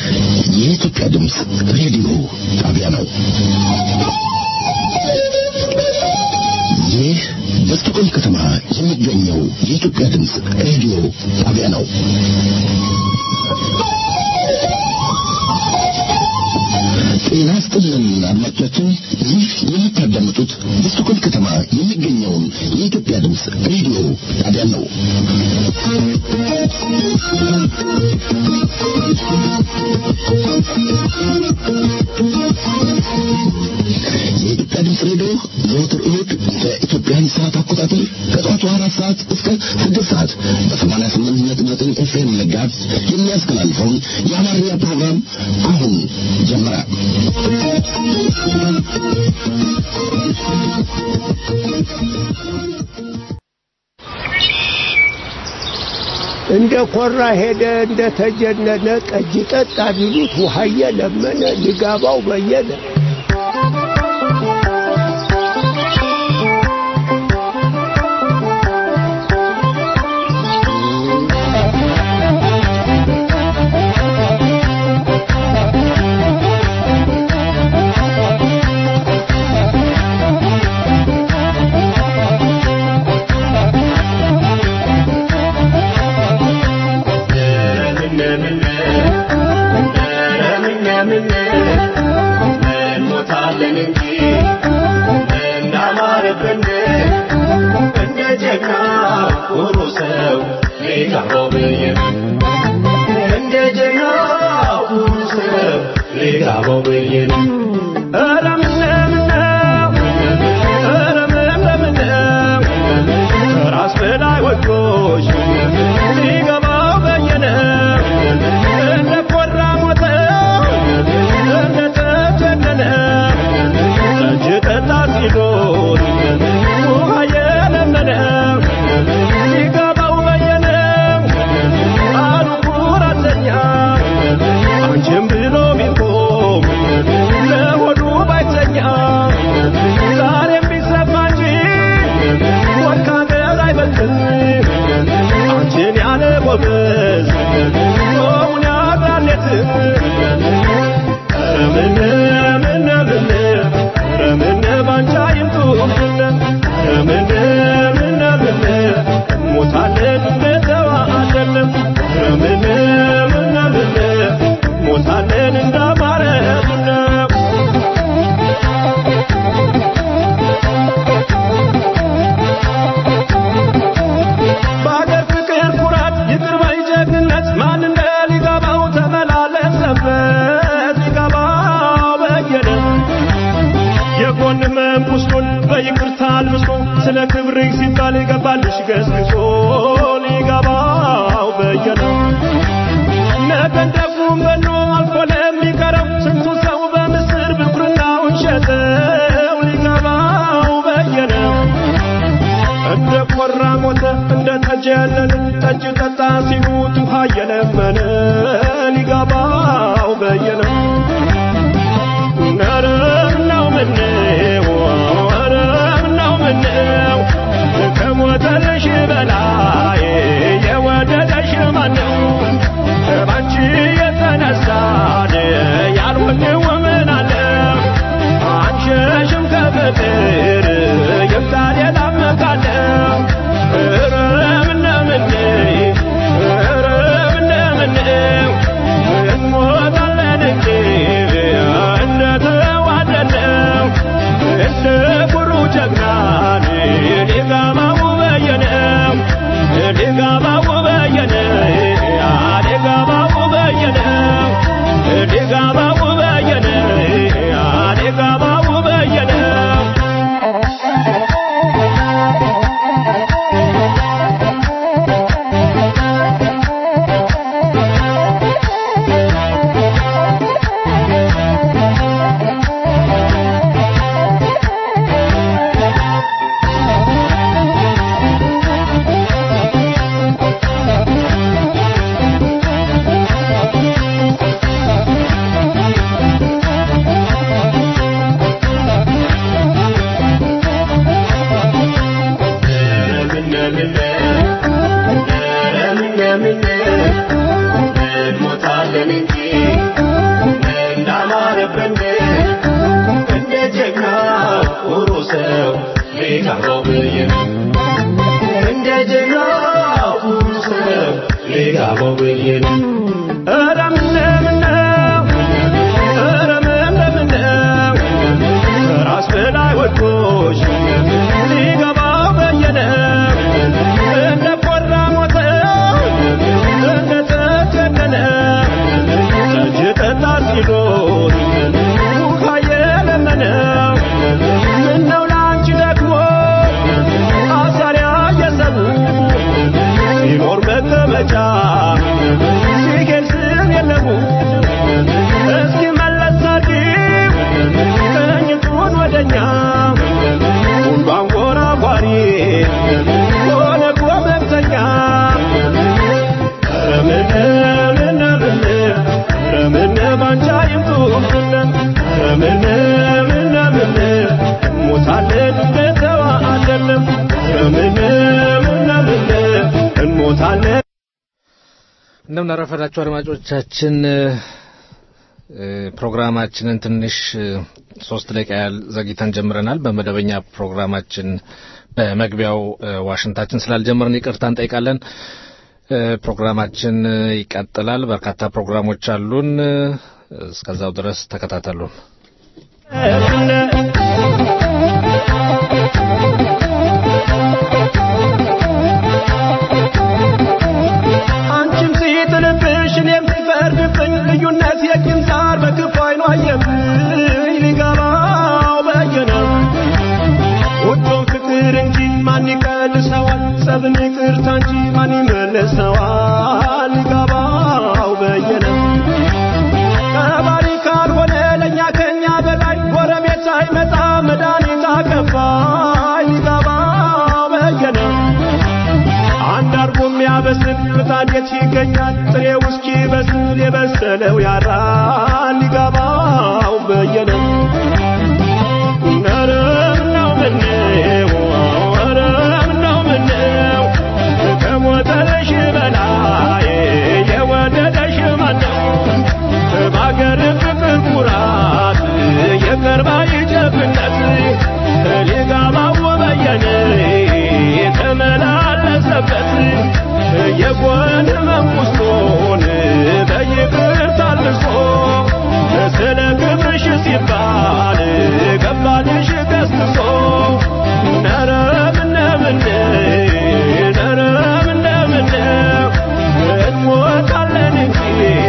የኢትዮጵያ ድምፅ ሬዲዮ ጣቢያ ነው። ይህ በስቶኮልም ከተማ የሚገኘው የኢትዮጵያ ድምፅ ሬዲዮ ጣቢያ ነው። ጤና ይስጥልን አድማጮቻችን፣ ይህ የምታዳምጡት በስቶኮልም ከተማ የሚገኘውን የኢትዮጵያ ድምፅ ሬዲዮ ጣቢያ ነው። የኢትዮጵያ ድምፅ ሬዲዮ ዘወትር እሁድ በኢትዮጵያን ሰዓት አቆጣጠር ከጠዋቱ አራት ሰዓት እስከ ስድስት ሰዓት በሰማንያ ስምንት ነጥብ ዘጠኝ ኤፍኤም መጋዝ የሚያስተላልፈውን የአማርኛ ፕሮግራም አሁን ጀመረ። እንደ ኮራ ሄደ እንደ ተጀነነ ጠጅ ጠጣ ቢሉት ውሃየ ለመነ ሊጋባው በየነ ስለ ክብር ሲባል ይገባልሽ ገስግሶ ሊገባው በየነ ነገን ደጉም በኖ አልፎ ለሚቀረው ስንቱ ሰው በምስር ብኩርናውን ሸጠው ሊገባው በየነ እንደ ኮራ ሞተ እንደ ጠጅ ያለን ጠጅ ጠጣ ሲሉት ውሃ እየለመነ ሊገባው በየነ ነረም ነው ምነው ወረም ነው ምነው ከሞተልሽ በላይ የወደደሽ ማነው ባንቺ የተነሳን ያልሆንው ምን አለ አንሸሽም ከፍቅር ይምጣ ሌላ መካለ ረምነ ምን ረምነ ምን እንሞታለን እንጂ እንደተዋደነው እንደ ኩሩ ጀግናን ሊጋባው በየነው ሊጋባው በየነ ሊጋባው በየነ ሊጋባው በየነ ሊጋባው በየነ እንሞታለን እንጂ ሊገባው ብዬ ነው እንደ ጅራፉ ስር ሊገባው ብዬ ነው ኧረ ምነው ምነው ኧረ ምነው ምነው ከራስ በላይ ወድቆሽ ሊገባው በየነው እንደ ቆራ ሞተ እንደ ተጨነነ ጠጅ ጠጣ ሲሎት ውሃ የለመነው ምነው ለአንቺ ደግሞ አሳሪያ የሰቡ ሲኖር መቀመጫ ሲሄድ ስም የለሙ እስኪ መለስ አድርጊው ቀኝቱን ወደኛ ሁሉ አንጎራጓሪ ሆነ ጎመምተኛ ረምን ምን ምን ረምን ባንቻ ይምጡብን ረምን ምን ምን እንሞታለን እንደተዋአለን ረምን ምን ምን እንሞታለን እንደምን አረፈዳችሁ አድማጮቻችን። እ፣ ፕሮግራማችንን ትንሽ እ፣ ሶስት ደቂቃ ያህል ዘግይተን ጀምረናል። በመደበኛ ፕሮግራማችን በመግቢያው እ፣ ዋሽንታችን ስላልጀመርን ይቅርታ እንጠይቃለን። እ፣ ፕሮግራማችን እ፣ ይቀጥላል። በርካታ ፕሮግራሞች አሉን። እ፣ እስከዛው ድረስ ተከታተሉን። አንቺም ሲጥልብሽ እኔም ሲፈርድብኝ ልዩነት የቂም ሳር በክፉ አይኗ አየብኝ ሊገባው በየነ ወዶም ፍቅር እንጂ ማን ይቀልሰዋል ጸብን ይቅርታ እንጂ ማን ይመልሰዋል ሊገባው በየነ ከባሪ ካልሆነ ለእኛ ከኛ በላይ ጎረቤት ሳይመጣ መድኃኒት አከፋይ ሊገባው በየነ አንድ አርጎ የሚያበስል ምጣድ የት ይገኛል? ጥሬው እስኪ በስል የበሰለው ያራል ሊገባው በየነ ኧረ ምነው ምነው ኧረ ምነው ምነው ከሞተልሽ በላይ የወደደሽ ማነው? በአገር ፍቅር ኩራት የቀርባ ይጀብነት ሊገባው በየነ የተመላለሰበት የጎን መንቁስቶን በይቅር ታልሶ ስለ ክብርሽ ሲባል ገባልሽ ገስግሶ ነረ ምነ ምነ ነረ ምነ ምነ እንሞታለን እንጂ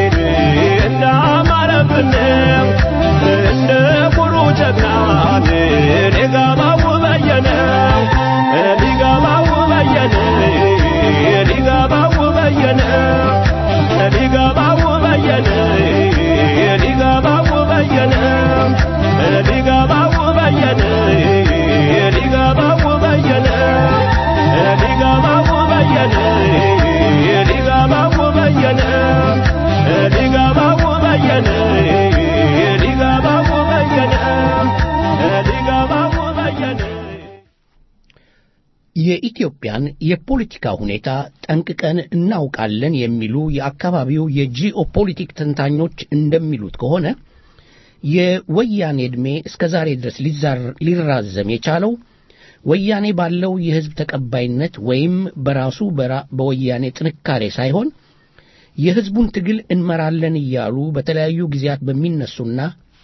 እንዳማረብን እንደ ኩሩ ጀግናን ሊገባው በየነ ሊገባው በየነ ሊገባው በየነ ሊገባው በየነ ሊገባው በየነ ሊገባው በየነ ሊገባው በየነ ሊገባው በየነ ሊገባው በየነ ሊገባው በየነ ሊገባው በየነ ሊገባው በየነ የኢትዮጵያን የፖለቲካ ሁኔታ ጠንቅቀን እናውቃለን የሚሉ የአካባቢው የጂኦፖሊቲክ ተንታኞች እንደሚሉት ከሆነ የወያኔ ዕድሜ እስከ ዛሬ ድረስ ሊዛር- ሊራዘም የቻለው ወያኔ ባለው የሕዝብ ተቀባይነት ወይም በራሱ በራ- በወያኔ ጥንካሬ ሳይሆን የሕዝቡን ትግል እንመራለን እያሉ በተለያዩ ጊዜያት በሚነሱና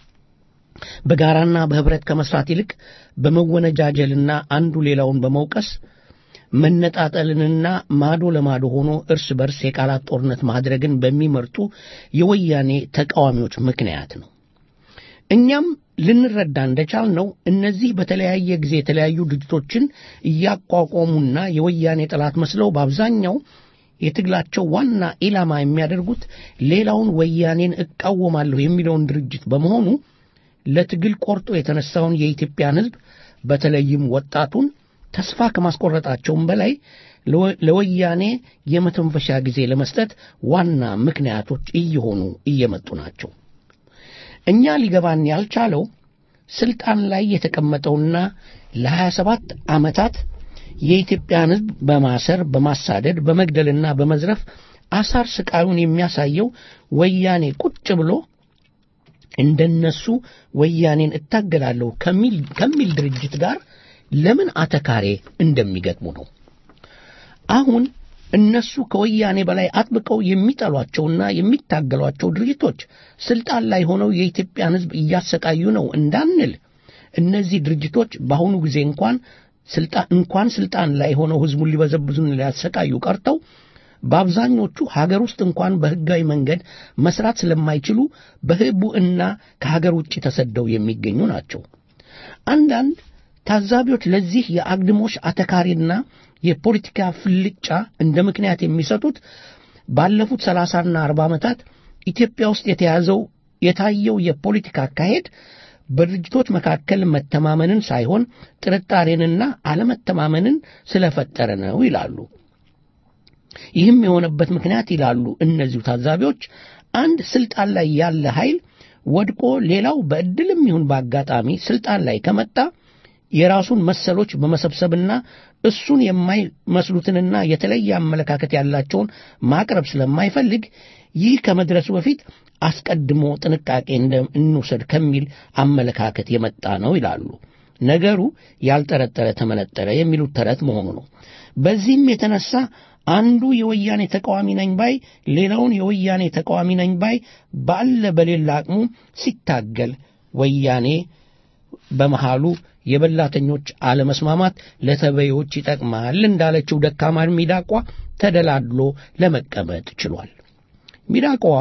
በጋራና በህብረት ከመስራት ይልቅ በመወነጃጀልና አንዱ ሌላውን በመውቀስ መነጣጠልንና ማዶ ለማዶ ሆኖ እርስ በርስ የቃላት ጦርነት ማድረግን በሚመርጡ የወያኔ ተቃዋሚዎች ምክንያት ነው። እኛም ልንረዳ እንደቻልነው እነዚህ በተለያየ ጊዜ የተለያዩ ድርጅቶችን እያቋቋሙና የወያኔ ጠላት መስለው በአብዛኛው የትግላቸው ዋና ኢላማ የሚያደርጉት ሌላውን ወያኔን እቃወማለሁ የሚለውን ድርጅት በመሆኑ ለትግል ቆርጦ የተነሳውን የኢትዮጵያን ሕዝብ በተለይም ወጣቱን ተስፋ ከማስቆረጣቸውም በላይ ለወ- ለወያኔ የመተንፈሻ ጊዜ ለመስጠት ዋና ምክንያቶች እየሆኑ እየመጡ ናቸው። እኛ ሊገባን ያልቻለው ስልጣን ላይ የተቀመጠውና ለሀያ ሰባት ዓመታት የኢትዮጵያን ሕዝብ በማሰር በማሳደድ በመግደልና በመዝረፍ አሳር ስቃዩን የሚያሳየው ወያኔ ቁጭ ብሎ እንደነሱ ወያኔን እታገላለሁ ከሚል ከሚል ድርጅት ጋር ለምን አተካሬ እንደሚገጥሙ ነው። አሁን እነሱ ከወያኔ በላይ አጥብቀው የሚጠሏቸውና የሚታገሏቸው ድርጅቶች ስልጣን ላይ ሆነው የኢትዮጵያን ሕዝብ እያሰቃዩ ነው እንዳንል እነዚህ ድርጅቶች በአሁኑ ጊዜ እንኳን ስልጣን እንኳን ስልጣን ላይ ሆነው ሕዝቡን ሊበዘብዙን ሊያሰቃዩ ቀርተው በአብዛኞቹ ሀገር ውስጥ እንኳን በሕጋዊ መንገድ መስራት ስለማይችሉ በህቡዕና ከሀገር ውጭ ተሰደው የሚገኙ ናቸው። አንዳንድ ታዛቢዎች ለዚህ የአግድሞሽ አተካሪና የፖለቲካ ፍልጫ እንደ ምክንያት የሚሰጡት ባለፉት ሰላሳና አርባ ዓመታት ኢትዮጵያ ውስጥ የተያዘው የታየው የፖለቲካ አካሄድ በድርጅቶች መካከል መተማመንን ሳይሆን ጥርጣሬንና አለመተማመንን ስለፈጠረ ነው ይላሉ። ይህም የሆነበት ምክንያት ይላሉ እነዚሁ ታዛቢዎች አንድ ስልጣን ላይ ያለ ኃይል ወድቆ ሌላው በዕድልም ይሁን በአጋጣሚ ስልጣን ላይ ከመጣ የራሱን መሰሎች በመሰብሰብና እሱን የማይመስሉትንና የተለየ አመለካከት ያላቸውን ማቅረብ ስለማይፈልግ ይህ ከመድረሱ በፊት አስቀድሞ ጥንቃቄ እንውሰድ ከሚል አመለካከት የመጣ ነው ይላሉ። ነገሩ ያልጠረጠረ ተመነጠረ የሚሉት ተረት መሆኑ ነው። በዚህም የተነሳ አንዱ የወያኔ ተቃዋሚ ነኝ ባይ ሌላውን የወያኔ ተቃዋሚ ነኝ ባይ ባለ በሌላ አቅሙ ሲታገል ወያኔ በመሃሉ የበላተኞች አለመስማማት ለተበዮች ይጠቅማል እንዳለችው ደካማ ሚዳቋ ተደላድሎ ለመቀመጥ ችሏል። ሚዳቋዋ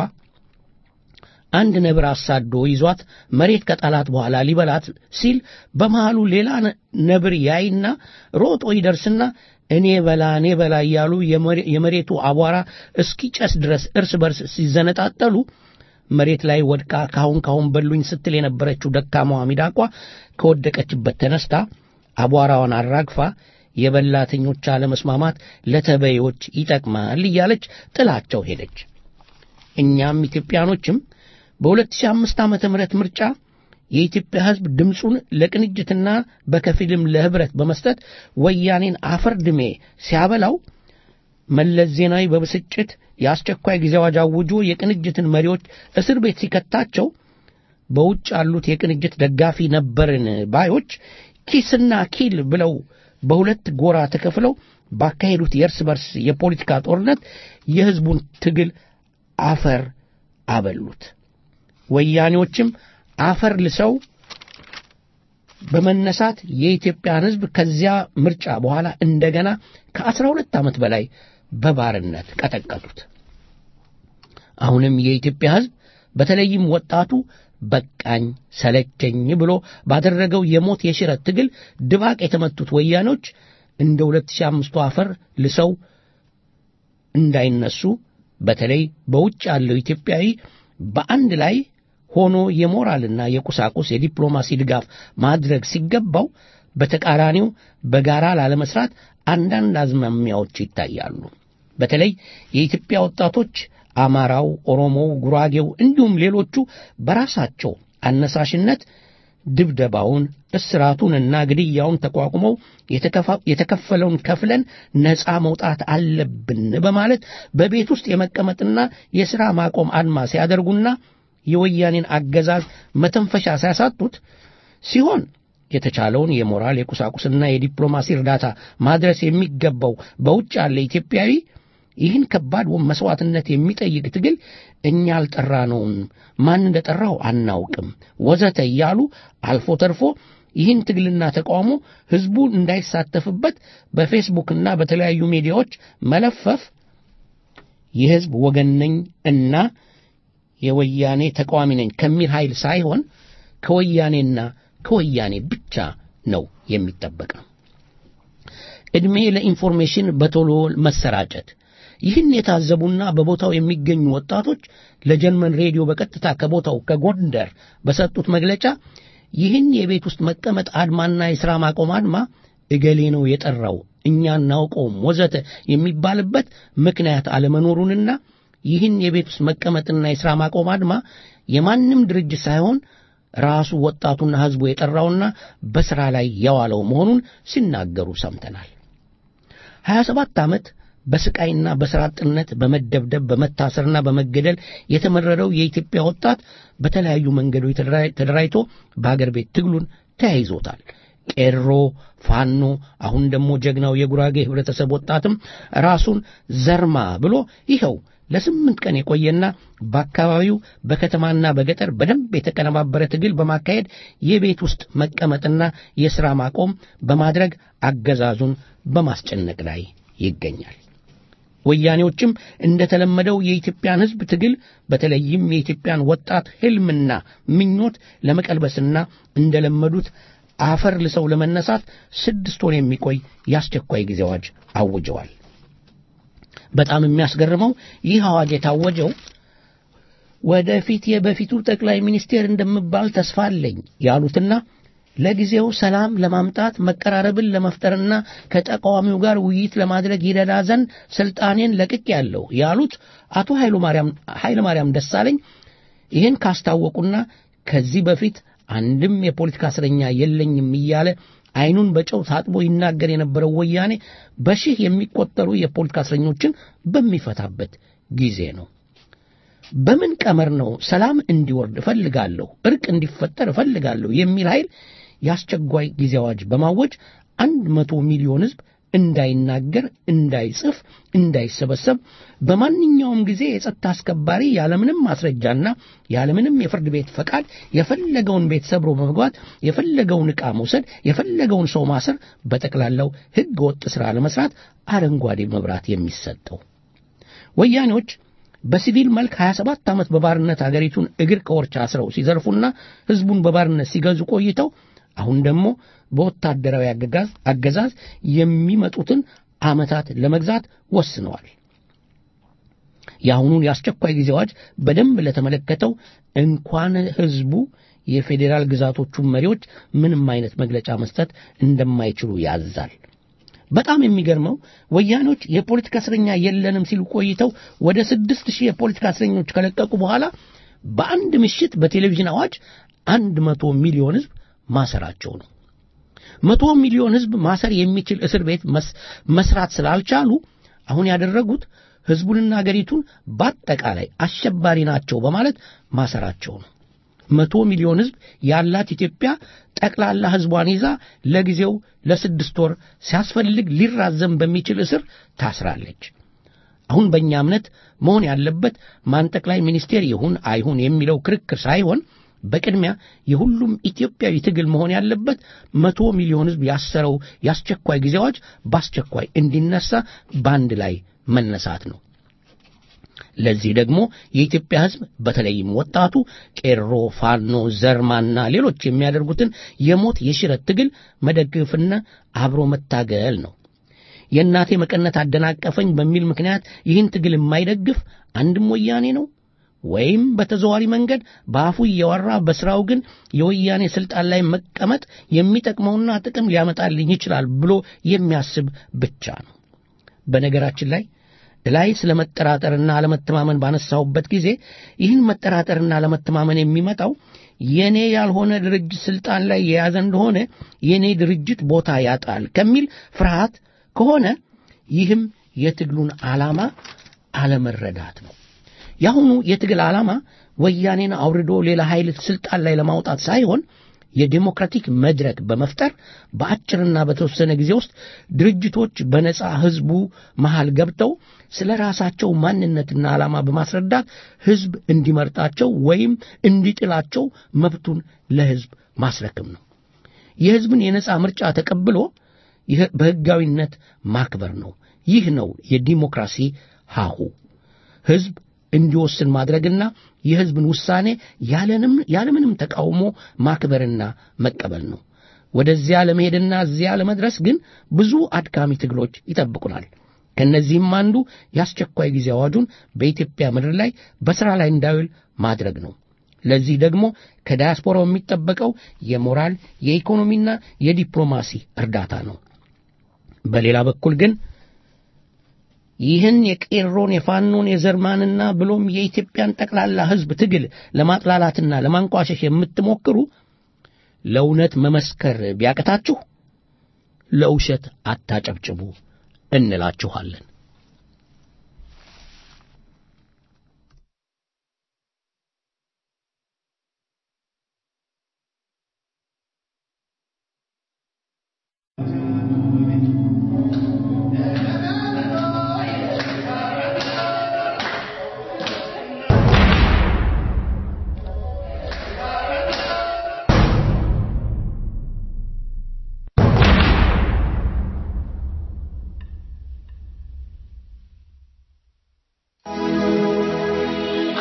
አንድ ነብር አሳዶ ይዟት መሬት ከጣላት በኋላ ሊበላት ሲል በመሃሉ ሌላ ነብር ያይና ሮጦ ይደርስና እኔ በላ እኔ በላ እያሉ የመሬቱ አቧራ እስኪጨስ ድረስ እርስ በርስ ሲዘነጣጠሉ መሬት ላይ ወድቃ ካሁን ካሁን በሉኝ ስትል የነበረችው ደካማዋ ሚዳቋ ከወደቀችበት ተነስታ አቧራዋን አራግፋ የበላተኞች አለመስማማት ለተበዮች ይጠቅማል እያለች ጥላቸው ሄደች። እኛም ኢትዮጵያኖችም በ2005 ዓመተ ምህረት ምርጫ የኢትዮጵያ ሕዝብ ድምፁን ለቅንጅትና በከፊልም ለህብረት በመስጠት ወያኔን አፈር ድሜ ሲያበላው መለስ ዜናዊ በብስጭት የአስቸኳይ ጊዜ አዋጅ አውጆ የቅንጅትን መሪዎች እስር ቤት ሲከታቸው በውጭ ያሉት የቅንጅት ደጋፊ ነበርን ባዮች ኪስና ኪል ብለው በሁለት ጎራ ተከፍለው ባካሄዱት የእርስ በርስ የፖለቲካ ጦርነት የሕዝቡን ትግል አፈር አበሉት። ወያኔዎችም አፈር ልሰው በመነሳት የኢትዮጵያን ሕዝብ ከዚያ ምርጫ በኋላ እንደገና ከአስራ ሁለት ዓመት በላይ በባርነት ቀጠቀጡት። አሁንም የኢትዮጵያ ሕዝብ በተለይም ወጣቱ በቃኝ ሰለቸኝ ብሎ ባደረገው የሞት የሽረት ትግል ድባቅ የተመቱት ወያኖች እንደ 2005 አፈር ልሰው እንዳይነሱ በተለይ በውጭ ያለው ኢትዮጵያዊ በአንድ ላይ ሆኖ የሞራልና የቁሳቁስ የዲፕሎማሲ ድጋፍ ማድረግ ሲገባው በተቃራኒው በጋራ ላለመስራት አንዳንድ አዝማሚያዎች ይታያሉ። በተለይ የኢትዮጵያ ወጣቶች አማራው፣ ኦሮሞው፣ ጉራጌው እንዲሁም ሌሎቹ በራሳቸው አነሳሽነት ድብደባውን፣ እስራቱንና ግድያውን ተቋቁመው የተከፈለውን ከፍለን ነፃ መውጣት አለብን በማለት በቤት ውስጥ የመቀመጥና የሥራ ማቆም አድማ ሲያደርጉና የወያኔን አገዛዝ መተንፈሻ ሲያሳጡት ሲሆን የተቻለውን የሞራል የቁሳቁስና የዲፕሎማሲ እርዳታ ማድረስ የሚገባው በውጭ ያለ ኢትዮጵያዊ ይህን ከባድ መስዋዕትነት የሚጠይቅ ትግል እኛ አልጠራነውም፣ ማን እንደጠራው አናውቅም፣ ወዘተ እያሉ አልፎ ተርፎ ይህን ትግልና ተቃውሞ ሕዝቡ እንዳይሳተፍበት በፌስቡክና በተለያዩ ሚዲያዎች መለፈፍ የሕዝብ ወገን ነኝ እና የወያኔ ተቃዋሚ ነኝ ከሚል ኃይል ሳይሆን ከወያኔና ከወያኔ ብቻ ነው የሚጠበቀው። ዕድሜ ለኢንፎርሜሽን በቶሎ መሰራጨት። ይህን የታዘቡና በቦታው የሚገኙ ወጣቶች ለጀርመን ሬዲዮ በቀጥታ ከቦታው ከጎንደር በሰጡት መግለጫ ይህን የቤት ውስጥ መቀመጥ አድማና የሥራ ማቆም አድማ እገሌ ነው የጠራው እኛ እናውቀውም ወዘተ የሚባልበት ምክንያት አለመኖሩንና ይህን የቤት ውስጥ መቀመጥና የሥራ ማቆም አድማ የማንም ድርጅት ሳይሆን ራሱ ወጣቱና ሕዝቡ የጠራውና በሥራ ላይ የዋለው መሆኑን ሲናገሩ ሰምተናል። ሀያ ሰባት ዓመት በስቃይና በሥራ አጥነት በመደብደብ በመታሰርና በመገደል የተመረረው የኢትዮጵያ ወጣት በተለያዩ መንገዶች ተደራጅቶ በአገር ቤት ትግሉን ተያይዞታል። ቄሮ፣ ፋኖ፣ አሁን ደግሞ ጀግናው የጉራጌ ህብረተሰብ ወጣትም ራሱን ዘርማ ብሎ ይኸው ለስምንት ቀን የቆየና በአካባቢው በከተማና በገጠር በደንብ የተቀነባበረ ትግል በማካሄድ የቤት ውስጥ መቀመጥና የሥራ ማቆም በማድረግ አገዛዙን በማስጨነቅ ላይ ይገኛል። ወያኔዎችም እንደተለመደው የኢትዮጵያን ሕዝብ ትግል በተለይም የኢትዮጵያን ወጣት ሕልምና ምኞት ለመቀልበስና እንደለመዱት አፈር ልሰው ለመነሳት ስድስት ወር የሚቆይ የአስቸኳይ ጊዜ አዋጅ አውጀዋል። በጣም የሚያስገርመው ይህ አዋጅ የታወጀው ወደፊት የበፊቱ ጠቅላይ ሚኒስቴር እንደምባል ተስፋ አለኝ ያሉትና ለጊዜው ሰላም ለማምጣት መቀራረብን ለመፍጠርና ከተቃዋሚው ጋር ውይይት ለማድረግ ይረዳ ዘንድ ስልጣኔን ለቅቅ ያለው ያሉት አቶ ኃይለ ማርያም ደሳለኝ ይህን ካስታወቁና ከዚህ በፊት አንድም የፖለቲካ እስረኛ የለኝም እያለ አይኑን በጨው ታጥቦ ይናገር የነበረው ወያኔ በሺህ የሚቆጠሩ የፖለቲካ እስረኞችን በሚፈታበት ጊዜ ነው። በምን ቀመር ነው ሰላም እንዲወርድ እፈልጋለሁ፣ እርቅ እንዲፈጠር እፈልጋለሁ የሚል ኃይል የአስቸኳይ ጊዜ አዋጅ በማወጅ አንድ መቶ ሚሊዮን ሕዝብ እንዳይናገር፣ እንዳይጽፍ፣ እንዳይሰበሰብ በማንኛውም ጊዜ የጸጥታ አስከባሪ ያለምንም ማስረጃና ያለምንም የፍርድ ቤት ፈቃድ የፈለገውን ቤት ሰብሮ በመግባት የፈለገውን ዕቃ መውሰድ፣ የፈለገውን ሰው ማሰር፣ በጠቅላላው ሕገ ወጥ ሥራ ለመስራት አረንጓዴ መብራት የሚሰጠው ወያኔዎች በሲቪል መልክ 27 ዓመት በባርነት አገሪቱን እግር ከወርች አስረው ሲዘርፉና ሕዝቡን በባርነት ሲገዙ ቆይተው አሁን ደግሞ በወታደራዊ አገዛዝ የሚመጡትን ዓመታት ለመግዛት ወስነዋል። የአሁኑን የአስቸኳይ ጊዜ አዋጅ በደንብ ለተመለከተው እንኳን ሕዝቡ የፌዴራል ግዛቶቹን መሪዎች ምንም አይነት መግለጫ መስጠት እንደማይችሉ ያዛል። በጣም የሚገርመው ወያኔዎች የፖለቲካ እስረኛ የለንም ሲሉ ቆይተው ወደ ስድስት ሺህ የፖለቲካ እስረኞች ከለቀቁ በኋላ በአንድ ምሽት በቴሌቪዥን አዋጅ አንድ መቶ ሚሊዮን ሕዝብ ማሰራቸው ነው። መቶ ሚሊዮን ሕዝብ ማሰር የሚችል እስር ቤት መስራት ስላልቻሉ አሁን ያደረጉት ሕዝቡንና አገሪቱን በአጠቃላይ አሸባሪ ናቸው በማለት ማሰራቸው ነው። መቶ ሚሊዮን ሕዝብ ያላት ኢትዮጵያ ጠቅላላ ሕዝቧን ይዛ ለጊዜው ለስድስት ወር ሲያስፈልግ ሊራዘም በሚችል እስር ታስራለች። አሁን በእኛ እምነት መሆን ያለበት ማን ጠቅላይ ሚኒስቴር ይሁን አይሁን የሚለው ክርክር ሳይሆን በቅድሚያ የሁሉም ኢትዮጵያዊ ትግል መሆን ያለበት መቶ ሚሊዮን ሕዝብ ያሰረው የአስቸኳይ ጊዜ አዋጅ በአስቸኳይ እንዲነሳ በአንድ ላይ መነሳት ነው። ለዚህ ደግሞ የኢትዮጵያ ሕዝብ በተለይም ወጣቱ ቄሮ፣ ፋኖ፣ ዘርማና ሌሎች የሚያደርጉትን የሞት የሽረት ትግል መደገፍና አብሮ መታገል ነው። የእናቴ መቀነት አደናቀፈኝ በሚል ምክንያት ይህን ትግል የማይደግፍ አንድም ወያኔ ነው ወይም በተዘዋሪ መንገድ በአፉ እያወራ በስራው ግን የወያኔ ስልጣን ላይ መቀመጥ የሚጠቅመውና ጥቅም ሊያመጣልኝ ይችላል ብሎ የሚያስብ ብቻ ነው። በነገራችን ላይ ላይ ስለ መጠራጠርና አለመተማመን ባነሳሁበት ጊዜ ይህን መጠራጠርና አለመተማመን የሚመጣው የኔ ያልሆነ ድርጅት ስልጣን ላይ የያዘ እንደሆነ የኔ ድርጅት ቦታ ያጣል ከሚል ፍርሃት ከሆነ ይህም የትግሉን ዓላማ አለመረዳት ነው። የአሁኑ የትግል ዓላማ ወያኔን አውርዶ ሌላ ኃይል ስልጣን ላይ ለማውጣት ሳይሆን የዴሞክራቲክ መድረክ በመፍጠር በአጭርና በተወሰነ ጊዜ ውስጥ ድርጅቶች በነጻ ሕዝቡ መሃል ገብተው ስለ ራሳቸው ማንነትና ዓላማ በማስረዳት ሕዝብ እንዲመርጣቸው ወይም እንዲጥላቸው መብቱን ለሕዝብ ማስረክም ነው። የሕዝብን የነጻ ምርጫ ተቀብሎ በሕጋዊነት ማክበር ነው። ይህ ነው የዲሞክራሲ ሀሁ። ሕዝብ እንዲወስን ማድረግና የሕዝብን ውሳኔ ያለምንም ተቃውሞ ማክበርና መቀበል ነው። ወደዚያ ለመሄድና እዚያ ለመድረስ ግን ብዙ አድካሚ ትግሎች ይጠብቁናል። ከእነዚህም አንዱ የአስቸኳይ ጊዜ አዋጁን በኢትዮጵያ ምድር ላይ በሥራ ላይ እንዳይውል ማድረግ ነው። ለዚህ ደግሞ ከዳያስፖራው የሚጠበቀው የሞራል የኢኮኖሚና የዲፕሎማሲ እርዳታ ነው። በሌላ በኩል ግን ይህን የቄሮን የፋኖን የዘርማንና ብሎም የኢትዮጵያን ጠቅላላ ሕዝብ ትግል ለማጥላላትና ለማንቋሸሽ የምትሞክሩ ለእውነት መመስከር ቢያቅታችሁ ለውሸት አታጨብጭቡ እንላችኋለን።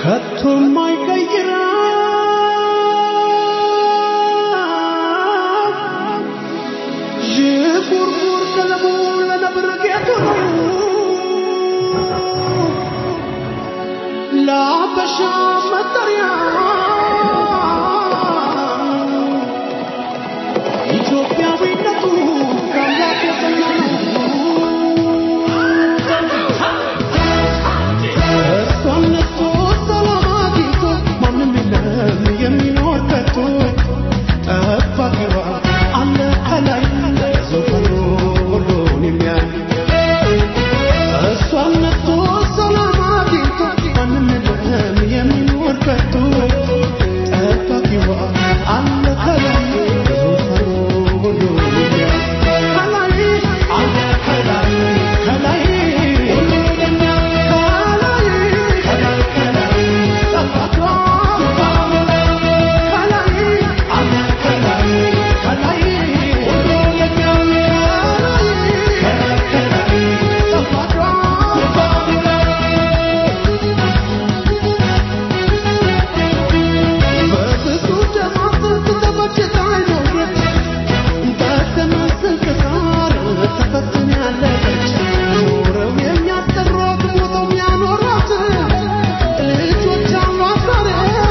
ከቶም አይቀይረው ዥንጉርጉር ቀለሙ ለነብር ጌጡ ነው ለአበሻ መጠሪያ ኢትዮጵያዊነቱ ከአምላክ የጸና ነው። እሷን ነስቶ ሰላም አግኝቶ ማንም የለም የሚኖር ከቶ ጠባቂዋ አለ ከላይ ዙፋኑ ሁሉን የሚያይ እሷን ነስቶ ሰላም አግኝቶ ማንም የለም የሚኖር ከቶ ጠባቂዋ አለ ከላይ ዙፋኑ ሁሉን የሚያይ ከላይ አለ ከላይ ከላይ ሁሉን የሚያይ ከላይ ከላይ ከላይ ጠባቂዋ ከላይ አለ ከላይ ከላይ ሁሉን የሚያይ ከላይ ከላይ ጠባቂዋ በብዙ ደማት ተበጅታ ኖረች በተመስል ከሳር ተፈትናለች ኖረው የሚያስጠሯት ሞተው የሚያኖሯት ልጆች አሏት ዛሬ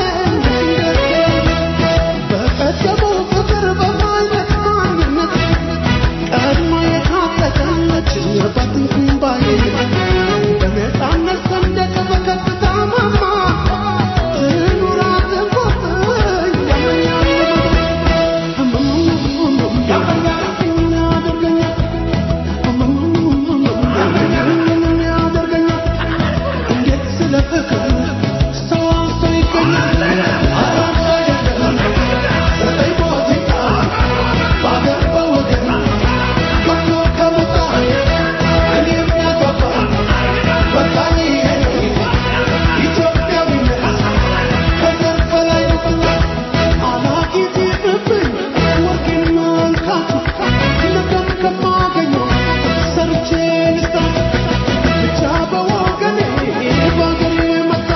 በቀደመው ፍቅር በማይነት ማንነት ቀድማ የታጠቀች ባትንኩም ባይ በነፃነት ሰንደቅ በከፍታ ማማ ትኑራት እንቆጥኝ ያደርገኛል እንዴት ስለ ፍቅር ሰው አንሶ ይገኛል አራት አይደለም ዘጠኝ ፖለቲካ በአገር በወገን ወጥቶ ከመጣ እኔ የሚያገባ በቃ ይሄ ነው ኢትዮጵያዊነት ከዘር በላይ ነው አላጊዜ ብብኝ ወርቄን መልካቱ ነገም ከማገኘው ሰርቼ ልስታ ብቻ በወገኔ በአገሬ መጣ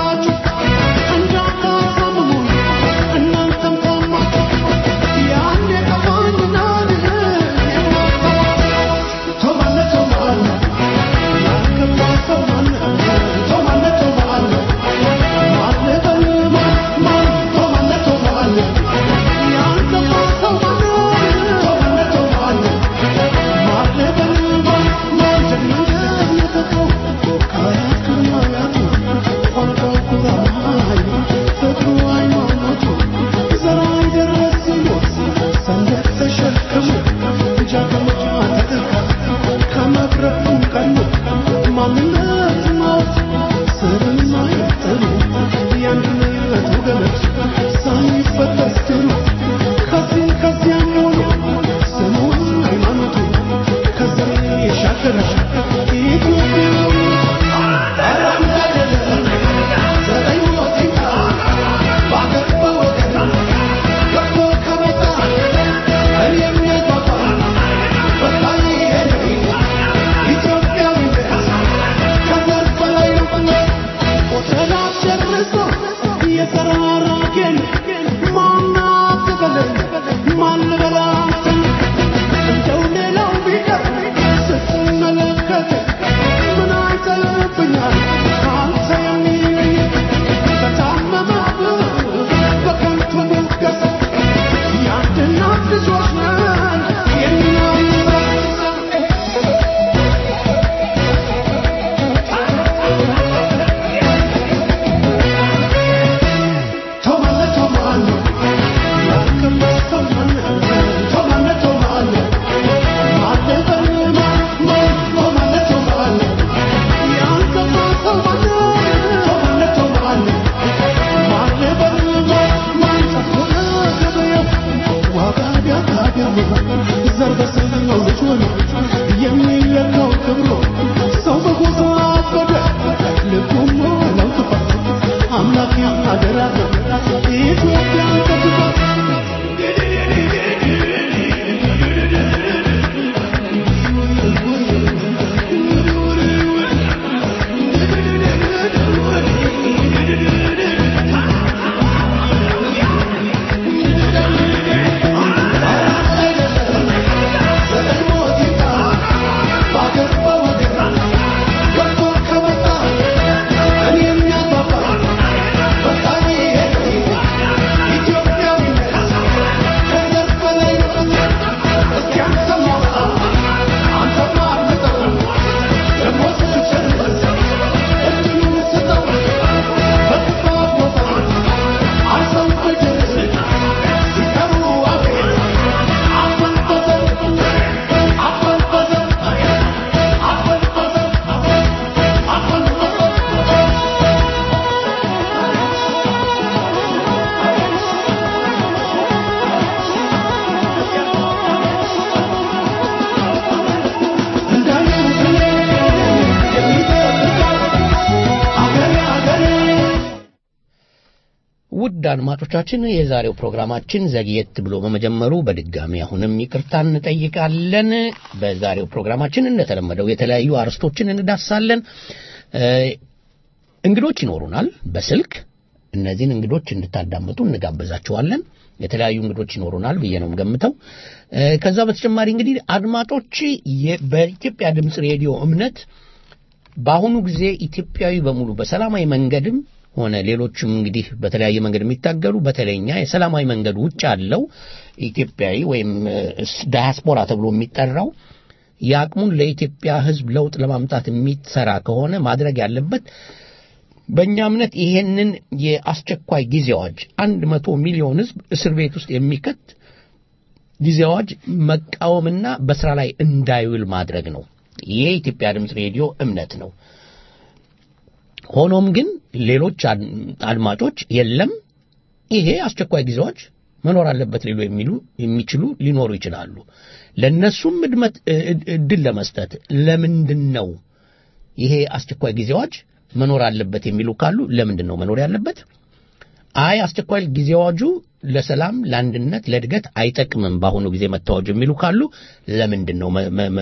ውድ አድማጮቻችን የዛሬው ፕሮግራማችን ዘግየት ብሎ በመጀመሩ በድጋሚ አሁንም ይቅርታ እንጠይቃለን። በዛሬው ፕሮግራማችን እንደተለመደው የተለያዩ አርዕስቶችን እንዳሳለን። እንግዶች ይኖሩናል በስልክ እነዚህን እንግዶች እንድታዳምጡ እንጋብዛችኋለን። የተለያዩ እንግዶች ይኖሩናል ብዬ ነው ገምተው። ከዛ በተጨማሪ እንግዲህ አድማጮች በኢትዮጵያ ድምፅ ሬዲዮ እምነት በአሁኑ ጊዜ ኢትዮጵያዊ በሙሉ በሰላማዊ መንገድም ሆነ ሌሎችም እንግዲህ በተለያየ መንገድ የሚታገሉ በተለይኛ የሰላማዊ መንገድ ውጭ ያለው ኢትዮጵያዊ ወይም ዳያስፖራ ተብሎ የሚጠራው የአቅሙን ለኢትዮጵያ ሕዝብ ለውጥ ለማምጣት የሚሰራ ከሆነ ማድረግ ያለበት በእኛ እምነት ይሄንን የአስቸኳይ ጊዜ አዋጅ አንድ መቶ ሚሊዮን ሕዝብ እስር ቤት ውስጥ የሚከት ጊዜ አዋጅ መቃወምና በስራ ላይ እንዳይውል ማድረግ ነው። ይሄ የኢትዮጵያ ድምፅ ሬዲዮ እምነት ነው። ሆኖም ግን ሌሎች አድማጮች የለም ይሄ አስቸኳይ ጊዜ አዋጅ መኖር አለበት ሊሉ የሚሉ የሚችሉ ሊኖሩ ይችላሉ። ለእነሱም እድል ለመስጠት ለምንድን ነው ይሄ አስቸኳይ ጊዜ አዋጅ መኖር አለበት የሚሉ ካሉ ለምንድን ነው መኖር ያለበት? አይ አስቸኳይ ጊዜ አዋጁ ለሰላም፣ ለአንድነት፣ ለእድገት አይጠቅምም በአሁኑ ጊዜ መታወጁ የሚሉ ካሉ ለምንድን ነው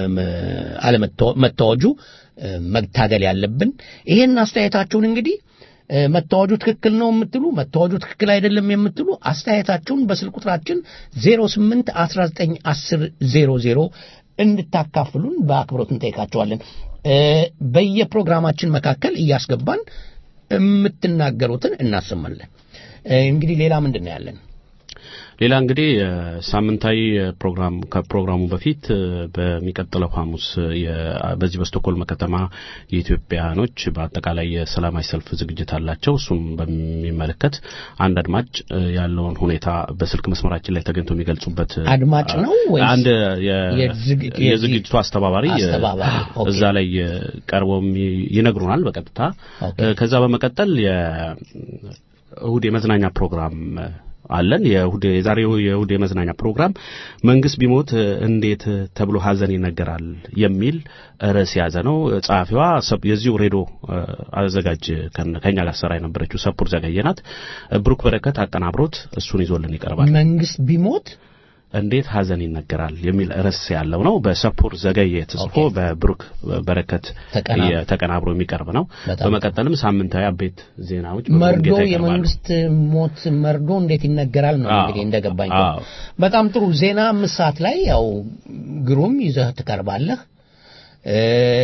አለመታወጁ መታገል ያለብን? ይሄን አስተያየታችሁን እንግዲህ መታወጁ ትክክል ነው የምትሉ መታወጁ ትክክል አይደለም የምትሉ አስተያየታችሁን በስልክ ቁጥራችን 08 19 10 00 እንድታካፍሉን በአክብሮት እንጠይቃቸዋለን። በየፕሮግራማችን መካከል እያስገባን የምትናገሩትን እናሰማለን። እንግዲህ ሌላ ምንድን ነው ያለን? ሌላ እንግዲህ ሳምንታዊ ፕሮግራም ከፕሮግራሙ በፊት በሚቀጥለው ሐሙስ በዚህ በስቶኮልም ከተማ የኢትዮጵያኖች በአጠቃላይ የሰላማዊ ሰልፍ ዝግጅት አላቸው። እሱም በሚመለከት አንድ አድማጭ ያለውን ሁኔታ በስልክ መስመራችን ላይ ተገኝቶ የሚገልጹበት አድማጭ ነው ወይስ አንድ የዝግጅቱ አስተባባሪ አስተባባሪ? ኦኬ። እዛ ላይ ቀርበው ይነግሩናል በቀጥታ ኦኬ። ከዛ በመቀጠል የእሁድ የመዝናኛ ፕሮግራም አለን። የእሁድ የዛሬው የእሁድ የመዝናኛ ፕሮግራም መንግስት ቢሞት እንዴት ተብሎ ሀዘን ይነገራል የሚል ርዕስ የያዘ ነው። ጸሐፊዋ ሰብ- የዚሁ ሬዲዮ አዘጋጅ ከነ- ከኛ ጋር ሰራ የነበረችው ሰፑር ዘገየ ናት። ብሩክ በረከት አቀናብሮት እሱን ይዞልን ይቀርባል። መንግስት ቢሞት እንዴት ሀዘን ይነገራል የሚል ርዕስ ያለው ነው። በሰፑር ዘገየ ተጽፎ ኦኬ። በብሩክ በረከት ተቀናብሮ። የ- ተቀናብሮ የሚቀርብ ነው። በጣም በመቀጠልም ሳምንታዊ አበይት ዜናዎች መርዶ በሙሉጌታ ይቀርባሉ። የመንግስት ሞት መርዶ እንዴት ይነገራል ነው አዎ። እንግዲህ እንደገባኝ አዎ። ከሆነ። በጣም ጥሩ ዜና አምስት ሰዓት ላይ ያው ግሩም ይዘህ ትቀርባለህ። እ፣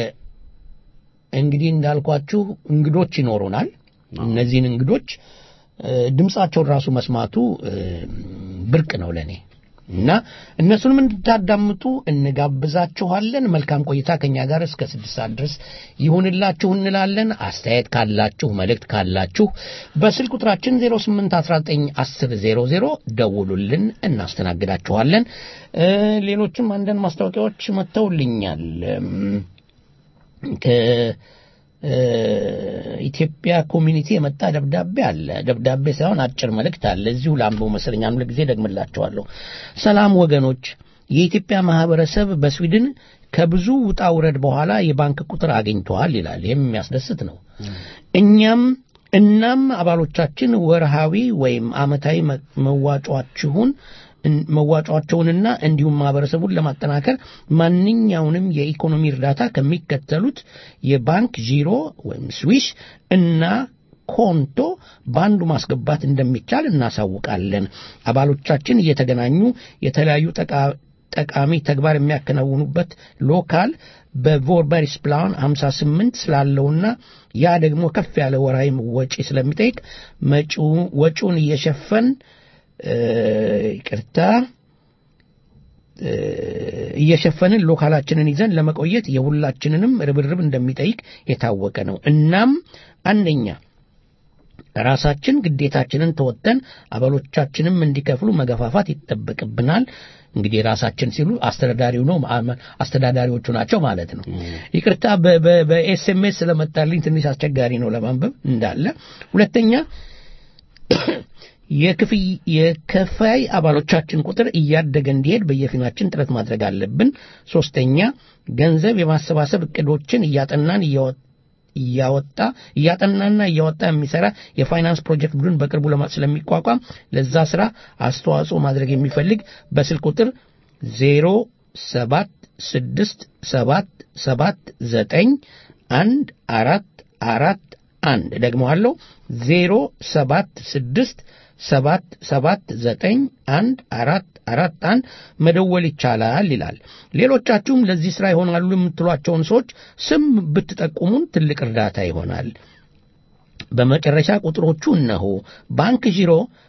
እንግዲህ እንዳልኳችሁ እንግዶች ይኖሩናል። እነዚህን እንግዶች እ፣ ድምጻቸውን ራሱ መስማቱ እ፣ ብርቅ ነው ለኔ እና እነሱንም እንድታዳምጡ እንጋብዛችኋለን። መልካም ቆይታ ከኛ ጋር እስከ ስድስት ሰዓት ድረስ ይሁንላችሁ እንላለን። አስተያየት ካላችሁ፣ መልእክት ካላችሁ በስልክ ቁጥራችን 08191000 ደውሉልን፣ እናስተናግዳችኋለን። እ፣ ሌሎችም አንዳንድ ማስታወቂያዎች መጥተውልኛል። እም፣ ከኢትዮጵያ ኮሚኒቲ የመጣ ደብዳቤ አለ። ደብዳቤ ሳይሆን አጭር መልእክት አለ። እዚሁ ለአንብቦ መሰለኝ አንድ ጊዜ ደግምላቸዋለሁ። ሰላም ወገኖች፣ የኢትዮጵያ ማህበረሰብ በስዊድን ከብዙ ውጣ ውረድ በኋላ የባንክ ቁጥር አግኝተዋል ይላል። ይህም የሚያስደስት ነው። እኛም እናም አባሎቻችን ወርሃዊ ወይም ዓመታዊ መ- መዋጮአችሁን እን- መዋጮአቸውንና እንዲሁም ማህበረሰቡን ለማጠናከር ማንኛውንም የኢኮኖሚ እርዳታ ከሚከተሉት የባንክ ዢሮ ወይም ስዊሽ እና ኮንቶ በአንዱ ማስገባት እንደሚቻል እናሳውቃለን። አባሎቻችን እየተገናኙ የተለያዩ ጠቃ- ጠቃሚ ተግባር የሚያከናውኑበት ሎካል በቮርበሪስ ፕላን 58 ስላለውና ያ ደግሞ ከፍ ያለ ወራዊ ወጪ ስለሚጠይቅ መጪው ወጪውን እየሸፈን እ፣ ይቅርታ እ፣ እየሸፈንን ሎካላችንን ይዘን ለመቆየት የሁላችንንም ርብርብ እንደሚጠይቅ የታወቀ ነው። እናም አንደኛ ራሳችን ግዴታችንን ተወጥተን አባሎቻችንም እንዲከፍሉ መገፋፋት ይጠበቅብናል። እንግዲህ ራሳችን ሲሉ አስተዳዳሪው ነው ማ- አስተዳዳሪዎቹ ናቸው ማለት ነው። ይቅርታ በ- በ- በኤስኤምኤስ ስለመጣልኝ ትንሽ አስቸጋሪ ነው ለማንበብ እንዳለ። ሁለተኛ የክፍይ የከፋይ አባሎቻችን ቁጥር እያደገ እንዲሄድ በየፊናችን ጥረት ማድረግ አለብን። ሶስተኛ ገንዘብ የማሰባሰብ እቅዶችን እያጠናን እያወ- እያወጣ እያጠናና እያወጣ የሚሰራ የፋይናንስ ፕሮጀክት ቡድን በቅርቡ ለማ ስለሚቋቋም ለዛ ስራ አስተዋጽኦ ማድረግ የሚፈልግ በስልክ ቁጥር ዜሮ ሰባት ስድስት ሰባት ሰባት ዘጠኝ አንድ አራት አራት አንድ ደግመዋለሁ ዜሮ ሰባት ስድስት ሰባት ሰባት ዘጠኝ አንድ አራት አራት አንድ መደወል ይቻላል ይላል። ሌሎቻችሁም ለዚህ ሥራ ይሆናሉ የምትሏቸውን ሰዎች ስም ብትጠቁሙን ትልቅ እርዳታ ይሆናል። በመጨረሻ ቁጥሮቹ እነሆ ባንክ ዢሮ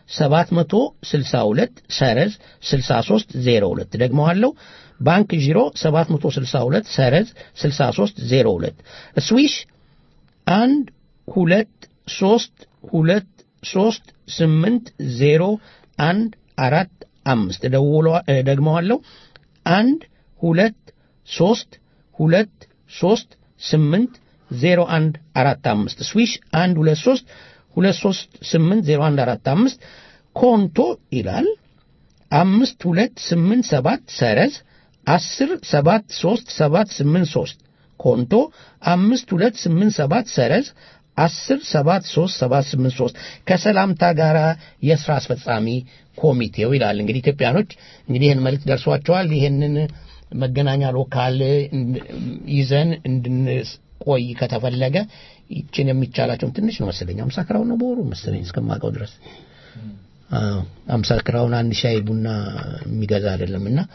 762 ሰረዝ 6302 ደግመዋለሁ ባንክ ዢሮ 762 ሰረዝ 6302 ስዊሽ አንድ ሁለት ሶስት ሁለት ሶስት ስምንት ዜሮ አንድ አራት አምስት ደግመዋለሁ አንድ ሁለት ሶስት ሁለት ሶስት ስምንት ዜሮ አንድ አራት አምስት ስዊሽ አንድ ሁለት ሶስት ሁለት ሶስት ስምንት ዜሮ አንድ አራት አምስት ኮንቶ ይላል አምስት ሁለት ስምንት ሰባት ሰረዝ አስር ሰባት ሶስት ሰባት ስምንት ሶስት ኮንቶ አምስት ሁለት ስምንት ሰባት ሰረዝ አስር ሰባት ሶስት ሰባት ስምንት ሶስት ከሰላምታ ጋር የስራ አስፈጻሚ ኮሚቴው ይላል። እንግዲህ ኢትዮጵያኖች እንግዲህ ይህን መልእክት ደርሷቸዋል። ይህንን መገናኛ ሎካል ይዘን እንድንቆይ ከተፈለገ ይችን የሚቻላቸውን ትንሽ ነው መሰለኝ አምሳ ክራውን ነው በወሩ መሰለኝ እስከማውቀው ድረስ አምሳ ክራውን አንድ ሻይ ቡና የሚገዛ አይደለም እና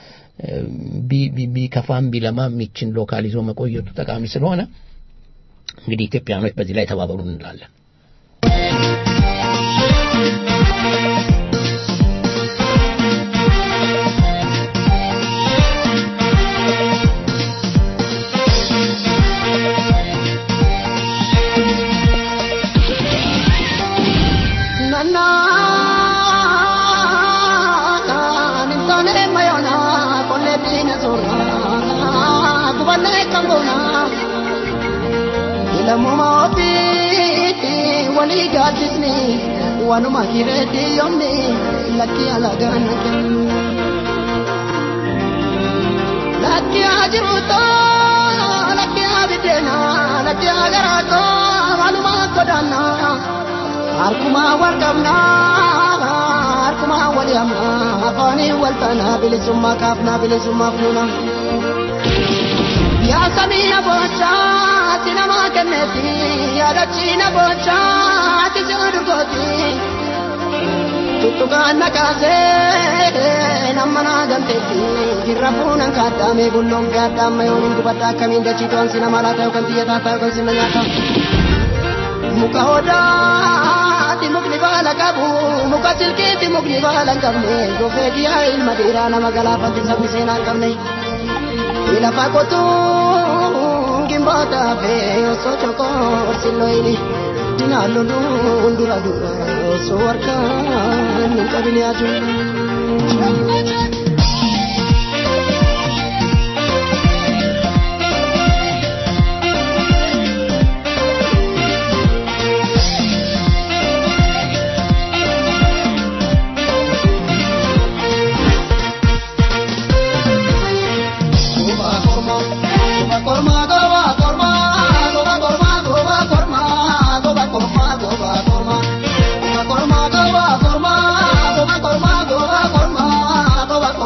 ቢከፋም ቢለማም ይችን ሎካል ይዞ መቆየቱ ጠቃሚ ስለሆነ እንግዲህ ኢትዮጵያኖች በዚህ ላይ ተባበሩ እንላለን። lammuma ofiitti walii gaaddisni wanuma hireetti yoomni lakki alagaan kennu. Lakki haa jiruutoo lakki haa biddeena lakki haa garaatoo wanuma godaannaa harkumaa wal qabnaa harkumaa wal yaamnaa afaanii wal taanaa bilisummaa kaafnaa bilisummaa fuunaa. Yaa samiina boochaa ati nama kenneeti yaadachiina boochaa ati si'adurgooti. Tuttukaan nakaasee nama naa galteetti jirra fuunan kaaddaame bulloon gaaddaamma yooniin gubadda akkamiin dachii to'an si nama laata yookaan xiyya taataa yookaan sinna nyaata. Muka odaati mukni baala qabu muka silkiitti mukni baala hin qabne gofee diyaa ilma dhiiraa nama galaafatti sabni seenaa hin qabne. Ilafa qotuun gimboota fee osoo chokoo silloyini dinaan loluun dura dura osoo harkaan hin qabin yaadu. Korma,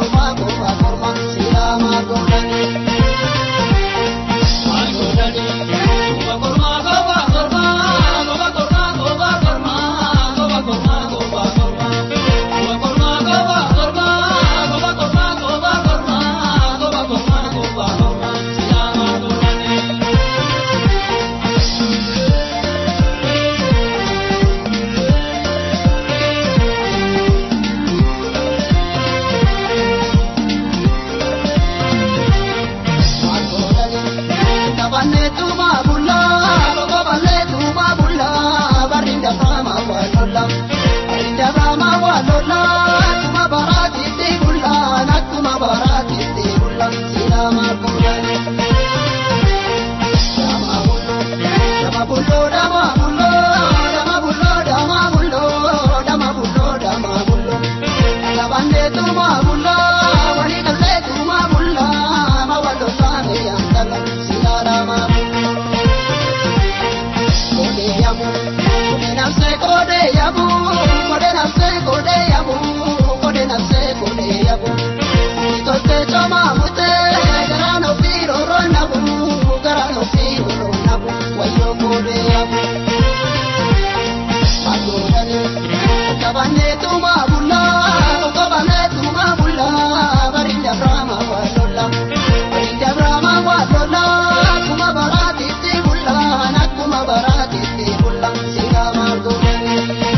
nafse kode yabu kode nafse kode yabu kode nafse kode yabu Tote choma mute garano firo ronabu garano firo ronabu wayo kode yabu Adorane kabane tuma bulla kabane tuma bulla barinda brahma walola barinda brahma walola kuma barati ti bulla nakuma barati ti bulla singa margone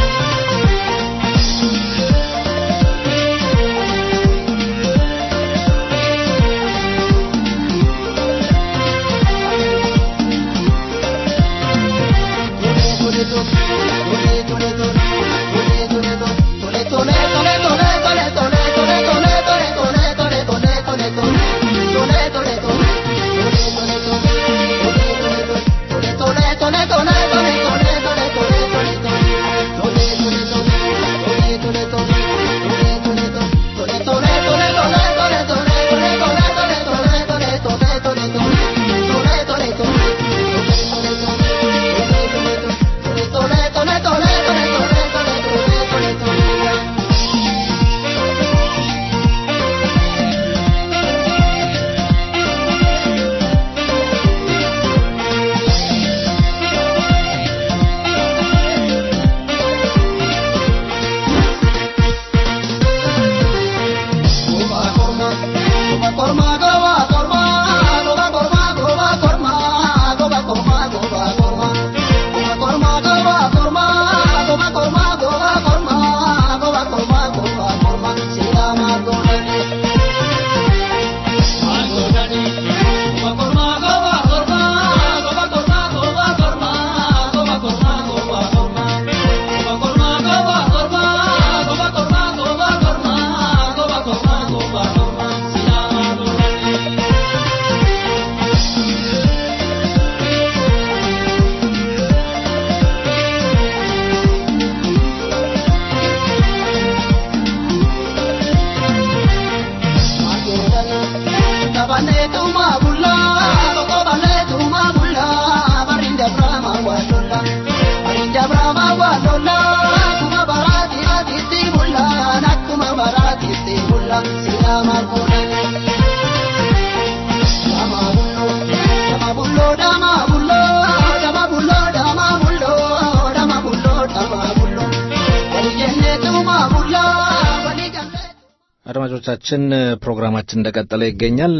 አድማጮቻችን ፕሮግራማችን እንደቀጠለ ይገኛል።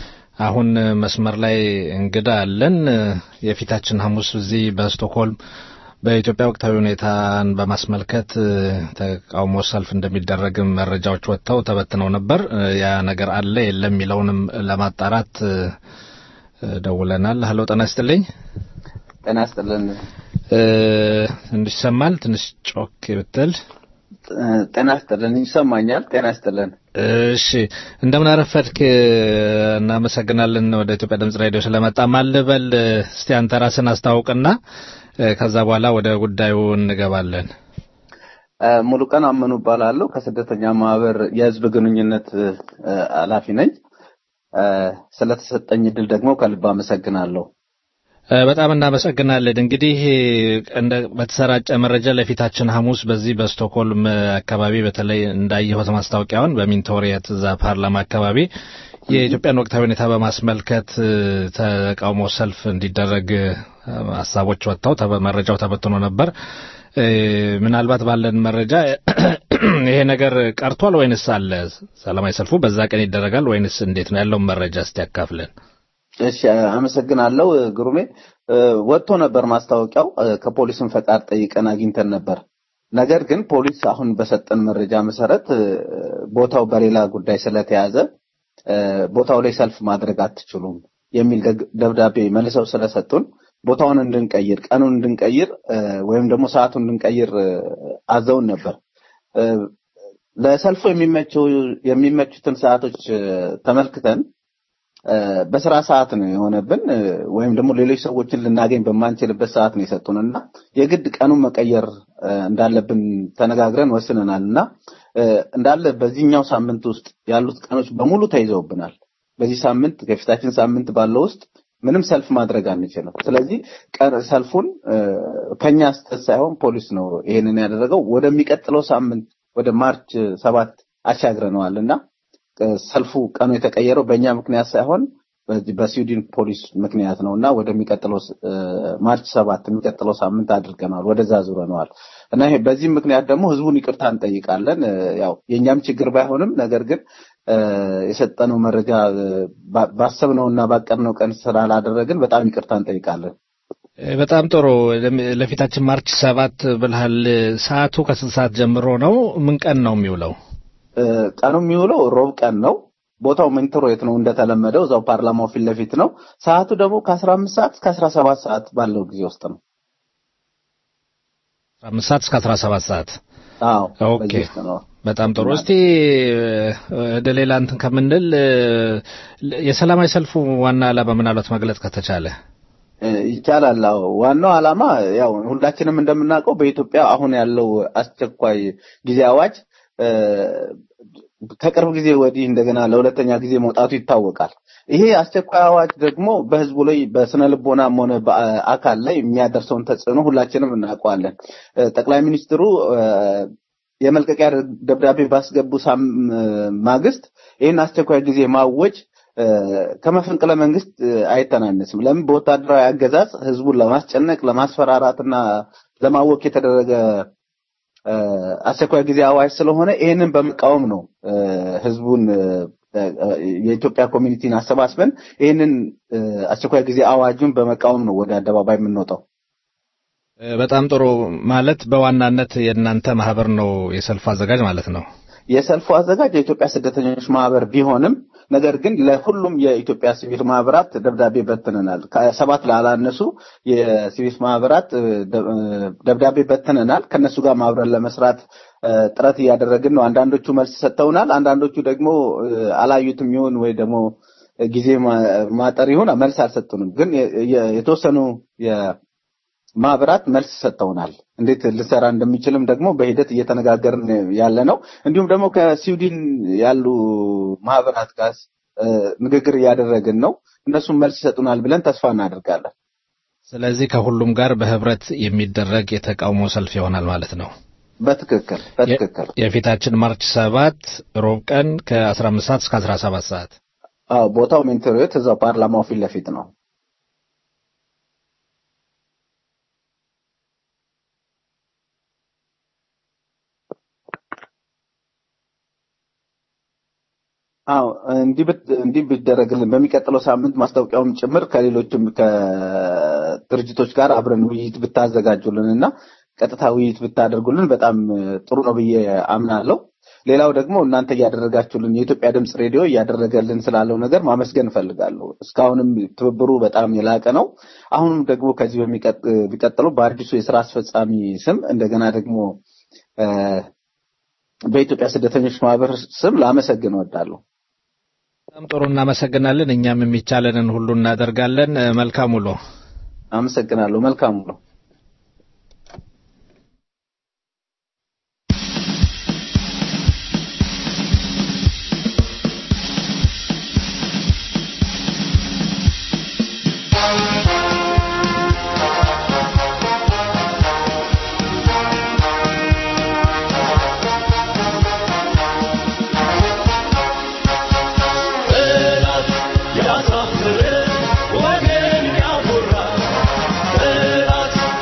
አሁን መስመር ላይ እንግዳ አለን። የፊታችን ሐሙስ እዚህ በስቶክሆልም በኢትዮጵያ ወቅታዊ ሁኔታን በማስመልከት ተቃውሞ ሰልፍ እንደሚደረግም መረጃዎች ወጥተው ተበትነው ነበር። ያ ነገር አለ የለም የሚለውንም ለማጣራት ደውለናል። ሀሎ ጤና ይስጥልኝ። ጤና ይስጥልን። ትንሽ ይሰማል? ትንሽ ጮክ ብትል ጤና ይስጥልን። ይሰማኛል። ጤና ይስጥልን። እሺ እንደምን አረፈድክ? እናመሰግናለን ወደ ኢትዮጵያ ድምጽ ሬዲዮ ስለመጣ። ማልበል እስቲ አንተ ራስን አስታውቅና ከዛ በኋላ ወደ ጉዳዩ እንገባለን። ሙሉ ቀን አመኑ እባላለሁ። ከስደተኛ ማህበር የህዝብ ግንኙነት ኃላፊ ነኝ። ስለተሰጠኝ እድል ደግሞ ከልብ አመሰግናለሁ። በጣም እናመሰግናለን። እንግዲህ በተሰራጨ መረጃ ለፊታችን ሐሙስ በዚህ በስቶክሆልም አካባቢ በተለይ እንዳየሁት ማስታወቂያውን በሚንቶሪየት እዛ ፓርላማ አካባቢ የኢትዮጵያን ወቅታዊ ሁኔታ በማስመልከት ተቃውሞ ሰልፍ እንዲደረግ ሀሳቦች ወጥተው መረጃው ተበትኖ ነበር። ምናልባት ባለን መረጃ ይሄ ነገር ቀርቷል ወይንስ አለ? ሰላማዊ ሰልፉ በዛ ቀን ይደረጋል ወይንስ እንዴት ነው ያለውን መረጃ እስቲ ያካፍለን። እሺ አመሰግናለሁ ግሩሜ። ወጥቶ ነበር ማስታወቂያው። ከፖሊስም ፈቃድ ጠይቀን አግኝተን ነበር። ነገር ግን ፖሊስ አሁን በሰጠን መረጃ መሰረት ቦታው በሌላ ጉዳይ ስለተያዘ ቦታው ላይ ሰልፍ ማድረግ አትችሉም የሚል ደብዳቤ መልሰው ስለሰጡን ቦታውን እንድንቀይር፣ ቀኑን እንድንቀይር ወይም ደግሞ ሰዓቱን እንድንቀይር አዘውን ነበር። ለሰልፉ የሚመቹትን ሰዓቶች ተመልክተን በስራ ሰዓት ነው የሆነብን ወይም ደግሞ ሌሎች ሰዎችን ልናገኝ በማንችልበት ሰዓት ነው የሰጡን እና የግድ ቀኑን መቀየር እንዳለብን ተነጋግረን ወስነናል እና እንዳለ በዚህኛው ሳምንት ውስጥ ያሉት ቀኖች በሙሉ ተይዘውብናል። በዚህ ሳምንት ከፊታችን ሳምንት ባለው ውስጥ ምንም ሰልፍ ማድረግ አንችልም። ስለዚህ ቀን- ሰልፉን እ፣ ከኛ ስተት ሳይሆን ፖሊስ ነው ይሄንን ያደረገው። ወደሚቀጥለው ሳምንት ወደ ማርች ሰባት አሻግረነዋል እና እ፣ ሰልፉ ቀኑ የተቀየረው በእኛ ምክንያት ሳይሆን በዚህ በስዊድን ፖሊስ ምክንያት ነው እና ወደሚቀጥለው ስ- እ፣ ማርች ሰባት የሚቀጥለው ሳምንት አድርገነዋል፣ ወደዛ ዙረነዋል እና ይሄ በዚህ ምክንያት ደግሞ ህዝቡን ይቅርታ እንጠይቃለን። እ፣ ያው የእኛም ችግር ባይሆንም ነገር ግን እ፣ የሰጠነው መረጃ እ፣ ባ- ባሰብነውና ባቀድነው ቀን ስላላደረግን በጣም ይቅርታ እንጠይቃለን። እ፣ በጣም ጥሩ። ለም- ለፊታችን ማርች ሰባት ብልሃል። ሰዓቱ ከስንት ሰዓት ጀምሮ ነው? ምን ቀን ነው የሚውለው? እ፣ ቀኑ የሚውለው ሮብ ቀን ነው። ቦታው ሜንትሮየት ነው እንደተለመደው እዛው ፓርላማው ፊት ለፊት ነው። ሰዓቱ ደግሞ ከአስራ አምስት ሰዓት እስከ አስራ ሰባት ሰዓት ባለው ጊዜ ውስጥ ነው። አምስት ሰዓት እስከ አስራ ሰባት ሰዓት አዎ ኦኬ። በዚህ ውስጥ ነው። በጣም ጥሩ። እስቲ እ፣ ወደ ሌላ እንትን ከምንል እ፣ የሰላማዊ ሰልፉ ዋና ዓላማ ምናልባት መግለጽ ከተቻለ እ፣ ይቻላል። አዎ ዋናው ዓላማ ያው ሁላችንም እንደምናውቀው በኢትዮጵያ አሁን ያለው አስቸኳይ ጊዜ አዋጅ እ፣ ከቅርብ ጊዜ ወዲህ እንደገና ለሁለተኛ ጊዜ መውጣቱ ይታወቃል። ይሄ አስቸኳይ አዋጅ ደግሞ በሕዝቡ ላይ በስነ ልቦናም ሆነ በአካል ላይ የሚያደርሰውን ተጽዕኖ ሁላችንም እናውቀዋለን። እ፣ ጠቅላይ ሚኒስትሩ እ፣ የመልቀቂያ ደብዳቤ ባስገቡ ሳም- ማግስት ይህን አስቸኳይ ጊዜ ማወጅ እ፣ ከመፈንቅለ መንግስት እ፣ አይተናነስም። ለምን በወታደራዊ አገዛዝ ህዝቡን ለማስጨነቅ ለማስፈራራትና ለማወክ የተደረገ እ፣ አስቸኳይ ጊዜ አዋጅ ስለሆነ ይህንን በመቃወም ነው እ፣ ህዝቡን እ፣ እ፣ የኢትዮጵያ ኮሚኒቲን አሰባስበን ይህንን እ፣ አስቸኳይ ጊዜ አዋጁን በመቃወም ነው ወደ አደባባይ የምንወጣው። እ፣ በጣም ጥሩ። ማለት በዋናነት የእናንተ ማህበር ነው የሰልፉ አዘጋጅ ማለት ነው። የሰልፉ አዘጋጅ የኢትዮጵያ ስደተኞች ማህበር ቢሆንም ነገር ግን ለሁሉም የኢትዮጵያ ሲቪል ማህበራት ደብዳቤ በትነናል። ከሰባት ላላነሱ የሲቪል ማህበራት እ፣ ደ- እ፣ ደብዳቤ በትነናል። ከነሱ ጋር ማብረን ለመስራት እ፣ ጥረት እያደረግን ነው። አንዳንዶቹ መልስ ሰጥተውናል። አንዳንዶቹ ደግሞ እ፣ አላዩትም ይሁን ወይ ደግሞ ጊዜ ማ- ማጠር ይሁን መልስ አልሰጡንም። ግን የ- የ- የተወሰኑ ማህበራት መልስ ሰጥተውናል። እንዴት ልሰራ እንደሚችልም ደግሞ በሂደት እየተነጋገርን ያለ ነው። እንዲሁም ደግሞ ከስዊድን ያሉ ማህበራት ጋር እ፣ ንግግር እያደረግን ነው። እነሱም መልስ ይሰጡናል ብለን ተስፋ እናደርጋለን። ስለዚህ ከሁሉም ጋር በህብረት የሚደረግ የተቃውሞ ሰልፍ ይሆናል ማለት ነው። በትክክል በትክክል። የፊታችን ማርች ሰባት ሮብ ቀን ከአስራ አምስት ሰዓት እስከ አስራ ሰባት ሰዓት አዎ ቦታው ሜንቶሪዮት እዛው ፓርላማው ፊት ለፊት ነው። አዎ እንዲህ ብት- እንዲህ ቢደረግልን በሚቀጥለው ሳምንት ማስታወቂያውም ጭምር ከሌሎችም ከድርጅቶች ጋር አብረን ውይይት ብታዘጋጁልን እና ቀጥታ ውይይት ብታደርጉልን በጣም እ፣ ጥሩ ነው ብዬ አምናለሁ። ሌላው ደግሞ እናንተ እያደረጋችሁልን የኢትዮጵያ ድምፅ ሬዲዮ እያደረገልን ስላለው ነገር ማመስገን እፈልጋለሁ። እስካሁንም ትብብሩ በጣም የላቀ ነው። አሁንም ደግሞ ከዚህ በሚቀጥ- ቢቀጥለው በአዲሱ የስራ አስፈጻሚ ስም እንደገና ደግሞ እ፣ በኢትዮጵያ ስደተኞች ማህበር ስም ላመሰግን እወዳለሁ። በጣም ጥሩ እናመሰግናለን። እኛም የሚቻለንን ሁሉ እናደርጋለን። እ፣ መልካም ውሎ። አመሰግናለሁ። መልካም ነው። ጠላት ያሳፍር ወገን ያኮራ ጠላት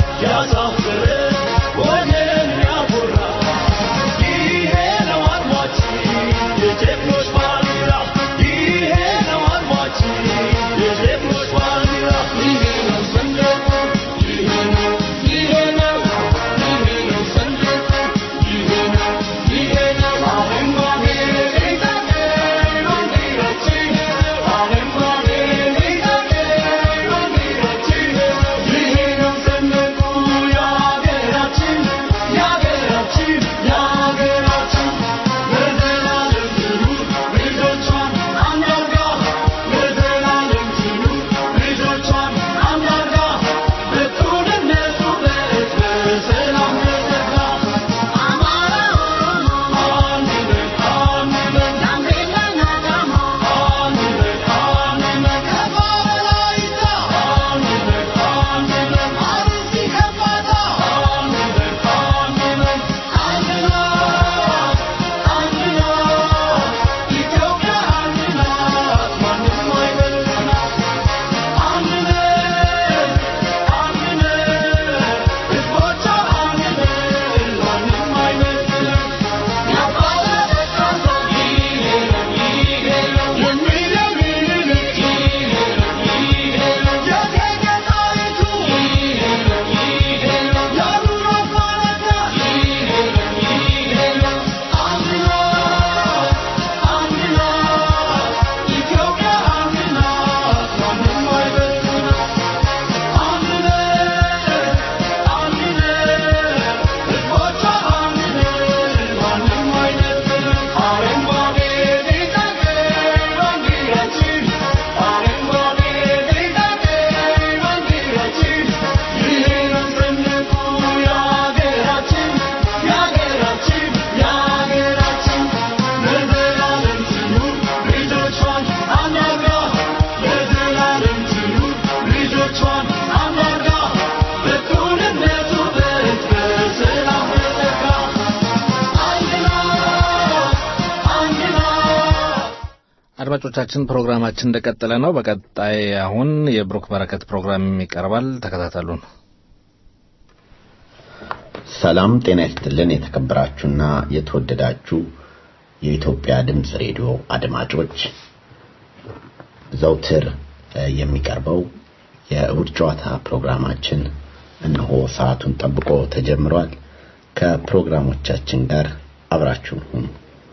አድማጮቻችን ፕሮግራማችን እንደቀጠለ ነው። በቀጣይ አሁን የብሩክ በረከት ፕሮግራም ይቀርባል። ተከታተሉን። ሰላም ጤና ይስጥልን። የተከበራችሁና የተወደዳችሁ የኢትዮጵያ ድምፅ ሬዲዮ አድማጮች ዘውትር የሚቀርበው የእሁድ ጨዋታ ፕሮግራማችን እነሆ ሰዓቱን ጠብቆ ተጀምሯል። ከፕሮግራሞቻችን ጋር አብራችሁን ሁኑ።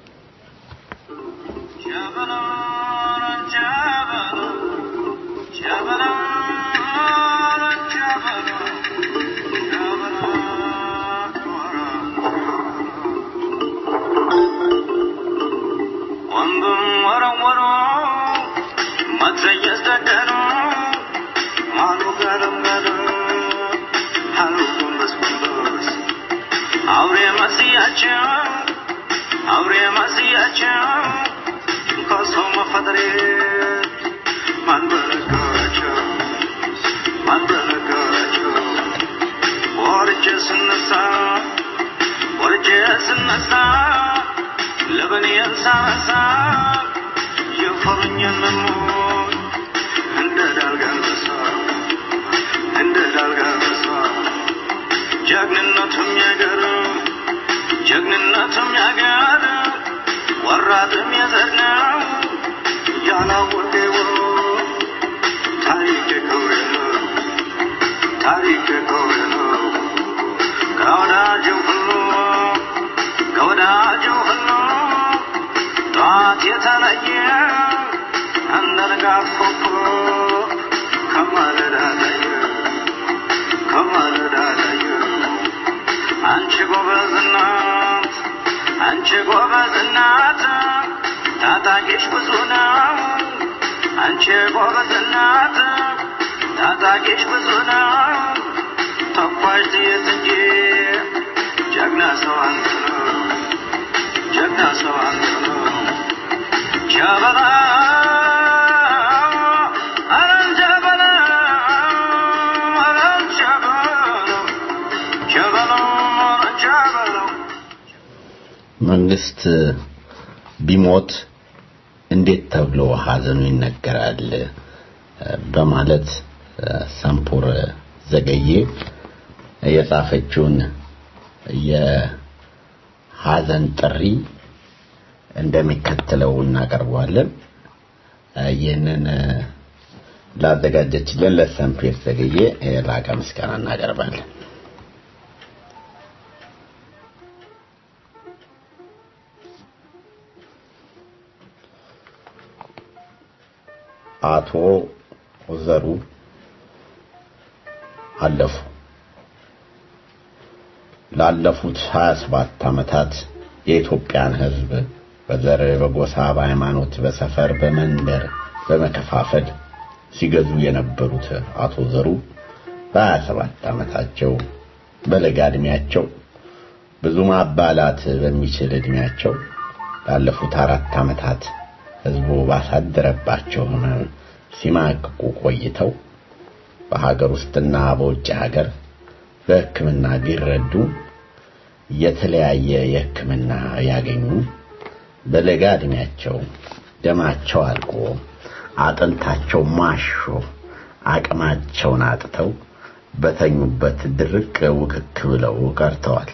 አውሬ መስያቸው አውሬ መስያቸው ከሰው መፈጠሬ ማን በነገራቸው ማን በነገራቸው ወርጄ ስነሳ ወርጄ ስነሳ ለበኔን ሳነሳ የፈሩኝን መሞት እንደ ዳልጋነሳ እንደ ዳልጋነሳ ጀግንነቱም ያገር ጀግንነቱም ያገር ወራትም የዘር ነው ያላወቀው ታሪክ ክብር ነው ታሪክ ክብር ነው ከወዳጁ ሁሉ ከወዳጁ ሁሉ ጠዋት የተለየ እንደ ንጋት ኮከብ ከማለዳ ላይ ከማለዳ ላይ አንቺ ጎበዝ እናት አንቺ ጎበዝ እናት ታጣቂሽ ብዙ ነው አንቺ ጎበዝ እናት ታጣቂሽ ብዙ ነው ተኳሽ ጥይት እንጂ ጀግና ሰው አንተ ነው ጀግና ሰው አንተ ነው ጀበላ አረን ጀበላ አረን ጀበላ ጀበላ አረን ጀበላ መንግስት ቢሞት እንዴት ተብሎ ሀዘኑ ይነገራል በማለት ሰምፑር ዘገዬ የጻፈችውን የሀዘን ጥሪ እንደሚከተለው እናቀርበዋለን። ይህንን ላዘጋጀችልን ለሰምፔር ዘገዬ የላቀ ምስጋና እናቀርባለን። አቶ ዘሩ አለፉ። ላለፉት 27 ዓመታት የኢትዮጵያን ሕዝብ በዘር፣ በጎሳ፣ በሃይማኖት፣ በሰፈር፣ በመንደር በመከፋፈል ሲገዙ የነበሩት አቶ ዘሩ በ27 ዓመታቸው በለጋ ዕድሜያቸው ብዙ ማባላት በሚችል ዕድሜያቸው ላለፉት አራት ዓመታት ህዝቡ ባሳደረባቸው ህመም ሲማቅቁ ቆይተው በሀገር ውስጥና በውጭ ሀገር በሕክምና ቢረዱ የተለያየ የሕክምና ያገኙ በለጋ ዕድሜያቸው ደማቸው አልቆ አጥንታቸው ማሾ አቅማቸውን አጥተው በተኙበት ድርቅ ውክክ ብለው ቀርተዋል።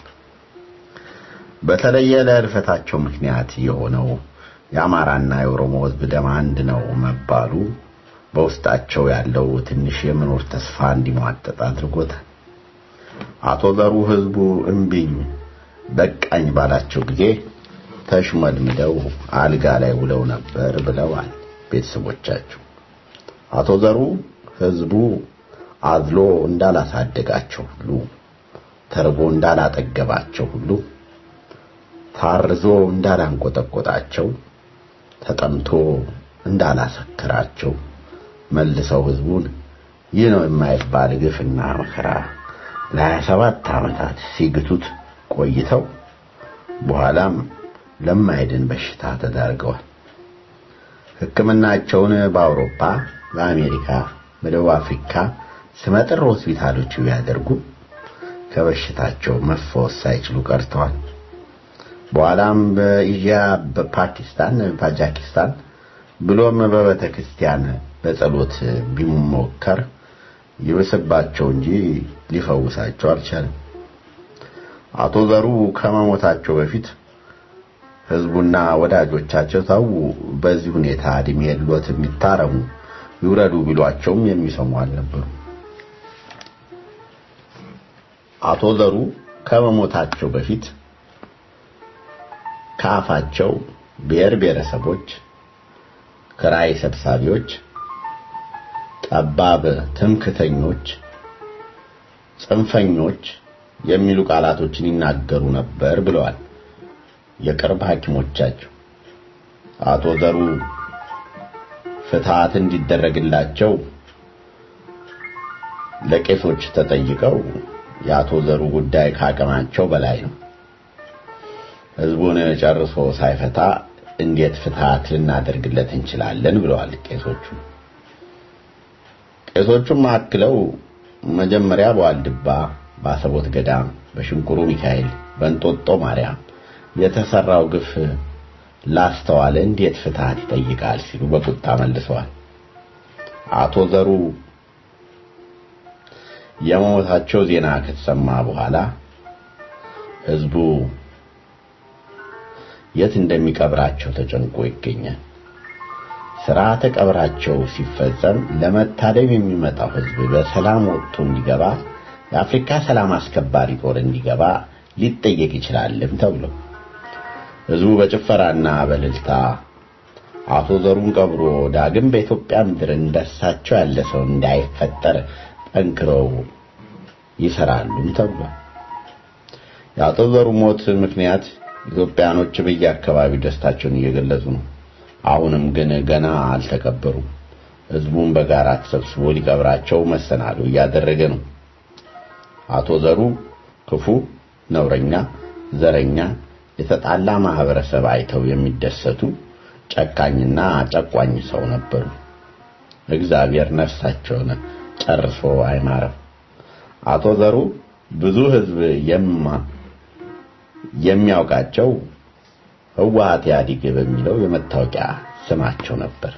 በተለየ ለህልፈታቸው ምክንያት የሆነው የአማራና የኦሮሞ ህዝብ ደም አንድ ነው መባሉ በውስጣቸው ያለው ትንሽ የመኖር ተስፋ እንዲሟጠጥ አድርጎታል። አቶ ዘሩ ህዝቡ እምቢኝ በቃኝ ባላቸው ጊዜ ተሽመድምደው አልጋ ላይ ውለው ነበር ብለዋል ቤተሰቦቻቸው። አቶ ዘሩ ህዝቡ አዝሎ እንዳላሳደጋቸው ሁሉ ተርቦ እንዳላጠገባቸው ሁሉ ታርዞ እንዳላንቆጠቆጣቸው ተጠምቶ እንዳላሰከራቸው መልሰው ህዝቡን ይህ ነው የማይባል ግፍና መከራ ለሀያ ሰባት ዓመታት ሲግቱት ቆይተው በኋላም ለማይድን በሽታ ተዳርገዋል። ሕክምናቸውን በአውሮፓ፣ በአሜሪካ፣ በደቡብ አፍሪካ ስመጥር ሆስፒታሎች ቢያደርጉ ከበሽታቸው መፈወስ ሳይችሉ ቀርተዋል። በኋላም በኢዥያ፣ በፓኪስታን፣ በታጃኪስታን፣ ብሎም በቤተ ክርስቲያን በጸሎት ቢሞከር ይብስባቸው እንጂ ሊፈውሳቸው አልቻለም። አቶ ዘሩ ከመሞታቸው በፊት ህዝቡና ወዳጆቻቸው ተው፣ በዚህ ሁኔታ እድሜ የሎት የሚታረሙ ይውረዱ ቢሏቸውም የሚሰሙ አልነበሩ። አቶ ዘሩ ከመሞታቸው በፊት ከአፋቸው ብሔር ብሔረሰቦች፣ ክራይ ሰብሳቢዎች፣ ጠባብ ትምክተኞች፣ ጽንፈኞች የሚሉ ቃላቶችን ይናገሩ ነበር ብለዋል የቅርብ ሐኪሞቻቸው። አቶ ዘሩ ፍትሃት እንዲደረግላቸው ለቄሶች ተጠይቀው የአቶ ዘሩ ጉዳይ ከአቅማቸው በላይ ነው፣ ህዝቡን ጨርሶ ሳይፈታ እንዴት ፍትሃት ልናደርግለት እንችላለን ብለዋል ቄሶቹ። ቄሶቹም አክለው መጀመሪያ በዋልድባ፣ በአሰቦት ገዳም፣ በሽንኩሩ ሚካኤል፣ በእንጦጦ ማርያም የተሰራው ግፍ ላስተዋለ እንዴት ፍትሃት ይጠይቃል ሲሉ በቁጣ መልሰዋል። አቶ ዘሩ የመሞታቸው ዜና ከተሰማ በኋላ ህዝቡ የት እንደሚቀብራቸው ተጨንቆ ይገኛል። ስርዓተ ቀብራቸው ሲፈጸም ለመታደም የሚመጣው ህዝብ በሰላም ወጥቶ እንዲገባ የአፍሪካ ሰላም አስከባሪ ጦር እንዲገባ ሊጠየቅ ይችላልም ተብሎ ህዝቡ በጭፈራና በእልልታ አቶ ዘሩን ቀብሮ ዳግም በኢትዮጵያ ምድር እንደሳቸው ያለ ሰው እንዳይፈጠር ጠንክረው ይሰራሉም ተብሏል። የአቶ ዘሩ ሞት ምክንያት ኢትዮጵያኖች በየአካባቢው ደስታቸውን እየገለጹ ነው። አሁንም ግን ገና አልተቀበሩም። ህዝቡን በጋራ ተሰብስቦ ሊቀብራቸው መሰናዶ እያደረገ ነው። አቶ ዘሩ ክፉ፣ ነውረኛ፣ ዘረኛ፣ የተጣላ ማህበረሰብ አይተው የሚደሰቱ ጨካኝና ጨቋኝ ሰው ነበሩ። እግዚአብሔር ነፍሳቸውን ጨርሶ አይማረም። አቶ ዘሩ ብዙ ህዝብ የማ የሚያውቃቸው ህወሓት ኢህአዴግ በሚለው የመታወቂያ ስማቸው ነበር።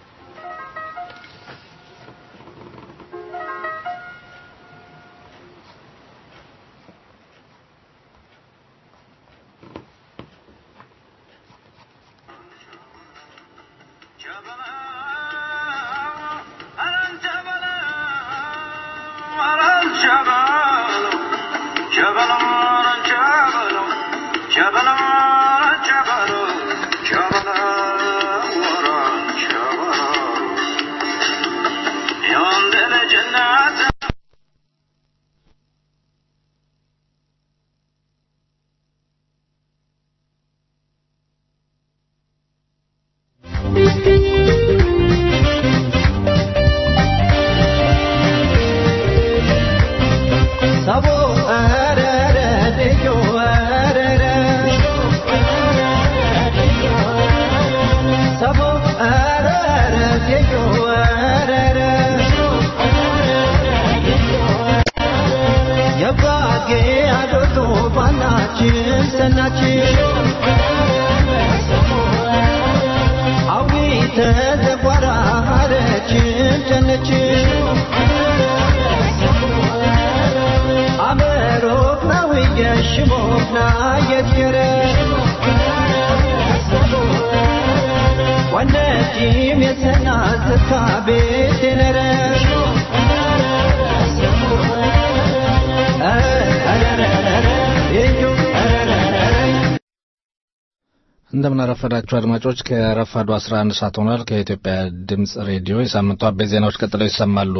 እንደምን አረፈዳችሁ አድማጮች። ከረፋዱ 11 ሰዓት ሆኗል። ከኢትዮጵያ ድምፅ ሬዲዮ የሳምንቱ አበይት ዜናዎች ቀጥለው ይሰማሉ።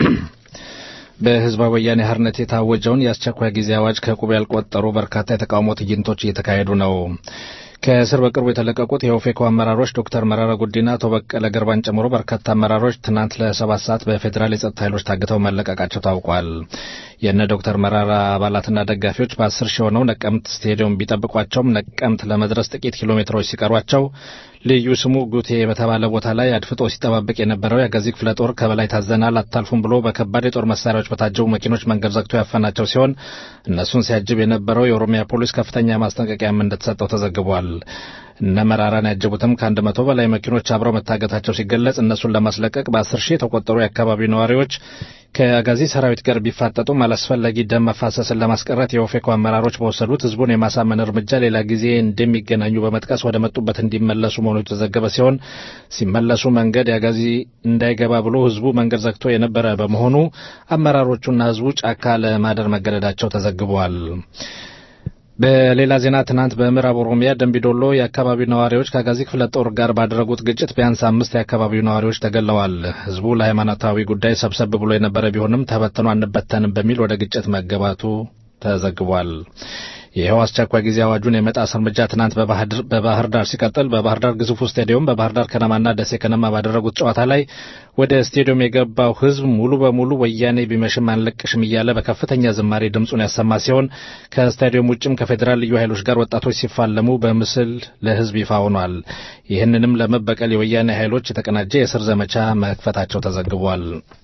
በህዝባዊ ወያኔ ሓርነት የታወጀውን የአስቸኳይ ጊዜ አዋጅ ከቁብ ያልቆጠሩ በርካታ የተቃውሞ ትዕይንቶች እየተካሄዱ ነው። ከእስር በቅርቡ የተለቀቁት የኦፌኮ አመራሮች ዶክተር መረራ ጉዲና፣ አቶ በቀለ ገርባን ጨምሮ በርካታ አመራሮች ትናንት ለሰባት ሰዓት በፌዴራል የጸጥታ ኃይሎች ታግተው መለቀቃቸው ታውቋል። የእነ ዶክተር መረራ አባላትና ደጋፊዎች በአስር ሺህ ሆነው ነቀምት ስቴዲየም ቢጠብቋቸውም ነቀምት ለመድረስ ጥቂት ኪሎ ሜትሮች ሲቀሯቸው ልዩ ስሙ ጉቴ በተባለ ቦታ ላይ አድፍጦ ሲጠባበቅ የነበረው የአጋዚ ክፍለ ጦር ከበላይ ታዘናል አታልፉም ብሎ በከባድ የጦር መሳሪያዎች በታጀቡ መኪኖች መንገድ ዘግቶ ያፈናቸው ሲሆን እነሱን ሲያጅብ የነበረው የኦሮሚያ ፖሊስ ከፍተኛ ማስጠንቀቂያም እንደተሰጠው ተዘግቧል። ተዘግቧል። እነ መራራን ያጀቡትም ከአንድ መቶ በላይ መኪኖች አብረው መታገታቸው ሲገለጽ እነሱን ለማስለቀቅ በአስር ሺህ የተቆጠሩ የአካባቢው ነዋሪዎች ከአጋዚ ሰራዊት ጋር ቢፋጠጡም አላስፈላጊ ደም መፋሰስን ለማስቀረት የኦፌኮ አመራሮች በወሰዱት ህዝቡን የማሳመን እርምጃ ሌላ ጊዜ እንደሚገናኙ በመጥቀስ ወደ መጡበት እንዲመለሱ መሆኑ የተዘገበ ሲሆን ሲመለሱ መንገድ የአጋዚ እንዳይገባ ብሎ ህዝቡ መንገድ ዘግቶ የነበረ በመሆኑ አመራሮቹና ህዝቡ ጫካ ለማደር መገደዳቸው ተዘግቧል። በሌላ ዜና ትናንት በምዕራብ ኦሮሚያ ደንቢዶሎ የአካባቢው ነዋሪዎች ከአጋዚ ክፍለ ጦር ጋር ባደረጉት ግጭት ቢያንስ አምስት የአካባቢው ነዋሪዎች ተገለዋል። ህዝቡ ለሃይማኖታዊ ጉዳይ ሰብሰብ ብሎ የነበረ ቢሆንም ተበትኖ አንበተንም በሚል ወደ ግጭት መገባቱ ተዘግቧል። ይኸው አስቸኳይ ጊዜ አዋጁን የመጣስ እርምጃ ትናንት በባህር ዳር ሲቀጥል በባህር ዳር ግዙፉ ስቴዲየም በባህር ዳር ከነማና ደሴ ከነማ ባደረጉት ጨዋታ ላይ ወደ ስቴዲየም የገባው ህዝብ ሙሉ በሙሉ ወያኔ ቢመሽም አንለቅሽም እያለ በከፍተኛ ዝማሬ ድምፁን ያሰማ ሲሆን ከስታዲየም ውጭም ከፌዴራል ልዩ ኃይሎች ጋር ወጣቶች ሲፋለሙ በምስል ለህዝብ ይፋ ሆኗል። ይህንንም ለመበቀል የወያኔ ኃይሎች የተቀናጀ የእስር ዘመቻ መክፈታቸው ተዘግቧል።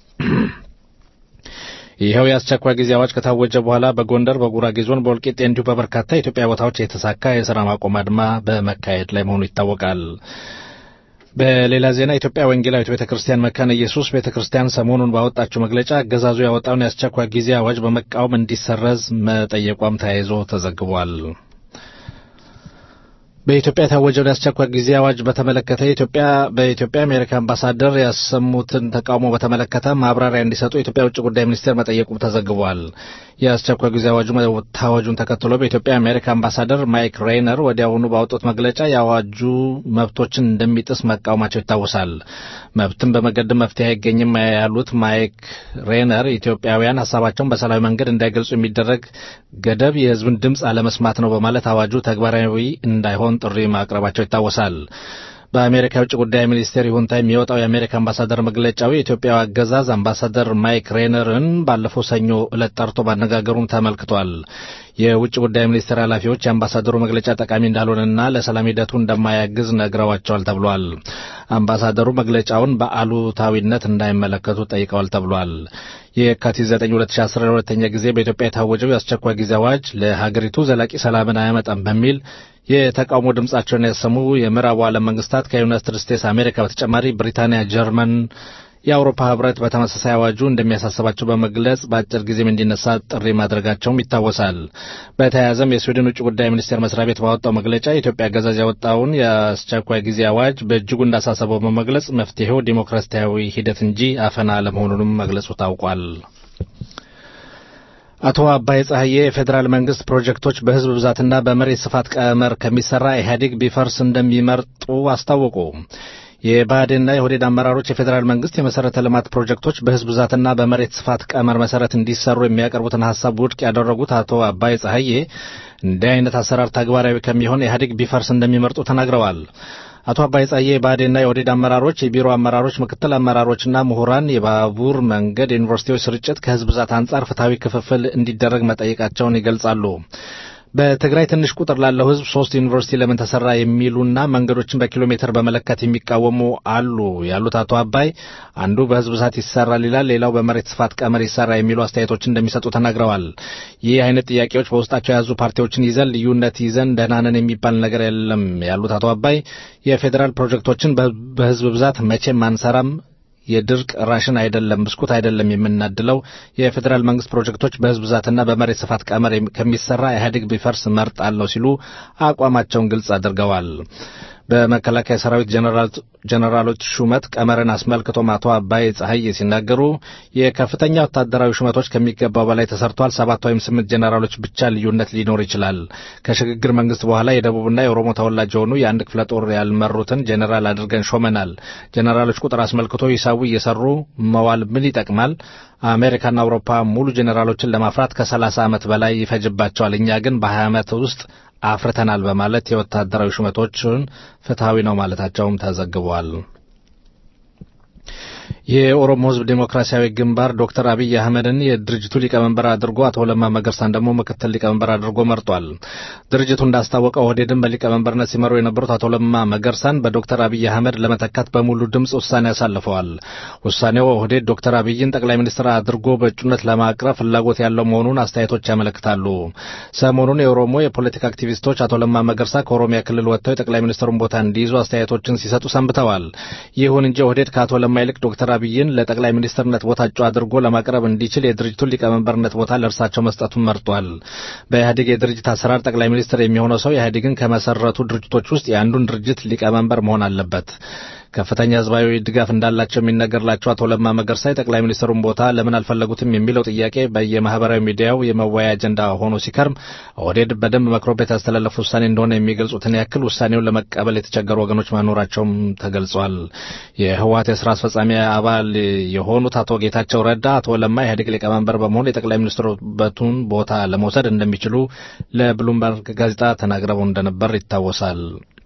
ይኸው የአስቸኳይ ጊዜ አዋጅ ከታወጀ በኋላ በጎንደር፣ በጉራጌ ዞን፣ በወልቂጤ እንዲሁ በበርካታ የኢትዮጵያ ቦታዎች የተሳካ የስራ ማቆም አድማ በመካሄድ ላይ መሆኑ ይታወቃል። በሌላ ዜና ኢትዮጵያ ወንጌላዊት ቤተ ክርስቲያን መካነ ኢየሱስ ቤተ ክርስቲያን ሰሞኑን ባወጣችው መግለጫ አገዛዙ ያወጣውን የአስቸኳይ ጊዜ አዋጅ በመቃወም እንዲሰረዝ መጠየቋም ተያይዞ ተዘግቧል። በኢትዮጵያ የታወጀውን የአስቸኳይ ጊዜ አዋጅ በተመለከተ ኢትዮጵያ በኢትዮጵያ አሜሪካ አምባሳደር ያሰሙትን ተቃውሞ በተመለከተ ማብራሪያ እንዲሰጡ የኢትዮጵያ ውጭ ጉዳይ ሚኒስቴር መጠየቁ ተዘግቧል። የአስቸኳይ ጊዜ አዋጁ መታወጁን ተከትሎ በኢትዮጵያ አሜሪካ አምባሳደር ማይክ ሬይነር ወዲያውኑ ባወጡት መግለጫ የአዋጁ መብቶችን እንደሚጥስ መቃወማቸው ይታወሳል። መብትን በመገደብ መፍትሄ አይገኝም ያሉት ማይክ ሬይነር ኢትዮጵያውያን ሀሳባቸውን በሰላማዊ መንገድ እንዳይገልጹ የሚደረግ ገደብ የሕዝብን ድምፅ አለመስማት ነው በማለት አዋጁ ተግባራዊ እንዳይሆን ጥሪ ማቅረባቸው ይታወሳል። በአሜሪካ የውጭ ጉዳይ ሚኒስቴር ይሁንታ የሚወጣው የአሜሪካ አምባሳደር መግለጫው የኢትዮጵያው አገዛዝ አምባሳደር ማይክ ሬነርን ባለፈው ሰኞ ዕለት ጠርቶ ማነጋገሩን ተመልክቷል። የውጭ ጉዳይ ሚኒስቴር ኃላፊዎች የአምባሳደሩ መግለጫ ጠቃሚ እንዳልሆነና ለሰላም ሂደቱ እንደማያግዝ ነግረዋቸዋል ተብሏል። አምባሳደሩ መግለጫውን በአሉታዊነት እንዳይመለከቱ ጠይቀዋል ተብሏል። የካቲት 9 2010 ለሁለተኛ ጊዜ በኢትዮጵያ የታወጀው የአስቸኳይ ጊዜ አዋጅ ለሀገሪቱ ዘላቂ ሰላምን አያመጣም በሚል የተቃውሞ ድምጻቸውን ያሰሙ የምዕራቡ ዓለም መንግስታት ከዩናይትድ ስቴትስ አሜሪካ በተጨማሪ ብሪታንያ፣ ጀርመን፣ የአውሮፓ ህብረት በተመሳሳይ አዋጁ እንደሚያሳስባቸው በመግለጽ በአጭር ጊዜም እንዲነሳ ጥሪ ማድረጋቸውም ይታወሳል። በተያያዘም የስዊድን ውጭ ጉዳይ ሚኒስቴር መስሪያ ቤት ባወጣው መግለጫ የኢትዮጵያ አገዛዝ ያወጣውን የአስቸኳይ ጊዜ አዋጅ በእጅጉ እንዳሳሰበው በመግለጽ መፍትሄው ዲሞክራሲያዊ ሂደት እንጂ አፈና አለመሆኑንም መግለጹ ታውቋል። አቶ አባይ ጸሐዬ የፌዴራል መንግስት ፕሮጀክቶች በህዝብ ብዛትና በመሬት ስፋት ቀመር ከሚሰራ ኢህአዴግ ቢፈርስ እንደሚመርጡ አስታወቁ። የብአዴንና የኦህዴድ አመራሮች የፌዴራል መንግስት የመሰረተ ልማት ፕሮጀክቶች በህዝብ ብዛትና በመሬት ስፋት ቀመር መሰረት እንዲሰሩ የሚያቀርቡትን ሀሳብ ውድቅ ያደረጉት አቶ አባይ ጸሐዬ እንዲህ አይነት አሰራር ተግባራዊ ከሚሆን ኢህአዴግ ቢፈርስ እንደሚመርጡ ተናግረዋል። አቶ አባይ ጸሐዬ የብአዴንና የኦህዴድ አመራሮች፣ የቢሮ አመራሮች፣ ምክትል አመራሮችና ምሁራን የባቡር መንገድ፣ የዩኒቨርሲቲዎች ስርጭት ከህዝብ ብዛት አንጻር ፍትሐዊ ክፍፍል እንዲደረግ መጠየቃቸውን ይገልጻሉ። በትግራይ ትንሽ ቁጥር ላለው ህዝብ ሶስት ዩኒቨርሲቲ ለምን ተሰራ የሚሉና መንገዶችን በኪሎ ሜትር በመለካት የሚቃወሙ አሉ ያሉት አቶ አባይ አንዱ በህዝብ ብዛት ይሰራል ይላል፣ ሌላው በመሬት ስፋት ቀመር ይሰራ የሚሉ አስተያየቶችን እንደሚሰጡ ተናግረዋል። ይህ አይነት ጥያቄዎች በውስጣቸው የያዙ ፓርቲዎችን ይዘን ልዩነት ይዘን ደህና ነን የሚባል ነገር የለም ያሉት አቶ አባይ የፌዴራል ፕሮጀክቶችን በህዝብ ብዛት መቼም አንሰራም የድርቅ ራሽን አይደለም፣ ብስኩት አይደለም የምናድለው። የፌዴራል መንግስት ፕሮጀክቶች በህዝብ ብዛትና በመሬት ስፋት ቀመር ከሚሰራ ኢህአዴግ ቢፈርስ መርጣለሁ ሲሉ አቋማቸውን ግልጽ አድርገዋል። በመከላከያ ሰራዊት ጀኔራሎች ሹመት ቀመርን አስመልክቶም አቶ አባይ ጸሐዬ ሲናገሩ የከፍተኛ ወታደራዊ ሹመቶች ከሚገባው በላይ ተሰርቷል። ሰባት ወይም ስምንት ጀኔራሎች ብቻ ልዩነት ሊኖር ይችላል። ከሽግግር መንግስት በኋላ የደቡብና የኦሮሞ ተወላጅ የሆኑ የአንድ ክፍለ ጦር ያልመሩትን ጀኔራል አድርገን ሾመናል። ጀኔራሎች ቁጥር አስመልክቶ ሂሳቡ እየሰሩ መዋል ምን ይጠቅማል? አሜሪካና አውሮፓ ሙሉ ጀኔራሎችን ለማፍራት ከሰላሳ ዓመት በላይ ይፈጅባቸዋል። እኛ ግን በሀያ ዓመት ውስጥ አፍርተናል በማለት የወታደራዊ ሹመቶችን ፍትሐዊ ነው ማለታቸውም ተዘግቧል። የኦሮሞ ሕዝብ ዴሞክራሲያዊ ግንባር ዶክተር አብይ አህመድን የድርጅቱ ሊቀመንበር አድርጎ አቶ ለማ መገርሳን ደግሞ ምክትል ሊቀመንበር አድርጎ መርጧል። ድርጅቱ እንዳስታወቀው ኦህዴድን በሊቀመንበርነት ሲመሩ የነበሩት አቶ ለማ መገርሳን በዶክተር አብይ አህመድ ለመተካት በሙሉ ድምፅ ውሳኔ አሳልፈዋል። ውሳኔው ኦህዴድ ዶክተር አብይን ጠቅላይ ሚኒስትር አድርጎ በእጩነት ለማቅረብ ፍላጎት ያለው መሆኑን አስተያየቶች ያመለክታሉ። ሰሞኑን የኦሮሞ የፖለቲካ አክቲቪስቶች አቶ ለማ መገርሳ ከኦሮሚያ ክልል ወጥተው የጠቅላይ ሚኒስትሩን ቦታ እንዲይዙ አስተያየቶችን ሲሰጡ ሰንብተዋል። ይሁን እንጂ ኦህዴድ ከአቶ ለማ ይልቅ ዶክተር አብይን ለጠቅላይ ሚኒስትርነት ቦታ እጩ አድርጎ ለማቅረብ እንዲችል የድርጅቱን ሊቀመንበርነት ቦታ ለእርሳቸው መስጠቱን መርጧል። በኢህአዴግ የድርጅት አሰራር ጠቅላይ ሚኒስትር የሚሆነው ሰው ኢህአዴግን ከመሰረቱ ድርጅቶች ውስጥ የአንዱን ድርጅት ሊቀመንበር መሆን አለበት። ከፍተኛ ህዝባዊ ድጋፍ እንዳላቸው የሚነገርላቸው አቶ ለማ መገርሳ የጠቅላይ ሚኒስትሩን ቦታ ለምን አልፈለጉትም የሚለው ጥያቄ በየማህበራዊ ሚዲያው የመወያያ አጀንዳ ሆኖ ሲከርም ኦህዴድ በደንብ መክሮበት ያስተላለፉ ውሳኔ እንደሆነ የሚገልጹትን ያክል ውሳኔውን ለመቀበል የተቸገሩ ወገኖች መኖራቸውም ተገልጿል። የህወሓት የስራ አስፈጻሚ አባል የሆኑት አቶ ጌታቸው ረዳ አቶ ለማ ኢህአዴግ ሊቀመንበር በመሆን የጠቅላይ ሚኒስትሩበቱን ቦታ ለመውሰድ እንደሚችሉ ለብሉምበርግ ጋዜጣ ተናግረው እንደነበር ይታወሳል።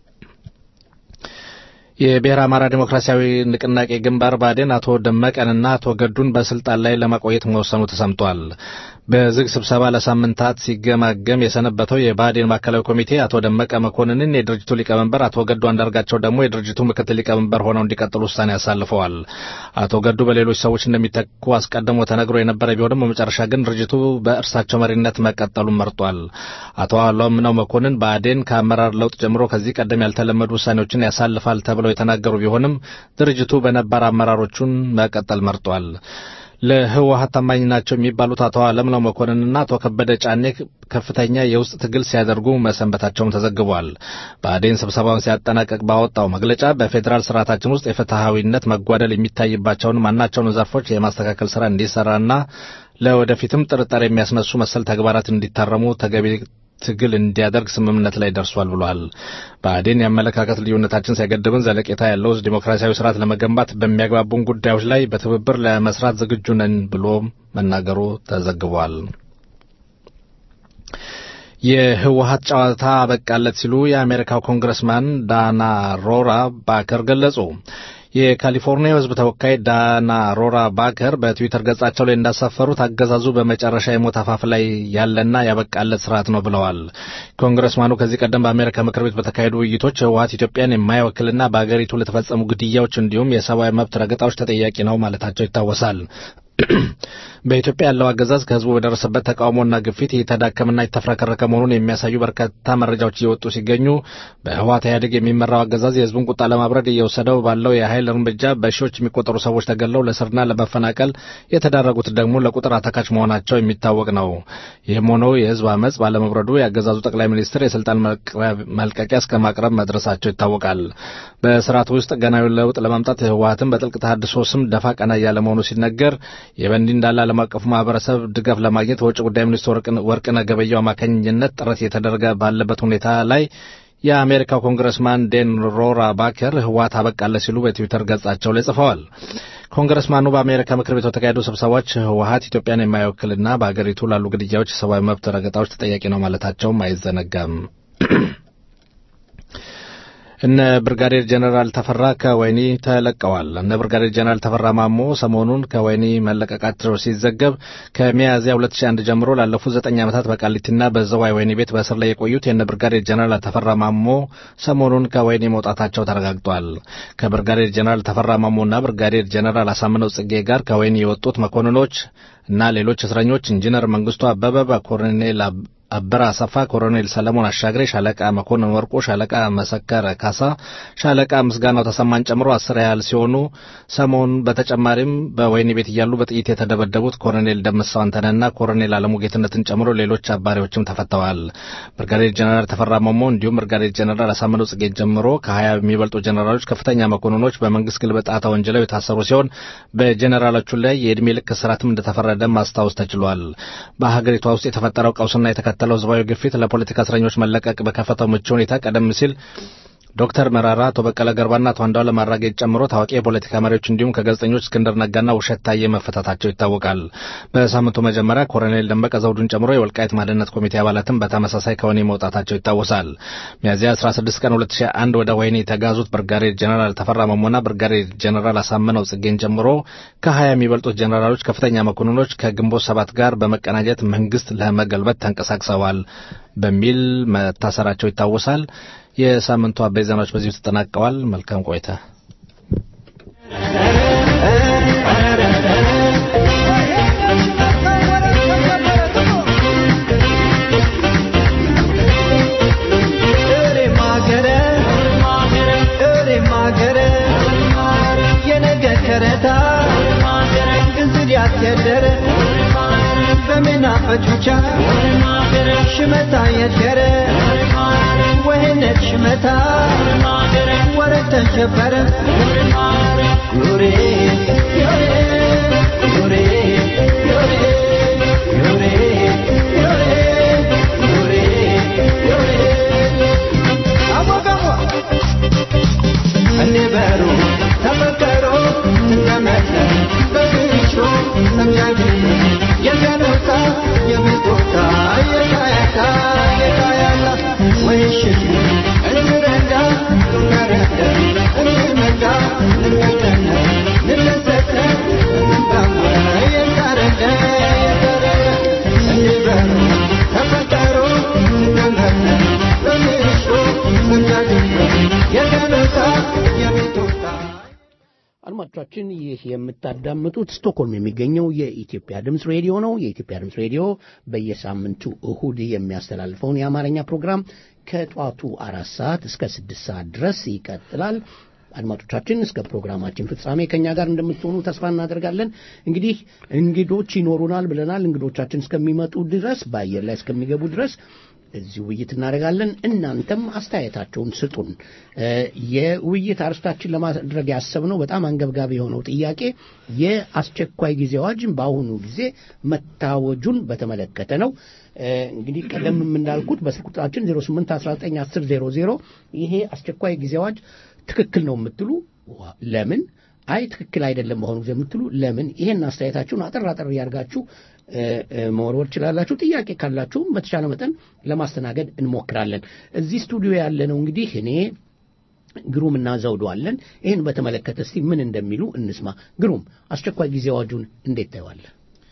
የብሔረ አማራ ዲሞክራሲያዊ ንቅናቄ ግንባር ባዴን አቶ ደመቀንና አቶ ገዱን በስልጣን ላይ ለማቆየት መወሰኑ ተሰምቷል። በዝግ ስብሰባ ለሳምንታት ሲገማገም የሰነበተው የባዴን ማዕከላዊ ኮሚቴ አቶ ደመቀ መኮንንን የድርጅቱ ሊቀመንበር፣ አቶ ገዱ አንዳርጋቸው ደግሞ የድርጅቱ ምክትል ሊቀመንበር ሆነው እንዲቀጥሉ ውሳኔ አሳልፈዋል። አቶ ገዱ በሌሎች ሰዎች እንደሚተኩ አስቀድሞ ተነግሮ የነበረ ቢሆንም በመጨረሻ ግን ድርጅቱ በእርሳቸው መሪነት መቀጠሉን መርጧል። አቶ አለምነው መኮንን ባዴን ከአመራር ለውጥ ጀምሮ ከዚህ ቀደም ያልተለመዱ ውሳኔዎችን ያሳልፋል ተብለው የተናገሩ ቢሆንም ድርጅቱ በነባር አመራሮቹን መቀጠል መርጧል። ለህወሀት ታማኝ ናቸው የሚባሉት አቶ አለምነው መኮንንና አቶ ከበደ ጫኔ ከፍተኛ የውስጥ ትግል ሲያደርጉ መሰንበታቸውም ተዘግቧል። ብአዴን ስብሰባውን ሲያጠናቀቅ ባወጣው መግለጫ በፌዴራል ስርዓታችን ውስጥ የፍትሐዊነት መጓደል የሚታይባቸውን ማናቸውን ዘርፎች የማስተካከል ስራ እንዲሰራና ለወደፊትም ጥርጣሬ የሚያስነሱ መሰል ተግባራት እንዲታረሙ ተገቢ ትግል እንዲያደርግ ስምምነት ላይ ደርሷል ብሏል። ብአዴን የአመለካከት ልዩነታችን ሳይገድብን ዘለቄታ ያለው ዲሞክራሲያዊ ስርዓት ለመገንባት በሚያግባቡን ጉዳዮች ላይ በትብብር ለመስራት ዝግጁ ነን ብሎ መናገሩ ተዘግቧል። የህወሀት ጨዋታ አበቃለት ሲሉ የአሜሪካው ኮንግረስማን ዳና ሮራ ባከር ገለጹ። የካሊፎርኒያ ህዝብ ተወካይ ዳና ሮራ ባከር በትዊተር ገጻቸው ላይ እንዳሰፈሩት አገዛዙ በመጨረሻ የሞት አፋፍ ላይ ያለና ያበቃለት ስርዓት ነው ብለዋል። ኮንግረስማኑ ከዚህ ቀደም በአሜሪካ ምክር ቤት በተካሄዱ ውይይቶች ህወሀት ኢትዮጵያን የማይወክልና በአገሪቱ ለተፈጸሙ ግድያዎች እንዲሁም የሰብአዊ መብት ረገጣዎች ተጠያቂ ነው ማለታቸው ይታወሳል። በኢትዮጵያ ያለው አገዛዝ ከህዝቡ በደረሰበት ተቃውሞና ግፊት የተዳከመና የተፍረከረከ መሆኑን የሚያሳዩ በርካታ መረጃዎች እየወጡ ሲገኙ በህወሓት ኢህአዴግ የሚመራው አገዛዝ የህዝቡን ቁጣ ለማብረድ እየወሰደው ባለው የኃይል እርምጃ በሺዎች የሚቆጠሩ ሰዎች ተገለው ለስርና ለመፈናቀል የተዳረጉት ደግሞ ለቁጥር አታካች መሆናቸው የሚታወቅ ነው። ይህም ሆኖ የህዝብ አመፅ ባለመብረዱ የአገዛዙ ጠቅላይ ሚኒስትር የስልጣን መልቀቂያ እስከ ማቅረብ መድረሳቸው ይታወቃል። በስርዓቱ ውስጥ ገናዊ ለውጥ ለማምጣት ህወሓትን በጥልቅ ተሃድሶ ስም ደፋ ቀና እያለ መሆኑ ሲነገር ይህ በእንዲህ እንዳለ ዓለም አቀፉ ማህበረሰብ ድጋፍ ለማግኘት በውጭ ጉዳይ ሚኒስትር ወርቅነህ ገበየሁ አማካኝነት ጥረት እየተደረገ ባለበት ሁኔታ ላይ የአሜሪካው ኮንግረስማን ዴን ሮራ ባከር ህወሓት አበቃለ ሲሉ በትዊተር ገጻቸው ላይ ጽፈዋል። ኮንግረስማኑ በአሜሪካ ምክር ቤት በተካሄዱ ስብሰባዎች ህወሓት ኢትዮጵያን የማይወክልና በአገሪቱ ላሉ ግድያዎች፣ የሰብአዊ መብት ረገጣዎች ተጠያቂ ነው ማለታቸውም አይዘነጋም። እነ ብርጋዴር ጀነራል ተፈራ ከወህኒ ተለቀዋል። እነ ብርጋዴር ጀነራል ተፈራ ማሞ ሰሞኑን ከወህኒ መለቀቃቸው ሲዘገብ ከሚያዝያ 2001 ጀምሮ ላለፉት ዘጠኝ ዓመታት በቃሊቲና በዘዋይ ወህኒ ቤት በእስር ላይ የቆዩት የእነ ብርጋዴር ጀነራል ተፈራ ማሞ ሰሞኑን ከወህኒ መውጣታቸው ተረጋግጧል። ከብርጋዴር ጀነራል ተፈራ ማሞና ብርጋዴር ጀነራል አሳምነው ጽጌ ጋር ከወህኒ የወጡት መኮንኖች እና ሌሎች እስረኞች ኢንጂነር መንግስቱ አበበ በኮሎኔል አበራ አሰፋ፣ ኮሎኔል ሰለሞን አሻግሬ፣ ሻለቃ መኮንን ወርቆ፣ ሻለቃ መሰከረ ካሳ፣ ሻለቃ ምስጋናው ተሰማን ጨምሮ አስር ያህል ሲሆኑ ሰሞኑን በተጨማሪም በወህኒ ቤት እያሉ በጥይት የተደበደቡት ኮሎኔል ደምሰው አንተነህና ኮሎኔል አለሙ ጌትነትን ጨምሮ ሌሎች አባሪዎችም ተፈተዋል። ብርጋዴር ጀነራል ተፈራ ማሞ እንዲሁም ብርጋዴር ጀነራል አሳምነው ጽጌ ጀምሮ ከሀያ የሚበልጡ ጀነራሎች ከፍተኛ መኮንኖች በመንግስት ግልበጣ ተወንጅለው የታሰሩ ሲሆን በጀነራሎቹ ላይ የዕድሜ ልክ እስራትም እንደተፈረደ ማስታወስ ተችሏል። በሀገሪቷ ውስጥ የተፈጠረው ቀውስና የተከተለው ህዝባዊ ግፊት ለፖለቲካ እስረኞች መለቀቅ በከፈተው ምቹ ሁኔታ ቀደም ሲል ዶክተር መራራ፣ አቶ በቀለ ገርባና አቶ አንዱዓለም አራጌን ጨምሮ ታዋቂ የፖለቲካ መሪዎች እንዲሁም ከጋዜጠኞች እስክንድር ነጋና ውብሸት ታዬ መፈታታቸው ይታወቃል። በሳምንቱ መጀመሪያ ኮሎኔል ደመቀ ዘውዱን ጨምሮ የወልቃይት ማንነት ኮሚቴ አባላትም በተመሳሳይ ከወህኒ መውጣታቸው ይታወሳል። ሚያዝያ 16 ቀን 2001 ወደ ወህኒ የተጋዙት ብርጋዴር ጀነራል ተፈራ መሞና ብርጋዴር ጀነራል አሳምነው ጽጌን ጨምሮ ከ20 የሚበልጡት ጀነራሎች ከፍተኛ መኮንኖች ከግንቦት ሰባት ጋር በመቀናጀት መንግስት ለመገልበጥ ተንቀሳቅሰዋል በሚል መታሰራቸው ይታወሳል። የሳምንቱ አበይ ዜናዎች በዚሁ ተጠናቀዋል። መልካም ቆይታ። ያስቸደረ በመናፈጮቻ ሽመታ የደረ ወህነት ሽመታ ወረት ተሸበረ ዮሬ ዮሬ ዮሬ ዮሬ ዮሬ ዮሬ ዮሬ ዮሬ አሞጋሞ እኔ በሩ ተፈከሮ ተመለ በግሾ ሰምያጅ የገኖታ የምጦታ የካያታ የካያታ ወይሽሽ እንረዳ እንረዳ እንመዳ እንመደነ እንሰተ እንባማ የታረደ የታረደ እንበሩ ተፈጠሮ ተመለ በግሾ ሰምያጅ የገኖታ የምጦታ አድማጮቻችን ይህ የምታዳምጡት ስቶክሆልም የሚገኘው የኢትዮጵያ ድምፅ ሬዲዮ ነው። የኢትዮጵያ ድምፅ ሬዲዮ በየሳምንቱ እሁድ የሚያስተላልፈውን የአማርኛ ፕሮግራም ከጧቱ አራት ሰዓት እስከ ስድስት ሰዓት ድረስ ይቀጥላል። አድማጮቻችን እስከ ፕሮግራማችን ፍጻሜ ከእኛ ጋር እንደምትሆኑ ተስፋ እናደርጋለን። እንግዲህ እንግዶች ይኖሩናል ብለናል። እንግዶቻችን እስከሚመጡ ድረስ በአየር ላይ እስከሚገቡ ድረስ እዚህ ውይይት እናደርጋለን። እናንተም አስተያየታቸውን ስጡን። የውይይት አርስታችን ለማድረግ ያሰብነው በጣም አንገብጋቢ የሆነው ጥያቄ የአስቸኳይ ጊዜ አዋጅን በአሁኑ ጊዜ መታወጁን በተመለከተ ነው። እንግዲህ ቀደም እንዳልኩት በስልክ ቁጥራችን 08191000 ይሄ አስቸኳይ ጊዜ አዋጅ ትክክል ነው የምትሉ ለምን አይ ትክክል አይደለም በአሁኑ ጊዜ የምትሉ ለምን ይሄን አስተያየታችሁን አጠር አጠር እያደርጋችሁ መወርወር ትችላላችሁ። ጥያቄ ካላችሁም በተቻለ መጠን ለማስተናገድ እንሞክራለን። እዚህ ስቱዲዮ ያለ ነው እንግዲህ እኔ ግሩም እና ዘውዱ አለን። ይህን በተመለከተ እስቲ ምን እንደሚሉ እንስማ። ግሩም፣ አስቸኳይ ጊዜ አዋጁን እንዴት ታየዋለህ?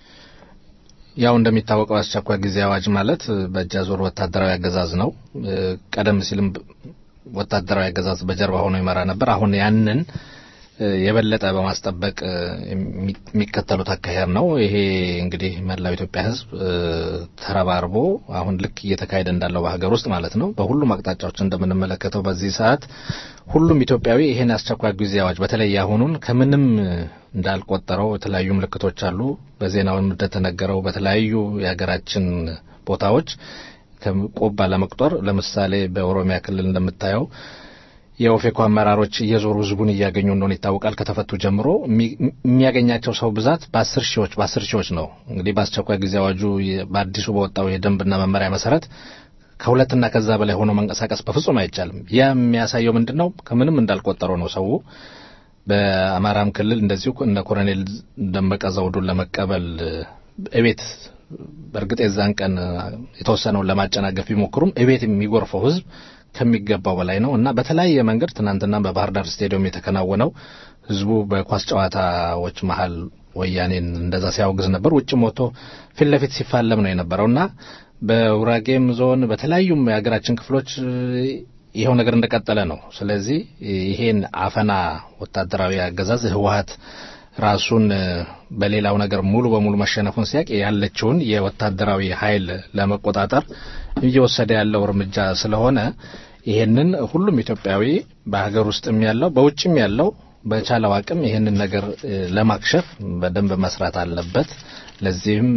ያው እንደሚታወቀው አስቸኳይ ጊዜ አዋጅ ማለት በእጅ አዙር ወታደራዊ አገዛዝ ነው። ቀደም ሲልም ወታደራዊ አገዛዝ በጀርባ ሆኖ ይመራ ነበር። አሁን ያንን የበለጠ በማስጠበቅ የሚከተሉት አካሄድ ነው። ይሄ እንግዲህ መላው ኢትዮጵያ ሕዝብ ተረባርቦ አሁን ልክ እየተካሄደ እንዳለው በሀገር ውስጥ ማለት ነው በሁሉም አቅጣጫዎች እንደምንመለከተው በዚህ ሰዓት ሁሉም ኢትዮጵያዊ ይሄን አስቸኳይ ጊዜ አዋጅ በተለይ አሁኑን ከምንም እንዳልቆጠረው የተለያዩ ምልክቶች አሉ። በዜናውም እንደተነገረው በተለያዩ የሀገራችን ቦታዎች ቆብ ባለመቁጠር ለምሳሌ በኦሮሚያ ክልል እንደምታየው የኦፌኮ አመራሮች እየዞሩ ህዝቡን እያገኙ እንደሆነ ይታወቃል። ከተፈቱ ጀምሮ የሚያገኛቸው ሰው ብዛት በአስር ሺዎች በአስር ሺዎች ነው። እንግዲህ በአስቸኳይ ጊዜ አዋጁ በአዲሱ በወጣው የደንብና መመሪያ መሰረት ከሁለትና ከዛ በላይ ሆኖ መንቀሳቀስ በፍጹም አይቻልም። ያ የሚያሳየው ምንድን ነው? ከምንም እንዳልቆጠረው ነው ሰው በአማራም ክልል እንደዚሁ እነ ኮሎኔል ደመቀ ዘውዱን ለመቀበል እቤት በእርግጥ የዛን ቀን የተወሰነውን ለማጨናገፍ ቢሞክሩም እቤት የሚጎርፈው ህዝብ ከሚገባው በላይ ነው እና በተለያየ መንገድ ትናንትና በባህር ዳር ስቴዲየም የተከናወነው ህዝቡ በኳስ ጨዋታዎች መሀል ወያኔን እንደዛ ሲያወግዝ ነበር። ውጭም ወጥቶ ፊት ለፊት ሲፋለም ነው የነበረው እና በውራጌም ዞን በተለያዩም የሀገራችን ክፍሎች ይኸው ነገር እንደቀጠለ ነው። ስለዚህ ይሄን አፈና ወታደራዊ አገዛዝ ህወሀት ራሱን በሌላው ነገር ሙሉ በሙሉ መሸነፉን ሲያቅ ያለችውን የወታደራዊ ኃይል ለመቆጣጠር እየወሰደ ያለው እርምጃ ስለሆነ ይሄንን ሁሉም ኢትዮጵያዊ በሀገር ውስጥም ያለው በውጭም ያለው በቻለው አቅም ይሄንን ነገር ለማክሸፍ በደንብ መስራት አለበት። ለዚህም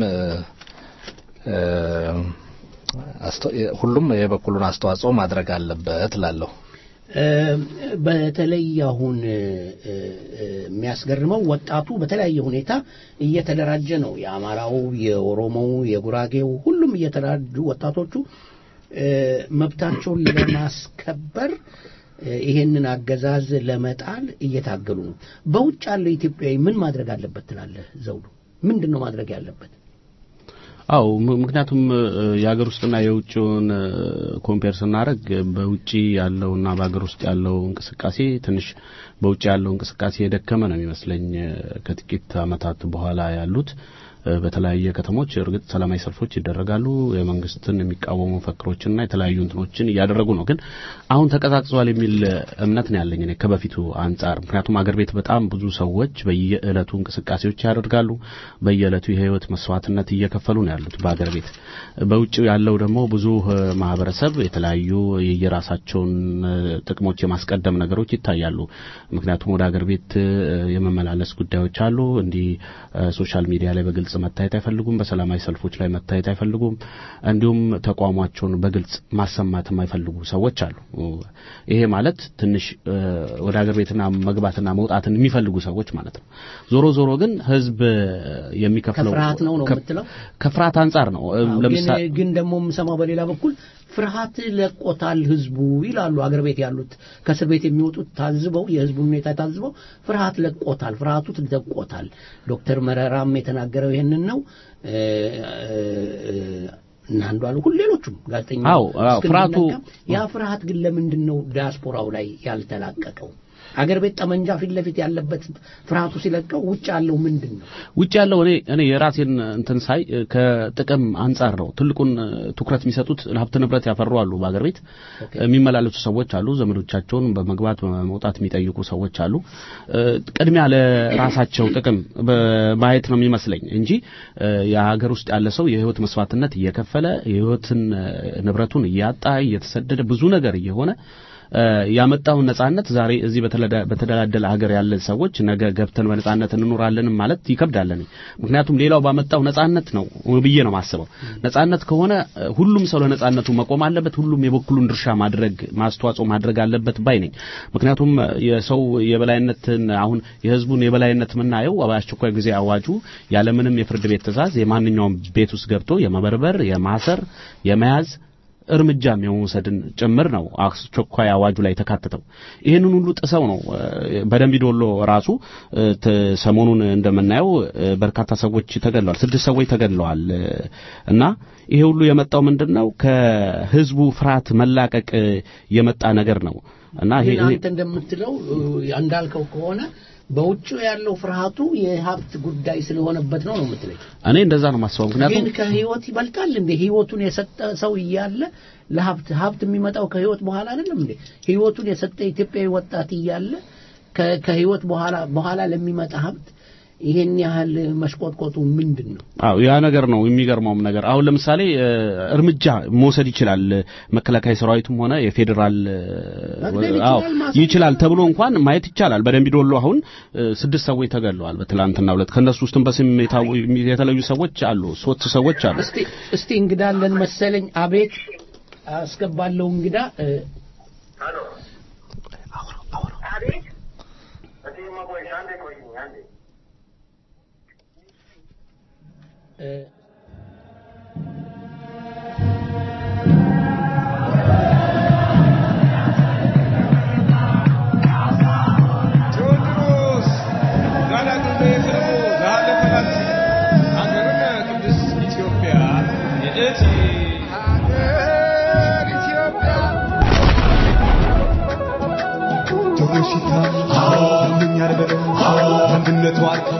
ሁሉም የበኩሉን አስተዋጽኦ ማድረግ አለበት ላለሁ በተለይ አሁን የሚያስገርመው ወጣቱ በተለያየ ሁኔታ እየተደራጀ ነው። የአማራው፣ የኦሮሞው፣ የጉራጌው ሁሉም እየተደራጁ ወጣቶቹ መብታቸውን ለማስከበር እ፣ ይሄንን አገዛዝ ለመጣል እየታገሉ ነው። በውጭ ያለው ኢትዮጵያዊ ምን ማድረግ አለበት ትላለህ ዘውዱ? ምንድን ነው ማድረግ ያለበት? አው ምክንያቱም እ፣ የሀገር ውስጥና የውጭውን ኮምፔር ስናደርግ በውጭ ያለውና በሀገር ውስጥ ያለው እንቅስቃሴ ትንሽ በውጭ ያለው እንቅስቃሴ የደከመ ነው የሚመስለኝ እ፣ ከጥቂት ዓመታት በኋላ ያሉት እ፣ በተለያየ ከተሞች እርግጥ ሰላማዊ ሰልፎች ይደረጋሉ። የመንግስትን የሚቃወሙ መፈክሮችና የተለያዩ እንትኖችን እያደረጉ ነው። ግን አሁን ተቀዛቅዟል የሚል እምነት ነው ያለኝ እኔ ከበፊቱ አንጻር። ምክንያቱም አገር ቤት በጣም ብዙ ሰዎች በየዕለቱ እንቅስቃሴዎች ያደርጋሉ። በየዕለቱ የህይወት መስዋዕትነት እየከፈሉ ነው ያሉት በአገር ቤት። በውጭ ያለው ደግሞ ብዙ እ፣ ማህበረሰብ የተለያዩ የየራሳቸውን እ፣ ጥቅሞች የማስቀደም ነገሮች ይታያሉ። ምክንያቱም ወደ አገር ቤት እ፣ የመመላለስ ጉዳዮች አሉ። እንዲህ እ፣ ሶሻል ሚዲያ ላይ በግልጽ መታየት አይፈልጉም። በሰላማዊ ሰልፎች ላይ መታየት አይፈልጉም። እንዲሁም ተቋማቸውን በግልጽ ማሰማት የማይፈልጉ ሰዎች አሉ። ይሄ ማለት ትንሽ እ፣ ወደ አገር ቤትና መግባትና መውጣትን የሚፈልጉ ሰዎች ማለት ነው። ዞሮ ዞሮ ግን ህዝብ የሚከፍለው ከፍርሃት ነው ነው ከ- የምትለው? ከፍርሃት አንጻር ነው። እ፣ አዎ፣ ለምሳሌ ግን ግን ደግሞ የምሰማው በሌላ በኩል ፍርሃት ለቆታል ህዝቡ ይላሉ። አገር ቤት ያሉት ከእስር ቤት የሚወጡት ታዝበው የህዝቡን ሁኔታ ታዝበው ፍርሃት ለቆታል፣ ፍርሃቱ ለቆታል። ዶክተር መረራም የተናገረው ይሄንን ነው። እ፣ እ፣ እና አንዱ አሉ ሁሉ ሌሎቹም ጋዜጠኛ አዎ፣ አዎ፣ ፍርሃቱ- ያ ፍርሃት ግን ለምንድን ነው ዲያስፖራው ላይ ያልተላቀቀው? አገር ቤት ጠመንጃ ፊት ለፊት ያለበት ፍርሃቱ ሲለቀው ውጭ ያለው ምንድን ነው? ውጭ ያለው እኔ እኔ የራሴን እንትን ሳይ እ፣ ከጥቅም አንጻር ነው ትልቁን እ፣ ትኩረት የሚሰጡት ሀብት ንብረት ያፈሩ አሉ። በአገር ቤት የሚመላለሱ ሰዎች አሉ። ዘመዶቻቸውን በመግባት በመውጣት የሚጠይቁ ሰዎች አሉ። እ፣ ቅድሚያ ለራሳቸው ጥቅም በማየት ነው የሚመስለኝ እንጂ እ፣ የሀገር ውስጥ ያለ ሰው የህይወት መስዋዕትነት እየከፈለ የህይወትን እ፣ ንብረቱን እያጣ እየተሰደደ ብዙ ነገር እየሆነ እ፣ ያመጣውን ነጻነት ዛሬ እዚህ በተለዳ- በተደላደለ ሀገር ያለን ሰዎች ነገ ገብተን በነጻነት እንኖራለን ማለት ይከብዳል። እኔ ምክንያቱም ሌላው ባመጣው ነጻነት ነው ብዬ ነው ማስበው። ነጻነት ከሆነ እ፣ ሁሉም ሰው ለነጻነቱ መቆም አለበት። ሁሉም የበኩሉን ድርሻ ማድረግ ማስተዋጽኦ ማድረግ አለበት ባይ ነኝ። ምክንያቱም እ፣ የሰው የበላይነትን አሁን የህዝቡን የበላይነት የምናየው በአስቸኳይ ጊዜ አዋጁ ያለምንም የፍርድ ቤት ትዕዛዝ የማንኛውም ቤት ውስጥ ገብቶ የመበርበር፣ የማሰር፣ የመያዝ እርምጃም የመውሰድን ጭምር ነው አስቸኳይ አዋጁ ላይ የተካተተው። ይህንን ሁሉ ጥሰው ነው እ፣ በደንቢ ዶሎ ራሱ እ፣ ተ- ሰሞኑን እንደምናየው እ፣ በርካታ ሰዎች ተገድለዋል። ስድስት ሰዎች ተገድለዋል እ፣ እና ይሄ ሁሉ የመጣው ምንድን ነው ከህዝቡ ፍርሃት መላቀቅ እ፣ የመጣ ነገር ነው እና ይሄ ግን አንተ እንደምትለው እ፣ እንዳልከው ከሆነ በውጭ ያለው ፍርሃቱ የሀብት ጉዳይ ስለሆነበት ነው ነው የምትለኝ? እኔ እንደዛ ነው ማስበው። ምክንያቱም ግን ከህይወት ይበልጣል እንዴ? ህይወቱን የሰጠ ሰው እያለ ለሀብት ሀብት የሚመጣው ከህይወት በኋላ አይደለም እንዴ? ህይወቱን የሰጠ ኢትዮጵያዊ ወጣት እያለ ከ- ከህይወት በኋላ በኋላ ለሚመጣ ሀብት ይሄን ያህል መሽቆጥቆጡ ምንድን ነው? አዎ ያ ነገር ነው የሚገርመውም ነገር። አሁን ለምሳሌ እ፣ እርምጃ መውሰድ ይችላል እ፣ መከላከያ ሰራዊቱም ሆነ የፌዴራል እ፣ መግደል አዎ ይችላል፣ ማሰር ይችላል ተብሎ እንኳን ማየት ይቻላል። በደንቢ ዶሎ አሁን እ፣ ስድስት ሰዎች ተገድለዋል በትላንትና ሁለት ከነሱ ውስጥም በስም የታወ- የተለዩ ሰዎች አሉ። ሶስት ሰዎች አሉ። እስቲ እስቲ እንግዳ አለን መሰለኝ። አቤት አስገባለሁ እንግዳ እ፣ እ፣ ቴዎድሮስ ጋላግቤ ፍልሙ ዛለፈላት ሀገርነ ቅድስት ኢትዮጵያ የእቲ ሀገር ኢትዮጵያ ቶሎሲታ አንደኛ ነበረ አንድነቱ አርካ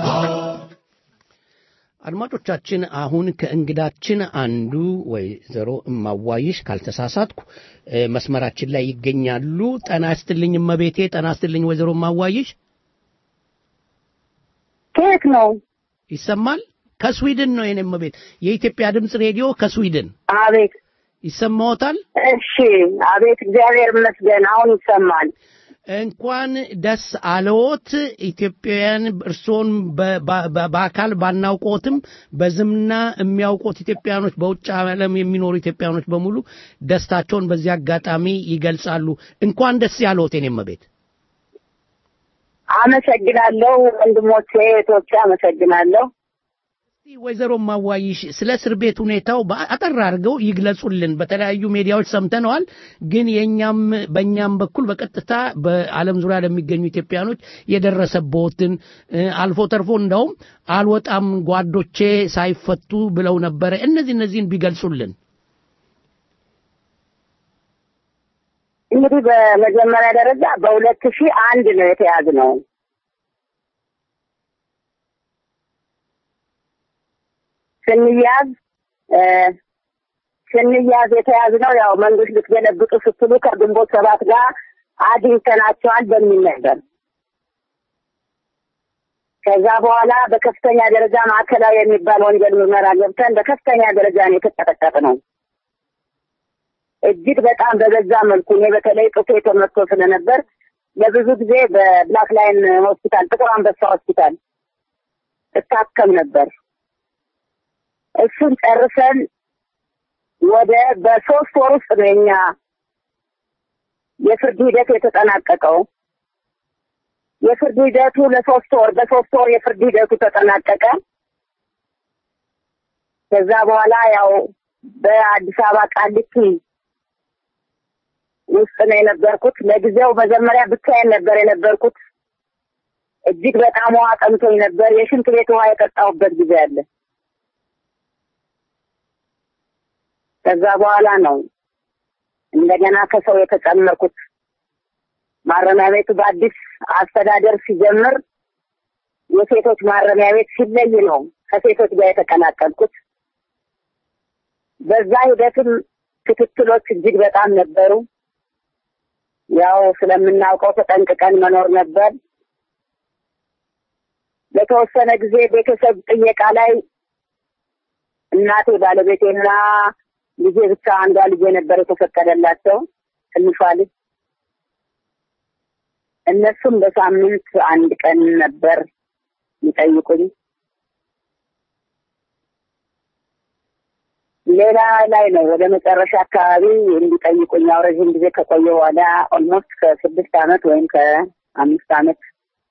አድማጮቻችን አሁን ከእንግዳችን አንዱ ወይዘሮ እማዋይሽ ካልተሳሳትኩ እ፣ መስመራችን ላይ ይገኛሉ። ጠና ስትልኝ እመቤቴ፣ ጠና ስትልኝ ወይዘሮ እማዋይሽ ከየት ነው? ይሰማል? ከስዊድን ነው የኔ እመቤት። የኢትዮጵያ ድምፅ ሬዲዮ ከስዊድን አቤት ይሰማዎታል? እሺ፣ አቤት እግዚአብሔር ይመስገን አሁን ይሰማል። እንኳን ደስ አለዎት ኢትዮጵያውያን። እርስዎን በ- በ- በአካል ባናውቆትም በዝምና የሚያውቁት ኢትዮጵያኖች፣ በውጭ ዓለም የሚኖሩ ኢትዮጵያኖች በሙሉ ደስታቸውን በዚህ አጋጣሚ ይገልጻሉ። እንኳን ደስ ያለዎት የኔ እመቤት። አመሰግናለሁ ወንድሞቼ እህቶቼ፣ አመሰግናለሁ። ወይዘሮ ማዋይሽ ስለ እስር ቤት ሁኔታው አጠር አድርገው ይግለጹልን። በተለያዩ ሚዲያዎች ሰምተነዋል፣ ግን የኛም በእኛም በኩል በቀጥታ በዓለም ዙሪያ ለሚገኙ ኢትዮጵያኖች የደረሰበትን አልፎ ተርፎ እንደውም አልወጣም ጓዶቼ ሳይፈቱ ብለው ነበረ። እነዚህ እነዚህን ቢገልጹልን። እንግዲህ በመጀመሪያ ደረጃ በሁለት ሺህ አንድ ነው የተያዝነው። ስንያዝ ስንያዝ የተያዝነው ያው መንግስት ልትገለብጡ ስትሉ ከግንቦት ሰባት ጋር አግኝተናቸዋል በሚል ነበር። ከዛ በኋላ በከፍተኛ ደረጃ ማዕከላዊ የሚባል ወንጀል ምርመራ ገብተን በከፍተኛ ደረጃ ነው የተቀጠቀጥነው። እጅግ በጣም በበዛ መልኩ እኔ በተለይ ጡቴ ተመቶ ስለነበር ለብዙ ጊዜ በብላክ ላይን ሆስፒታል፣ ጥቁር አንበሳ ሆስፒታል እታከም ነበር። እሱን ጨርሰን ወደ በሶስት ወር ውስጥ ነው የኛ የፍርድ ሂደት የተጠናቀቀው። የፍርድ ሂደቱ ለሶስት ወር በሶስት ወር የፍርድ ሂደቱ ተጠናቀቀ። ከዛ በኋላ ያው በአዲስ አበባ ቃሊቲ ውስጥ ነው የነበርኩት። ለጊዜው መጀመሪያ ብቻዬን ነበር የነበርኩት። እጅግ በጣም ውሃ ጠምቶኝ ነበር። የሽንት ቤት ውሃ የጠጣሁበት ጊዜ አለ። ከዛ በኋላ ነው እንደገና ከሰው የተጨመርኩት። ማረሚያ ቤቱ በአዲስ አስተዳደር ሲጀምር የሴቶች ማረሚያ ቤት ሲለይ ነው ከሴቶች ጋር የተቀላቀልኩት። በዛ ሂደትም ክትትሎች እጅግ በጣም ነበሩ። ያው ስለምናውቀው ተጠንቅቀን መኖር ነበር። ለተወሰነ ጊዜ ቤተሰብ ጥየቃ ላይ እናቴ ባለቤቴና ልጄ ብቻ አንዷ ልጄ ነበር የተፈቀደላቸው ትንሿ ልጅ። እነሱም በሳምንት አንድ ቀን ነበር የሚጠይቁኝ። ሌላ ላይ ነው ወደ መጨረሻ አካባቢ እንዲጠይቁኝ ያው ረዥም ጊዜ ከቆየ በኋላ ኦልሞስት ከስድስት አመት ወይም ከአምስት አመት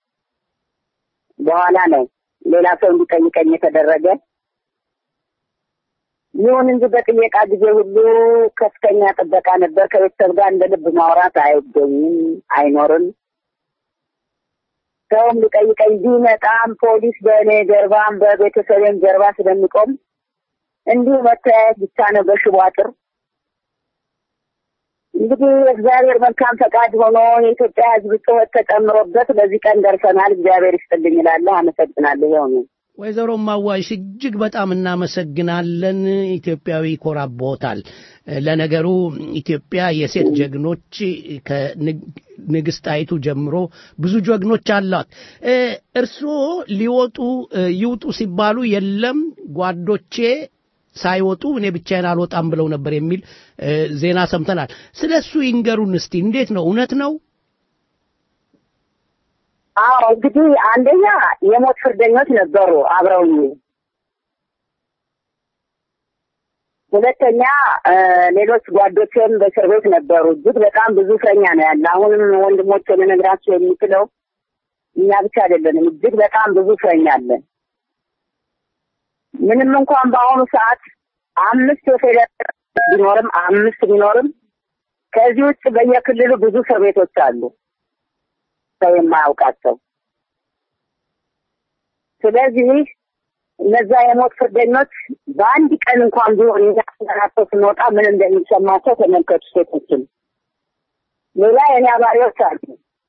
በኋላ ነው ሌላ ሰው እንዲጠይቀኝ የተደረገ። ይሁን እንጂ በጥየቃ ጊዜ ሁሉ ከፍተኛ ጥበቃ ነበር። ከቤተሰብ ጋር እንደ ልብ ማውራት አይገኝም፣ አይኖርም። ሰውም ሊጠይቀኝ ቢመጣም ፖሊስ በእኔ ጀርባም በቤተሰቤም ጀርባ ስለሚቆም እንዲሁ መተያየት ብቻ ነው በሽቦ አጥር። እንግዲህ እግዚአብሔር መልካም ፈቃድ ሆኖ የኢትዮጵያ ሕዝብ ጩኸት ተጨምሮበት ለዚህ ቀን ደርሰናል። እግዚአብሔር ይስጥልኝ እላለሁ። አመሰግናለሁ። ይኸው ነው። ወይዘሮ ማዋይሽ እጅግ በጣም እናመሰግናለን። ኢትዮጵያዊ ይኮራቦታል። ለነገሩ ኢትዮጵያ የሴት ጀግኖች ከንግስት ጣይቱ ጀምሮ ብዙ ጀግኖች አሏት። እርስዎ ሊወጡ ይውጡ ሲባሉ የለም ጓዶቼ ሳይወጡ እኔ ብቻዬን አልወጣም ብለው ነበር የሚል ዜና ሰምተናል። ስለ እሱ ይንገሩን እስቲ። እንዴት ነው? እውነት ነው? አዎ እንግዲህ አንደኛ የሞት ፍርደኞች ነበሩ አብረውኝ። ሁለተኛ ሌሎች ጓዶችም በእስር ቤት ነበሩ። እጅግ በጣም ብዙ እስረኛ ነው ያለ። አሁንም ወንድሞች ልነግራቸው የሚችለው እኛ ብቻ አይደለንም። እጅግ በጣም ብዙ እስረኛ አለ። ምንም እንኳን በአሁኑ ሰዓት አምስት የፌዴራል ቢኖርም አምስት ቢኖርም ከዚህ ውጭ በየክልሉ ብዙ እስር ቤቶች አሉ ሰው የማያውቃቸው። ስለዚህ እነዛ የሞት ፍርደኞች በአንድ ቀን እንኳን ቢሆን እኛ ስናቸው ስንወጣ ምን እንደሚሰማቸው ተመልከቱ። ሴቶችን ሌላ የኔ አባሪዎች አሉ።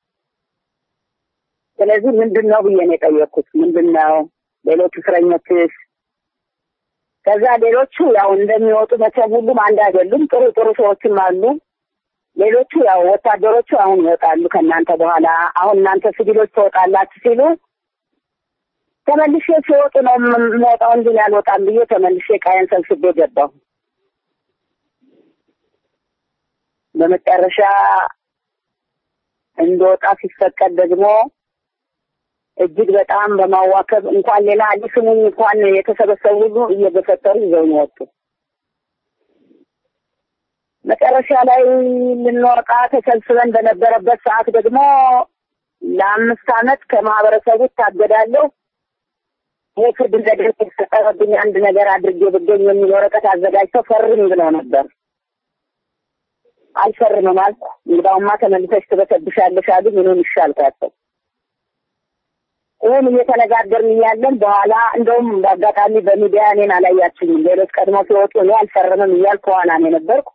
ስለዚህ ምንድን ነው ብዬ ነው የጠየቅኩት። ምንድን ነው ሌሎች እስረኞችስ? ከዛ ሌሎቹ ያው እንደሚወጡ መቼም ሁሉም አንድ አይደሉም። ጥሩ ጥሩ ሰዎችም አሉ። ሌሎቹ ያው ወታደሮቹ አሁን ይወጣሉ ከእናንተ በኋላ አሁን እናንተ ሲቪሎች ትወጣላችሁ ሲሉ ተመልሼ ሲወጡ ነው የምወጣው እንጂ አልወጣም ብዬ ተመልሼ ቃየን ሰብስቤ ገባሁ። በመጨረሻ እንደወጣ ሲፈቀድ ደግሞ እጅግ በጣም በማዋከብ እንኳን ሌላ ሊስሙኝ እንኳን የተሰበሰቡ ሁሉ እየገፈተሩ ይዘውኝ ወጡ። መጨረሻ ላይ ልንወጣ ተሰብስበን በነበረበት ሰዓት ደግሞ ለአምስት ዓመት ከማህበረሰቡ እታገዳለሁ፣ ይሄ ፍርድ እንደደረሰ የተፈጠረብኝ አንድ ነገር አድርጌ ብገኝ የሚል ወረቀት አዘጋጅተው ፈርም ብለው ነበር። አልፈርምም አልኩ። እንግዳውማ ተመልሰሽ ትበሰብሻለሽ አሉኝ። እኔም እሺ አልኳቸው። ይህን እየተነጋገርን እያለን በኋላ እንደውም በአጋጣሚ በሚዲያ እኔን አላያችኝም። ሌሎች ቀድሞ ሲወጡ እኔ አልፈርምም እያልኩ ከኋላ ነው የነበርኩ።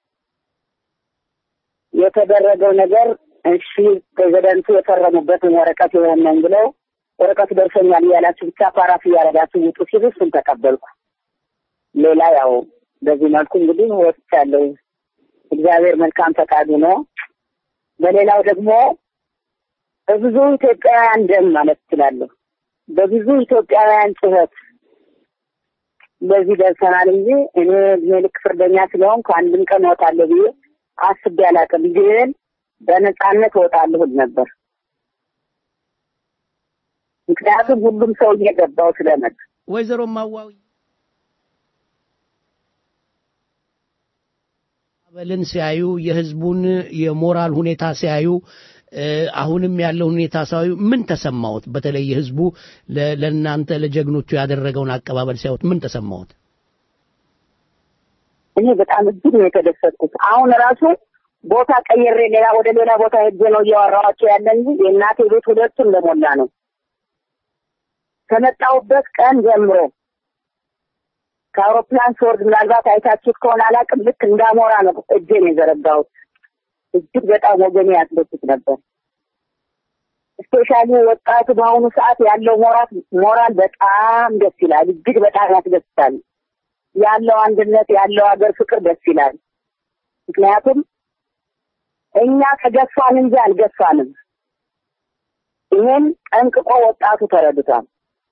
የተደረገው ነገር እሺ ፕሬዚደንቱ የፈረሙበትን ወረቀት የሆነን ብለው ወረቀቱ ደርሶኛል እያላችሁ ብቻ ፓራፍ እያደረጋችሁ ውጡ ሲሉ እሱን ተቀበልኩ። ሌላ ያው በዚህ መልኩ እንግዲህ ወጥቻለሁ። እግዚአብሔር መልካም ፈቃዱ ነው። በሌላው ደግሞ በብዙ ኢትዮጵያውያን ደም ማለት እችላለሁ፣ በብዙ ኢትዮጵያውያን ጩኸት በዚህ ደርሰናል እንጂ እኔ እድሜ ልክ ፍርደኛ ስለሆንኩ አንድም ቀን እወጣለሁ ብዬ አስቤ አላውቅም። ግን በነፃነት እወጣለሁ እል ነበር። ምክንያቱም ሁሉም ሰው እየገባው ስለመጣ ወይዘሮ ማዋዊ አበልን ሲያዩ የህዝቡን የሞራል ሁኔታ ሲያዩ አሁንም ያለው ሁኔታ ሲያዩ ምን ተሰማዎት? በተለይ ህዝቡ ለእናንተ ለጀግኖቹ ያደረገውን አቀባበል ሲያዩት ምን ተሰማዎት? እኔ በጣም እጅግ ነው የተደሰትኩት። አሁን ራሱ ቦታ ቀይሬ ሌላ ወደ ሌላ ቦታ ሄጄ ነው እያወራኋቸው ያለ እንጂ የእናቴ ቤት ሁለቱ እንደሞላ ነው። ከመጣሁበት ቀን ጀምሮ ከአውሮፕላን ስወርድ ምናልባት አይታችሁት ከሆነ አላውቅም፣ ልክ እንዳሞራ ነው እጄን የዘረጋሁት። እጅግ በጣም ወገኔ ያስደስት ነበር። ስፔሻሊ ወጣቱ በአሁኑ ሰዓት ያለው ሞራል ሞራል በጣም ደስ ይላል። እጅግ በጣም ያስደስታል። ያለው አንድነት ያለው ሀገር ፍቅር ደስ ይላል። ምክንያቱም እኛ ከገፋን እንጂ አልገፋንም። ይህን ጠንቅቆ ወጣቱ ተረድቷል።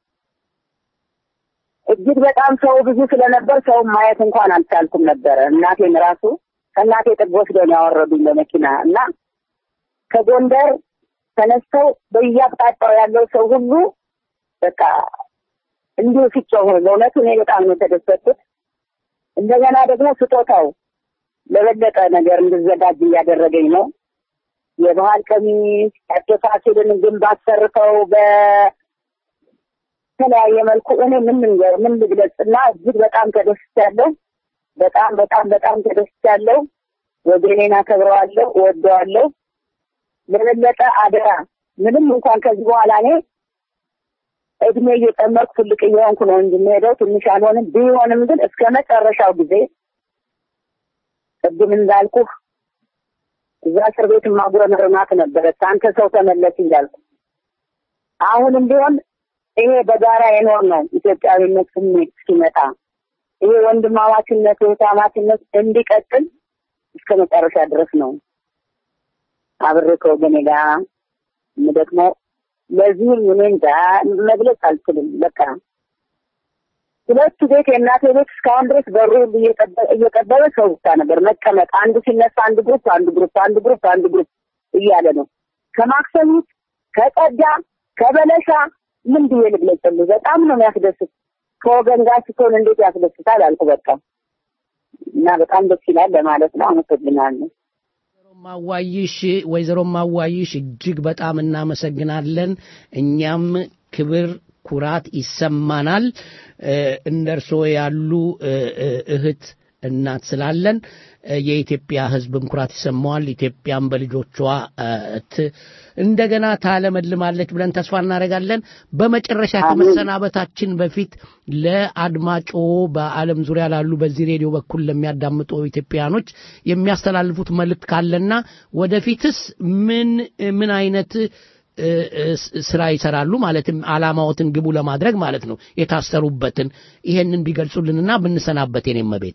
እጅግ በጣም ሰው ብዙ ስለነበር ሰው ማየት እንኳን አልቻልኩም ነበረ። እናቴን ራሱ ከእናቴ ጥግ ወስደው ነው ያወረዱኝ በመኪና እና ከጎንደር ተነስተው በየአቅጣጫው ያለው ሰው ሁሉ በቃ እንዲሁ ሲጮህ በእውነቱ እኔ በጣም ነው የተደሰትኩት። እንደገና ደግሞ ስጦታው ለበለጠ ነገር እንድዘጋጅ እያደረገኝ ነው። የባህል ቀሚስ ያደፋችልን ግንብ አሰርተው በተለያየ መልኩ እኔ ምን ልንገር ምን ልግለጽ እና እጅግ በጣም ተደስቻለሁ። በጣም በጣም በጣም ተደስቻለሁ። ወገኔን አከብረዋለሁ፣ እወደዋለሁ። ለበለጠ አደራ ምንም እንኳን ከዚህ በኋላ እኔ እድሜ እየጨመርኩ ትልቅ እየሆንኩ ነው እንጂ የምሄደው ትንሽ አልሆንም። ቢሆንም ግን እስከ መጨረሻው ጊዜ ቅድም እንዳልኩህ እዛ እስር ቤት ማጉረመርማት ነበረች። አንተ ሰው ተመለስ እያልኩ አሁንም ቢሆን ይሄ በጋራ የኖር ነው ኢትዮጵያዊነት ስሜት እስኪመጣ ይሄ ወንድማማችነት እህታማችነት እንዲቀጥል እስከ መጨረሻ ድረስ ነው አብሬ ከወገኔ ጋር የምደክመው። ለዚህም እኔ እንጃ መግለጽ አልችልም። በቃ ሁለቱ ቤት የእናቴ ቤት እስካሁን ድረስ በሩ ሁሉ እየጠበበ ሰው ብቻ ነበር መቀመጥ። አንዱ ሲነሳ አንድ ግሩፕ፣ አንዱ ግሩፕ፣ አንዱ ግሩፕ፣ አንዱ ግሩፕ እያለ ነው። ከማክሰሚት ከጸዳ ከበለሻ ምን ብዬ ልግለጽልህ? በጣም ነው የሚያስደስት። ከወገን ጋር ስትሆን እንዴት ያስደስታል አልኩ። በቃ እና በጣም ደስ ይላል ለማለት ነው። አመሰግናለሁ። ማዋይሽ ወይዘሮ ማዋይሽ እጅግ በጣም እናመሰግናለን። እኛም ክብር ኩራት ይሰማናል። እንደ እርስዎ ያሉ እህት እናት ስላለን የኢትዮጵያ ሕዝብም ኩራት ይሰማዋል። ኢትዮጵያም በልጆቿ እንደገና ታለመልማለች ብለን ተስፋ እናደርጋለን። በመጨረሻ ከመሰናበታችን በፊት ለአድማጮ በዓለም ዙሪያ ላሉ በዚህ ሬዲዮ በኩል ለሚያዳምጡ ኢትዮጵያኖች የሚያስተላልፉት መልእክት ካለና ወደፊትስ ምን ምን አይነት ስራ ይሰራሉ ማለትም አላማዎትን ግቡ ለማድረግ ማለት ነው የታሰሩበትን ይሄንን ቢገልጹልንና ብንሰናበት የኔም ቤት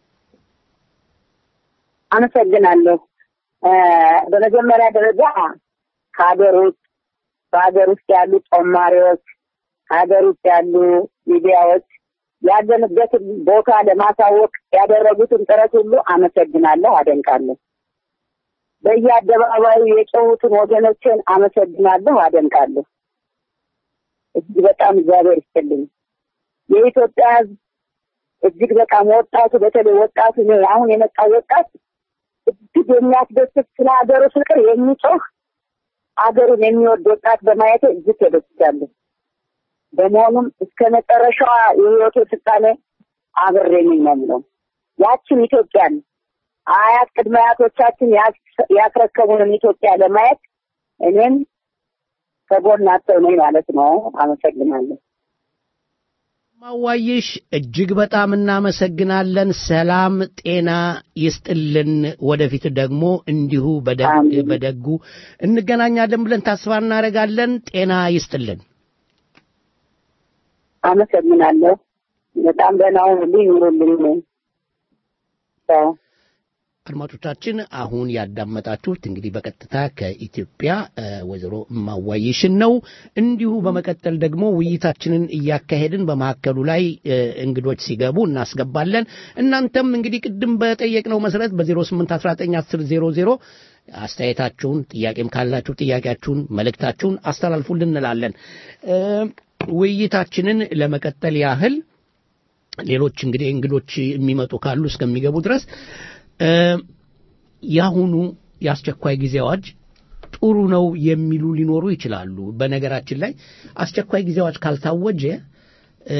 አመሰግናለሁ። በመጀመሪያ ደረጃ ከሀገር ውስጥ በሀገር ውስጥ ያሉ ጦማሪዎች፣ ሀገር ውስጥ ያሉ ሚዲያዎች ያለንበትን ቦታ ለማሳወቅ ያደረጉትን ጥረት ሁሉ አመሰግናለሁ፣ አደንቃለሁ። በየአደባባዩ የጮሁትን ወገኖችን አመሰግናለሁ፣ አደንቃለሁ። እጅግ በጣም እግዚአብሔር ይስጥልኝ። የኢትዮጵያ ሕዝብ እጅግ በጣም ወጣቱ፣ በተለይ ወጣቱ አሁን የመጣው ወጣት እጅግ የሚያስደስት ስለ ሀገሩ ፍቅር የሚጮህ ሀገሩን የሚወድ ወጣት በማየት እጅግ ተደስቻለሁ። በመሆኑም እስከ መጨረሻዋ የህይወቴ ፍጻሜ አብሬ ነኝ ነው የምለው። ያችን ኢትዮጵያን አያት ቅድመ አያቶቻችን ያስ- ያስረከቡንን ኢትዮጵያ ለማየት እኔም ከጎናቸው ነኝ ማለት ነው። አመሰግናለሁ። ማዋይሽ እጅግ በጣም እናመሰግናለን። ሰላም ጤና ይስጥልን። ወደፊት ደግሞ እንዲሁ በደግ በደጉ እንገናኛለን ብለን ተስፋ እናደርጋለን። ጤና ይስጥልን። አመሰግናለሁ። በጣም ደህና ሁኑልኝ፣ ኑሩልኝ። ቻው። አድማጮቻችን አሁን ያዳመጣችሁት እንግዲህ በቀጥታ ከኢትዮጵያ እ፣ ወይዘሮ እማዋይሽን ነው። እንዲሁ በመቀጠል ደግሞ ውይይታችንን እያካሄድን በመካከሉ ላይ እ፣ እንግዶች ሲገቡ እናስገባለን። እናንተም እንግዲህ ቅድም በጠየቅነው መሰረት በ08191000 አስተያየታችሁን፣ ጥያቄም ካላችሁ ጥያቄያችሁን፣ መልእክታችሁን አስተላልፉልን እንላለን። እ፣ ውይይታችንን ለመቀጠል ያህል ሌሎች እንግዲህ እንግዶች የሚመጡ ካሉ እስከሚገቡ ድረስ እ፣ የአሁኑ የአስቸኳይ ጊዜ አዋጅ ጥሩ ነው የሚሉ ሊኖሩ ይችላሉ። በነገራችን ላይ አስቸኳይ ጊዜ አዋጅ ካልታወጀ እ፣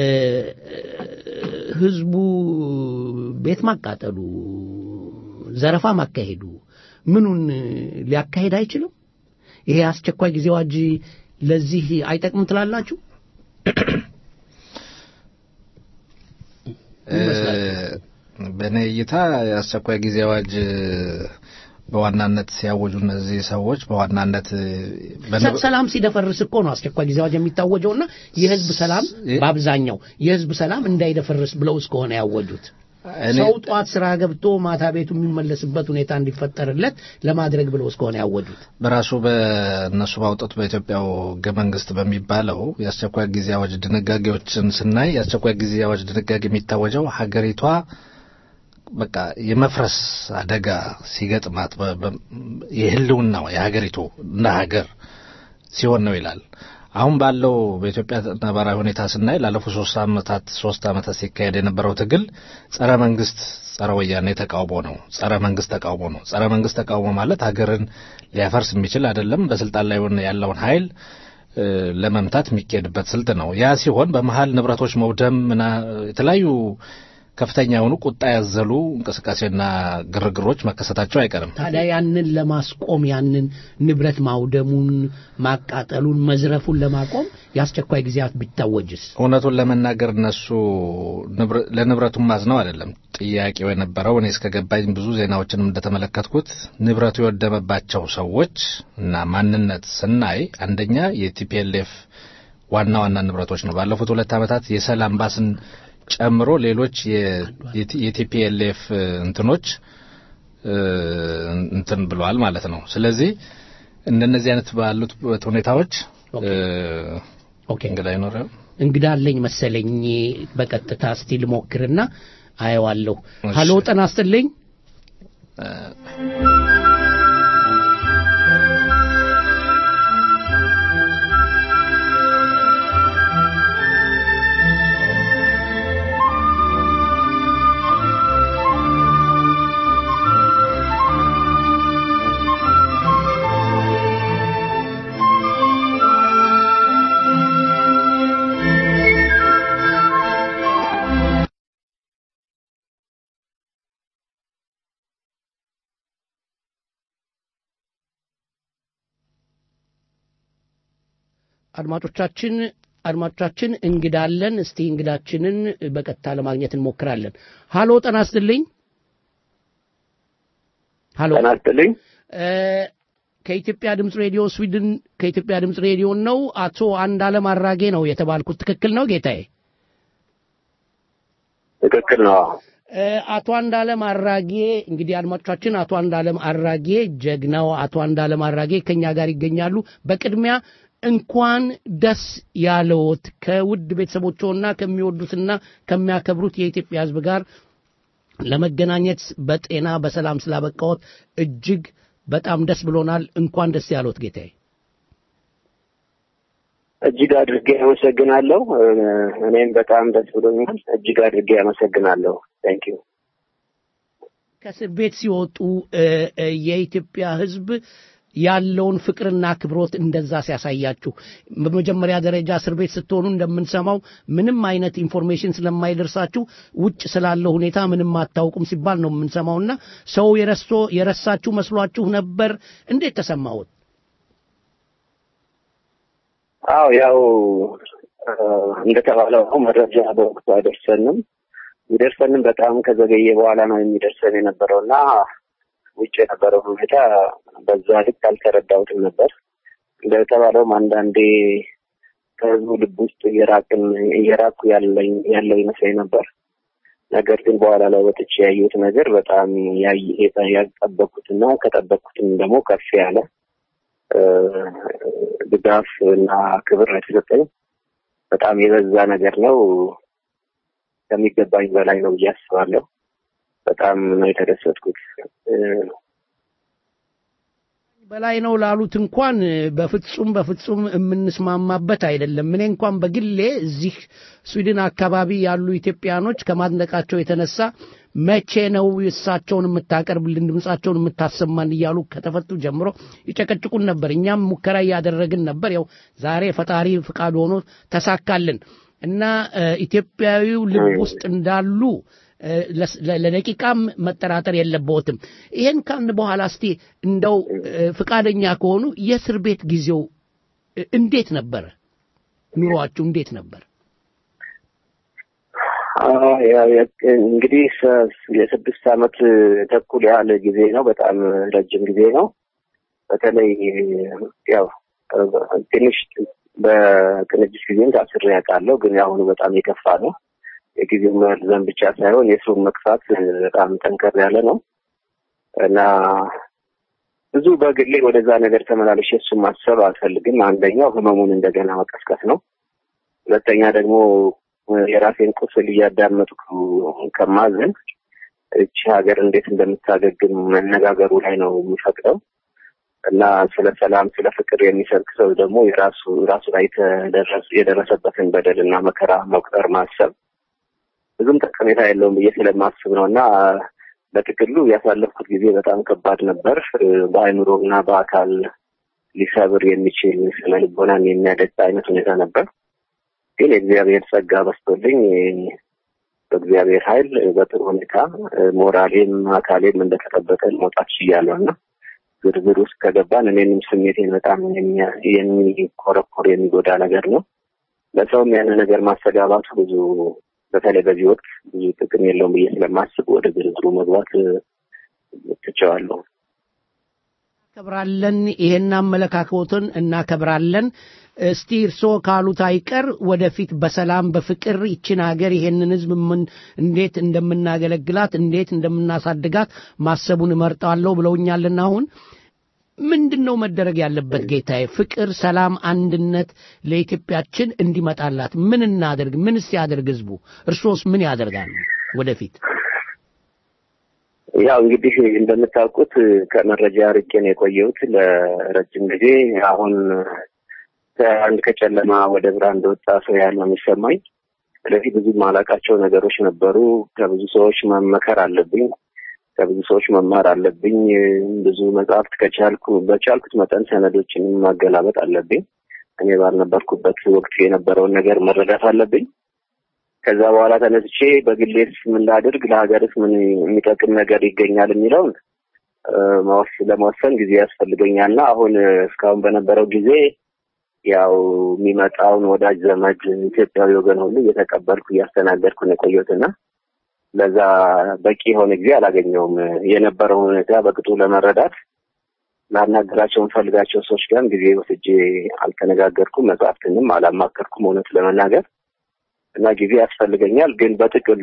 ህዝቡ ቤት ማቃጠሉ፣ ዘረፋ ማካሄዱ ምኑን ሊያካሄድ አይችልም? ይሄ አስቸኳይ ጊዜ አዋጅ ለዚህ አይጠቅም ትላላችሁ? በእኔ እይታ የአስቸኳይ ጊዜ አዋጅ በዋናነት ሲያወጁ እነዚህ ሰዎች በዋናነት ሰ- ሰላም ሲደፈርስ እኮ ነው አስቸኳይ ጊዜ አዋጅ የሚታወጀውና የህዝብ ሰላም በአብዛኛው የህዝብ ሰላም እንዳይደፈርስ ብለው እስከሆነ ያወጁት እኔ- ሰው ጠዋት ስራ ገብቶ ማታ ቤቱ የሚመለስበት ሁኔታ እንዲፈጠርለት ለማድረግ ብለው እስከሆነ ያወጁት በራሱ በእነሱ ባውጡት በኢትዮጵያው ህገ መንግስት በሚባለው የአስቸኳይ ጊዜ አዋጅ ድንጋጌዎችን ስናይ የአስቸኳይ ጊዜ አዋጅ ድንጋጌ የሚታወጀው ሀገሪቷ በቃ የመፍረስ አደጋ ሲገጥማት በ- በ- የህልውናው የሀገሪቱ እንደ ሀገር ሲሆን ነው ይላል። አሁን ባለው በኢትዮጵያ ነባራዊ ሁኔታ ስናይ ላለፉት ሶስት ዓመታት ሶስት ዓመታት ሲካሄድ የነበረው ትግል ጸረ መንግስት ጸረ ወያኔ ተቃውሞ ነው። ጸረ መንግስት ተቃውሞ ነው። ጸረ መንግስት ተቃውሞ ማለት ሀገርን ሊያፈርስ የሚችል አይደለም። በስልጣን ላይ ያለውን ኃይል እ፣ ለመምታት የሚካሄድበት ስልት ነው። ያ ሲሆን በመሀል ንብረቶች መውደም ምና የተለያዩ ከፍተኛ የሆኑ ቁጣ ያዘሉ እንቅስቃሴና ግርግሮች መከሰታቸው አይቀርም። ታዲያ ያንን ለማስቆም ያንን ንብረት ማውደሙን፣ ማቃጠሉን፣ መዝረፉን ለማቆም የአስቸኳይ ጊዜያት ቢታወጅስ? እውነቱን ለመናገር እነሱ ንብረ- ለንብረቱም ማዝነው አይደለም። ጥያቄው የነበረው እኔ እስከገባኝ ብዙ ዜናዎችንም እንደተመለከትኩት ንብረቱ የወደመባቸው ሰዎች እና ማንነት ስናይ አንደኛ የቲፒኤልኤፍ ዋና ዋና ንብረቶች ነው። ባለፉት ሁለት ዓመታት የሰላም ባስን ጨምሮ ሌሎች የቲፒኤልኤፍ እንትኖች እ፣ እንትን ብለዋል ማለት ነው። ስለዚህ እንደነዚህ አይነት ባሉት ሁኔታዎች እ፣ እንግዳ ይኖራል። እንግዳ አለኝ መሰለኝ። በቀጥታ እስቲ ልሞክርና አየዋለሁ። እሺ። ሀሎ ጤና ይስጥልኝ። አድማጮቻችን አድማጮቻችን እንግዳ አለን። እስቲ እንግዳችንን በቀጥታ ለማግኘት እንሞክራለን። ሀሎ ጤና ይስጥልኝ። ሀሎ ጤና ይስጥልኝ። እ፣ ከኢትዮጵያ ድምፅ ሬዲዮ ስዊድን ከኢትዮጵያ ድምፅ ሬዲዮ ነው። አቶ አንድ አለም አራጌ ነው የተባልኩት። ትክክል ነው ጌታዬ? ትክክል ነው። እ፣ አቶ አንዳለም አራጌ እንግዲህ አድማጮቻችን አቶ አንዳለም አራጌ ጀግናው አቶ አንዳለም አራጌ ከኛ ጋር ይገኛሉ። በቅድሚያ እንኳን ደስ ያለዎት ከውድ ቤተሰቦችዎና ከሚወዱትና ከሚያከብሩት የኢትዮጵያ ሕዝብ ጋር ለመገናኘት በጤና በሰላም ስላበቃዎት እጅግ በጣም ደስ ብሎናል። እንኳን ደስ ያለዎት ጌታዬ። እጅግ አድርጌ አመሰግናለሁ። እ፣ እኔም በጣም ደስ ብሎኛል። እጅግ አድርጌ አመሰግናለሁ። ታንክ ዩ። ከእስር ቤት ሲወጡ እ፣ እ፣ የኢትዮጵያ ሕዝብ ያለውን ፍቅርና አክብሮት እንደዛ ሲያሳያችሁ በመጀመሪያ ደረጃ እስር ቤት ስትሆኑ እንደምንሰማው ምንም አይነት ኢንፎርሜሽን ስለማይደርሳችሁ ውጭ ስላለው ሁኔታ ምንም አታውቁም ሲባል ነው የምንሰማውና ሰው የረሶ የረሳችሁ መስሏችሁ ነበር እንዴት ተሰማሁት አዎ ያው እንደተባለው ነው መረጃ በወቅቱ አይደርሰንም ይደርሰንም በጣም ከዘገየ በኋላ ነው የሚደርሰን የነበረው እና ውጭ የነበረው ሁኔታ በዛ ልክ አልተረዳሁትም ነበር እንደተባለውም አንዳንዴ ከህዝቡ ልብ ውስጥ እየራቅን እየራኩ ያለኝ ያለው ይመስለኝ ነበር ነገር ግን በኋላ ላይ ወጥቼ ያየሁት ነገር በጣም ያልጠበቅኩትና ከጠበቅኩትም ደግሞ ከፍ ያለ ድጋፍ እና ክብር ነው የተሰጠኝ በጣም የበዛ ነገር ነው ከሚገባኝ በላይ ነው ብዬ አስባለሁ በጣም ነው የተደሰትኩት በላይ ነው ላሉት እንኳን በፍጹም በፍጹም የምንስማማበት አይደለም እኔ እንኳን በግሌ እዚህ ስዊድን አካባቢ ያሉ ኢትዮጵያኖች ከማድነቃቸው የተነሳ መቼ ነው እሳቸውን የምታቀርብልን ድምፃቸውን የምታሰማን እያሉ ከተፈቱ ጀምሮ ይጨቀጭቁን ነበር እኛም ሙከራ እያደረግን ነበር ያው ዛሬ ፈጣሪ ፍቃድ ሆኖ ተሳካልን እና ኢትዮጵያዊው ልብ ውስጥ እንዳሉ ለደቂቃም መጠራጠር የለበትም ይሄን ካልን በኋላ እስቲ እንደው ፍቃደኛ ከሆኑ የእስር ቤት ጊዜው እንዴት ነበረ ኑሯችሁ እንዴት ነበር እንግዲህ የስድስት ዓመት ተኩል ያህል ጊዜ ነው በጣም ረጅም ጊዜ ነው በተለይ ያው ትንሽ በቅንጅት ጊዜም ታስሬ ያውቃለሁ ግን የአሁኑ በጣም የከፋ ነው የጊዜው መርዘም ብቻ ሳይሆን የስሩን መክፋት በጣም ጠንከር ያለ ነው እና ብዙ በግሌ ወደዛ ነገር ተመላለሽ እሱን ማሰብ አልፈልግም አንደኛው ህመሙን እንደገና መቀስቀስ ነው ሁለተኛ ደግሞ የራሴን ቁስል እያዳመጥኩ ከማዘን እቺ ሀገር እንዴት እንደምታገግም መነጋገሩ ላይ ነው የሚፈቅደው እና ስለ ሰላም ስለ ፍቅር የሚሰብክ ሰው ደግሞ የራሱ ራሱ ላይ የደረሰበትን በደል እና መከራ መቁጠር ማሰብ ብዙም ጠቀሜታ የለውም ብዬ ስለማስብ ነው እና በጥቅሉ ያሳለፍኩት ጊዜ በጣም ከባድ ነበር በአእምሮ እና በአካል ሊሰብር የሚችል ስነ ልቦናን የሚያደቅ አይነት ሁኔታ ነበር ግን የእግዚአብሔር ጸጋ በስቶልኝ በእግዚአብሔር ኃይል በጥሩ ሁኔታ ሞራሌም አካሌም እንደተጠበቀ መውጣት ችያለሁ እና ዝርዝር ውስጥ ከገባን እኔንም ስሜቴን በጣም የሚኮረኮር የሚጎዳ ነገር ነው ለሰውም ያን ነገር ማስተጋባቱ ብዙ በተለይ በዚህ ወቅት ብዙ ጥቅም የለውም ብዬ ስለማስብ ወደ ዝርዝሩ መግባት ትቸዋለሁ እናከብራለን ይሄን አመለካከቶትን እናከብራለን እስቲ እርስዎ ካሉት አይቀር ወደፊት በሰላም በፍቅር ይችን ሀገር ይሄንን ህዝብ ምን እንዴት እንደምናገለግላት እንዴት እንደምናሳድጋት ማሰቡን እመርጣለሁ ብለውኛልና አሁን ምንድን ነው መደረግ ያለበት ጌታዬ ፍቅር ሰላም አንድነት ለኢትዮጵያችን እንዲመጣላት ምን እናደርግ ምን ሲያደርግ ህዝቡ እርሶስ ምን ያደርጋሉ ወደፊት ያው እንግዲህ እንደምታውቁት ከመረጃ ርቄ ነው የቆየሁት ለረጅም ጊዜ አሁን ከአንድ ከጨለማ ወደ ብርሃን እንደወጣ ሰው ያህል ነው የሚሰማኝ ስለዚህ ብዙ ማላቃቸው ነገሮች ነበሩ ከብዙ ሰዎች መመከር አለብኝ ከብዙ ሰዎች መማር አለብኝ ብዙ መጽሐፍት ከቻልኩ በቻልኩት መጠን ሰነዶችንም ማገላበጥ አለብኝ እኔ ባልነበርኩበት ወቅት የነበረውን ነገር መረዳት አለብኝ ከዛ በኋላ ተነስቼ በግሌስ ምን ላድርግ ለሀገርስ ምን የሚጠቅም ነገር ይገኛል የሚለውን ለመወሰን ጊዜ ያስፈልገኛልና አሁን እስካሁን በነበረው ጊዜ ያው የሚመጣውን ወዳጅ ዘመድ ኢትዮጵያዊ ወገን ሁሉ እየተቀበልኩ እያስተናገድኩ ነው የቆየሁትና ለዛ በቂ የሆነ ጊዜ አላገኘውም የነበረውን ሁኔታ በቅጡ ለመረዳት ላናገራቸው የምፈልጋቸው ሰዎች ጋር ጊዜ ወስጄ አልተነጋገርኩም መጽሐፍትንም አላማከርኩም እውነት ለመናገር እና ጊዜ ያስፈልገኛል ግን በጥቅሉ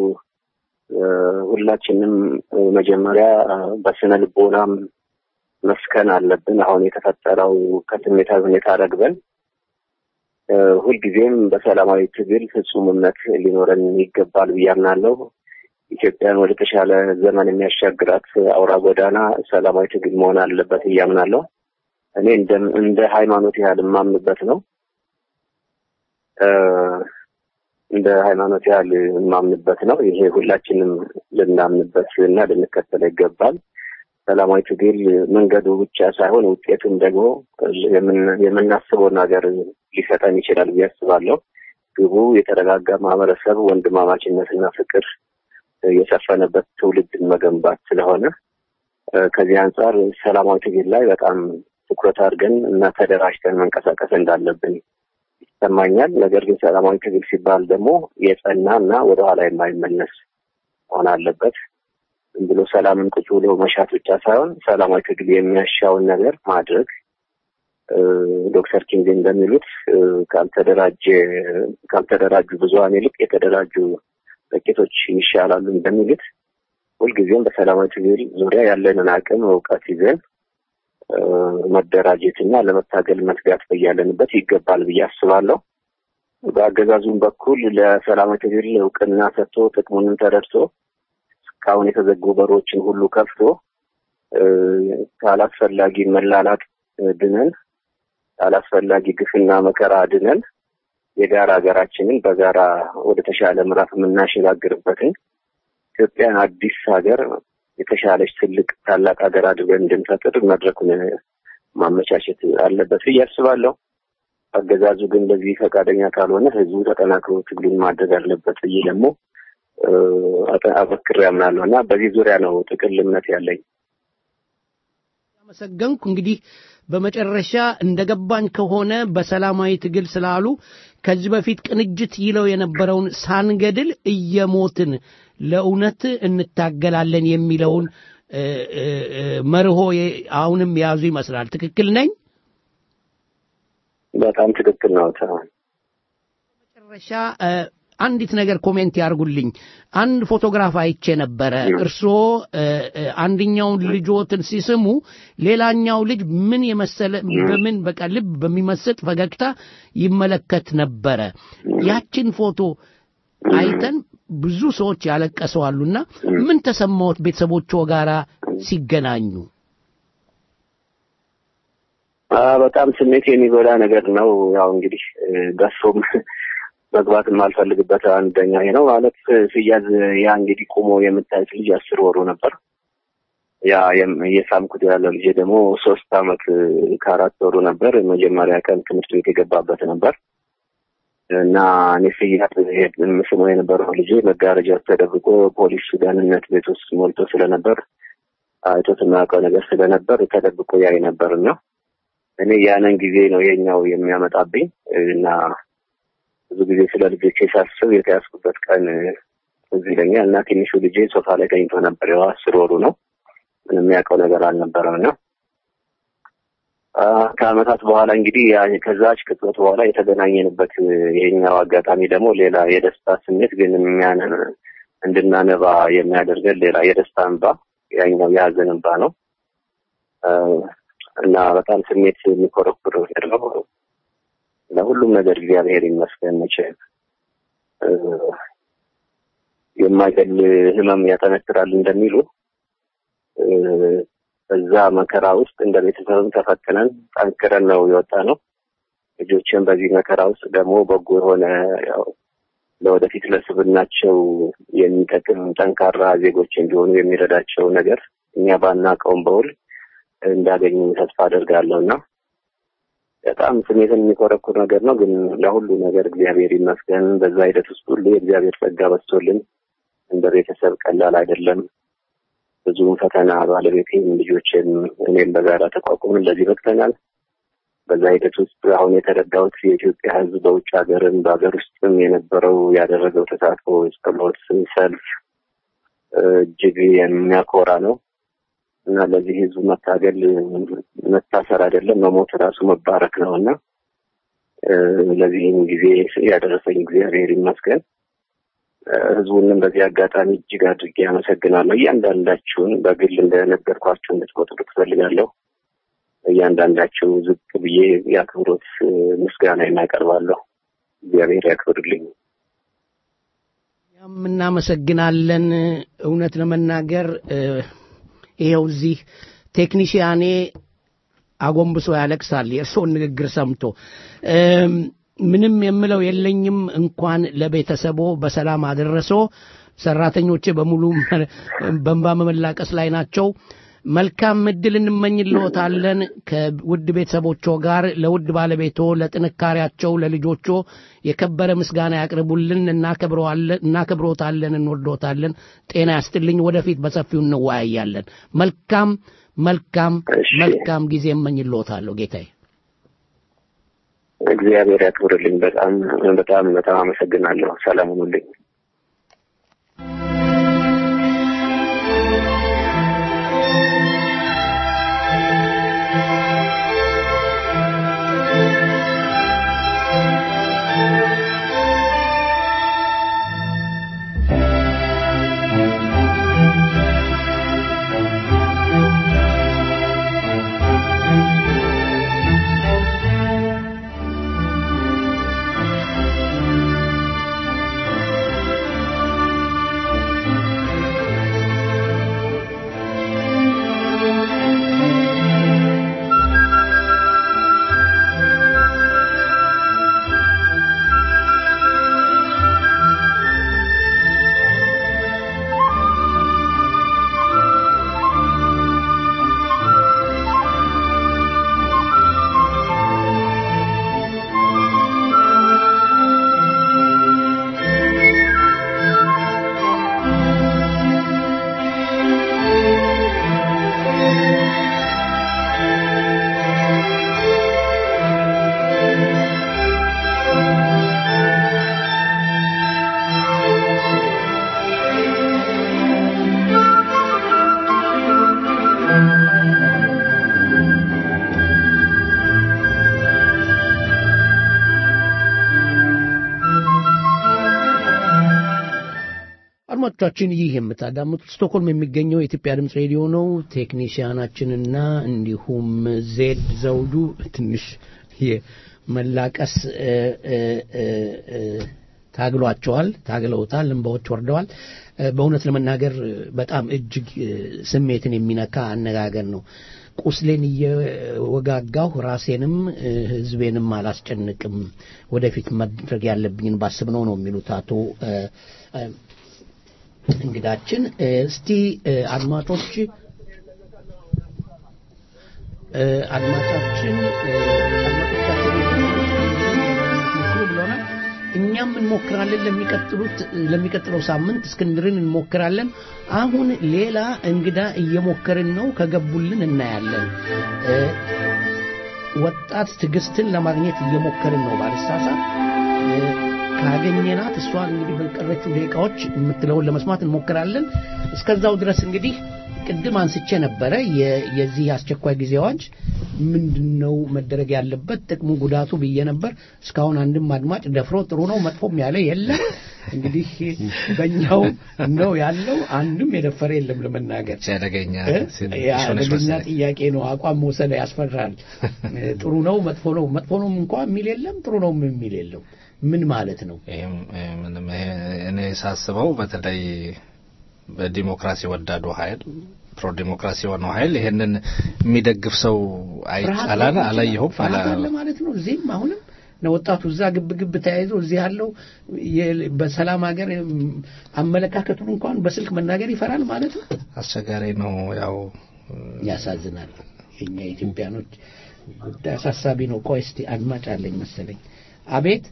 ሁላችንም መጀመሪያ በስነ ልቦናም መስከን አለብን አሁን የተፈጠረው ከስሜታዊ ሁኔታ ረግበን ሁልጊዜም በሰላማዊ ትግል ፍጹም እምነት ሊኖረን ይገባል ብዬ አምናለሁ ኢትዮጵያን ወደ ተሻለ ዘመን የሚያሻግራት አውራ ጎዳና ሰላማዊ ትግል መሆን አለበት ብዬ አምናለሁ እኔ እንደ ሃይማኖት ያህል የማምንበት ነው እንደ ሃይማኖት ያህል የማምንበት ነው ይሄ ሁላችንም ልናምንበት እና ልንከተለ ይገባል ሰላማዊ ትግል መንገዱ ብቻ ሳይሆን ውጤቱም ደግሞ የምን- የምናስበውን ሀገር ሊሰጠን ይችላል ብዬ አስባለሁ። ግቡ የተረጋጋ ማህበረሰብ፣ ወንድማማችነትና ፍቅር የሰፈነበት ትውልድን መገንባት ስለሆነ እ፣ ከዚህ አንጻር ሰላማዊ ትግል ላይ በጣም ትኩረት አድርገን እና ተደራጅተን መንቀሳቀስ እንዳለብን ይሰማኛል። ነገር ግን ሰላማዊ ትግል ሲባል ደግሞ የጸና እና ወደኋላ የማይመለስ መሆን አለበት። ዝም ብሎ ሰላምን ቁጭ ብሎ መሻት ብቻ ሳይሆን ሰላማዊ ትግል የሚያሻውን ነገር ማድረግ እ፣ ዶክተር ኪንግ እንደሚሉት እ፣ ካልተደራጀ ካልተደራጁ ብዙሀን ይልቅ የተደራጁ ጥቂቶች ይሻላሉ እንደሚሉት ሁልጊዜም በሰላማዊ ትግል ዙሪያ ያለንን አቅም እውቀት ይዘን እ፣ መደራጀትና ለመታገል መትጋት በያለንበት ይገባል ብዬ አስባለሁ። በአገዛዙም በኩል ለሰላማዊ ትግል እውቅና ሰጥቶ ጥቅሙንም ተረድቶ እስካሁን የተዘጉ በሮችን ሁሉ ከፍቶ እ፣ ካላስፈላጊ መላላጥ እ፣ ድነን ካላስፈላጊ ግፍና መከራ ድነን የጋራ ሀገራችንን በጋራ ወደ ተሻለ ምዕራፍ የምናሸጋግርበትን ኢትዮጵያን አዲስ ሀገር የተሻለች ትልቅ ታላቅ ሀገር አድርገን እንድንፈጥር መድረኩን ማመቻቸት አለበት ብዬ አስባለሁ። አገዛዙ ግን በዚህ ፈቃደኛ ካልሆነ ህዝቡ ተጠናክሮ ትግሉን ማድረግ አለበት ብዬ ደግሞ እ፣ አጠ- አበክሬ አምናለሁ እና በዚህ ዙሪያ ነው ጥቅል እምነት ያለኝ። አመሰገንኩ። እንግዲህ በመጨረሻ እንደገባኝ ከሆነ በሰላማዊ ትግል ስላሉ ከዚህ በፊት ቅንጅት ይለው የነበረውን ሳንገድል እየሞትን ለእውነት እንታገላለን የሚለውን እ፣ እ፣ እ፣ መርሆ የ- አሁንም የያዙ ይመስላል። ትክክል ነኝ? በጣም ትክክል ነው። ተ- መጨረሻ እ፣ አንዲት ነገር ኮሜንት ያርጉልኝ። አንድ ፎቶግራፍ አይቼ ነበረ። እርስዎ እ፣ እ፣ አንደኛውን ልጆትን ሲስሙ ሌላኛው ልጅ ምን የመሰለ በምን በቃ ልብ በሚመስጥ ፈገግታ ይመለከት ነበረ። ያችን ፎቶ አይተን ብዙ ሰዎች ያለቀሰዋሉና ምን ተሰማዎት ቤተሰቦቹ ጋራ ሲገናኙ? አ፣ በጣም ስሜት የሚጎዳ ነገር ነው። ያው እንግዲህ እ፣ ገሶም መግባት የማልፈልግበት አንደኛ ይሄ ነው ማለት ሲያዝ ያ እንግዲህ ቁሞ የምታዩት ልጅ አስር ወሩ ነበር። ያ የም- እየሳምኩት ያለው ልጅ ደግሞ ሶስት አመት እ፣ ከአራት ወሩ ነበር። መጀመሪያ ቀን ትምህርት ቤት የገባበት ነበር እና እኔ ስያት ስሞ የነበረው ልጅ መጋረጃ ውስጥ ተደብቆ ፖሊስ ደህንነት ቤት ውስጥ ሞልቶ ስለነበር አይቶት የማያውቀው ነገር ስለነበር ተደብቆ ያይ ነበር እና እኔ ያንን ጊዜ ነው የኛው የሚያመጣብኝ እና ብዙ ጊዜ ስለ ልጆቼ ሳስብ የተያዝኩበት ቀን እዚህ ይለኛል እና ትንሹ ልጄ ሶፋ ላይ ተኝቶ ነበር። ያው አስር ወሩ ነው። ምንም የሚያውቀው ነገር አልነበረም እና አ፣ ከአመታት በኋላ እንግዲህ ያ ከዛች ቅጽበት በኋላ የተገናኘንበት ይሄኛው አጋጣሚ ደግሞ ሌላ የደስታ ስሜት ግን የሚያን እንድናነባ የሚያደርገን ሌላ የደስታ እንባ ያኛው የሀዘን እንባ ነው አ፣ እና በጣም ስሜት የሚኮረኩር ነገር ነው። ለሁሉም ነገር እግዚአብሔር ይመስገን። መቼም እ፣ የማይገል ህመም ያጠነክራል እንደሚሉ እ፣ በዛ መከራ ውስጥ እንደ ቤተሰብም ተፈትነን ጠንክረን ነው የወጣ ነው። ልጆችን በዚህ መከራ ውስጥ ደግሞ በጎ የሆነ ያው ለወደፊት ለስብናቸው የሚጠቅም ጠንካራ ዜጎች እንዲሆኑ የሚረዳቸው ነገር እኛ ባናቀውም በውል እንዳገኙ ተስፋ አደርጋለሁ እና በጣም ስሜትን የሚኮረኩር ነገር ነው። ግን ለሁሉ ነገር እግዚአብሔር ይመስገን። በዛ ሂደት ውስጥ ሁሉ የእግዚአብሔር ጸጋ በዝቶልን እንደ ቤተሰብ ቀላል አይደለም። ብዙም ፈተና ባለቤቴም ልጆችም እኔም በጋራ ተቋቁመን ለዚህ በቅተናል። በዛ ሂደት ውስጥ አሁን የተረዳሁት የኢትዮጵያ ሕዝብ በውጭ ሀገርም በሀገር ውስጥም የነበረው ያደረገው ተሳትፎ፣ ጸሎት፣ ሰልፍ እጅግ የሚያኮራ ነው እና ለዚህ ሕዝብ መታገል መታሰር አይደለም መሞት ራሱ መባረክ ነው እና እ፣ ለዚህም ጊዜ ያደረሰኝ እግዚአብሔር ይመስገን። እ፣ ህዝቡንም በዚህ አጋጣሚ እጅግ አድርጌ አመሰግናለሁ። እያንዳንዳችሁን በግል እንደነገርኳችሁ እንድትቆጥሩ ትፈልጋለሁ። እያንዳንዳችሁ ዝቅ ብዬ የአክብሮት እ፣ ምስጋና እናቀርባለሁ። እግዚአብሔር ያክብርልኝ። እኛም እናመሰግናለን። እውነት ለመናገር እ፣ ይኸው እዚህ ቴክኒሽያኔ አጎንብሶ ያለቅሳል የእርስዎን ንግግር ሰምቶ። እም፣ ምንም የምለው የለኝም። እንኳን ለቤተሰቦ በሰላም አደረሶ። ሰራተኞቼ በሙሉ በእንባ መመላቀስ ላይ ናቸው። መልካም እድል እንመኝልዎታለን ከውድ ቤተሰቦቹ ጋር ለውድ ባለቤቶ ለጥንካሬያቸው ለልጆቹ የከበረ ምስጋና ያቅርቡልን እናከብረዋለን እናከብሮታለን እንወዶታለን ጤና ያስትልኝ ወደፊት በሰፊው እንወያያለን መልካም መልካም መልካም ጊዜ እመኝልዎታለሁ ጌታዬ እግዚአብሔር ያክብርልኝ። በጣም በጣም በጣም አመሰግናለሁ። ሰላም ሁኑልኝ። አድማጮቻችን ይህ የምታዳምጡት ስቶክሆልም የሚገኘው የኢትዮጵያ ድምፅ ሬዲዮ ነው። ቴክኒሽያናችንና እንዲሁም ዜድ ዘውዱ ትንሽ የመላቀስ ታግሏቸዋል፣ ታግለውታል፣ እንባዎች ወርደዋል። በእውነት ለመናገር በጣም እጅግ ስሜትን የሚነካ አነጋገር ነው። ቁስሌን እየወጋጋሁ ራሴንም ሕዝቤንም አላስጨንቅም፣ ወደፊት ማድረግ ያለብኝን ባስብ ነው ነው የሚሉት አቶ እንግዳችን። እስቲ አድማጮች አድማጫችን ብሎናል። እኛም እንሞክራለን። ለሚቀጥሉት ለሚቀጥለው ሳምንት እስክንድርን እንሞክራለን። አሁን ሌላ እንግዳ እየሞከርን ነው። ከገቡልን እናያለን። ወጣት ትዕግስትን ለማግኘት እየሞከርን ነው ባልሳሳት ካገኘናት እሷ እንግዲህ በቀረችው ደቂቃዎች የምትለውን ለመስማት እንሞክራለን። እስከዛው ድረስ እንግዲህ ቅድም አንስቼ ነበረ የዚህ አስቸኳይ ጊዜ አዋጅ ምንድን ነው መደረግ ያለበት ጥቅሙ ጉዳቱ ብዬ ነበር። እስካሁን አንድም አድማጭ ደፍሮ ጥሩ ነው መጥፎም ያለ የለም። እንግዲህ በእኛው ነው ያለው። አንድም የደፈረ የለም ለመናገር ሲያደገኛ አደገኛ ጥያቄ ነው። አቋም መውሰድ ያስፈራል። ጥሩ ነው መጥፎ ነው መጥፎ ነው እንኳ የሚል የለም፣ ጥሩ ነው የሚል የለም። ምን ማለት ነው? ምንም እኔ ሳስበው በተለይ በዲሞክራሲ ወዳዱ ኃይል ፕሮ ዲሞክራሲ የሆነው ኃይል ይሄንን የሚደግፍ ሰው አይቻላል አላየሁም አለ ማለት ነው። እዚህም አሁንም ወጣቱ እዛ ግብ ግብ ተያይዞ እዚህ ያለው በሰላም ሀገር አመለካከቱን እንኳን በስልክ መናገር ይፈራል ማለት ነው። አስቸጋሪ ነው። ያው ያሳዝናል። የኛ ኢትዮጵያኖች ጉዳይ አሳሳቢ ነው። ቆይ እስቲ አድማጭ አለኝ መሰለኝ። አቤት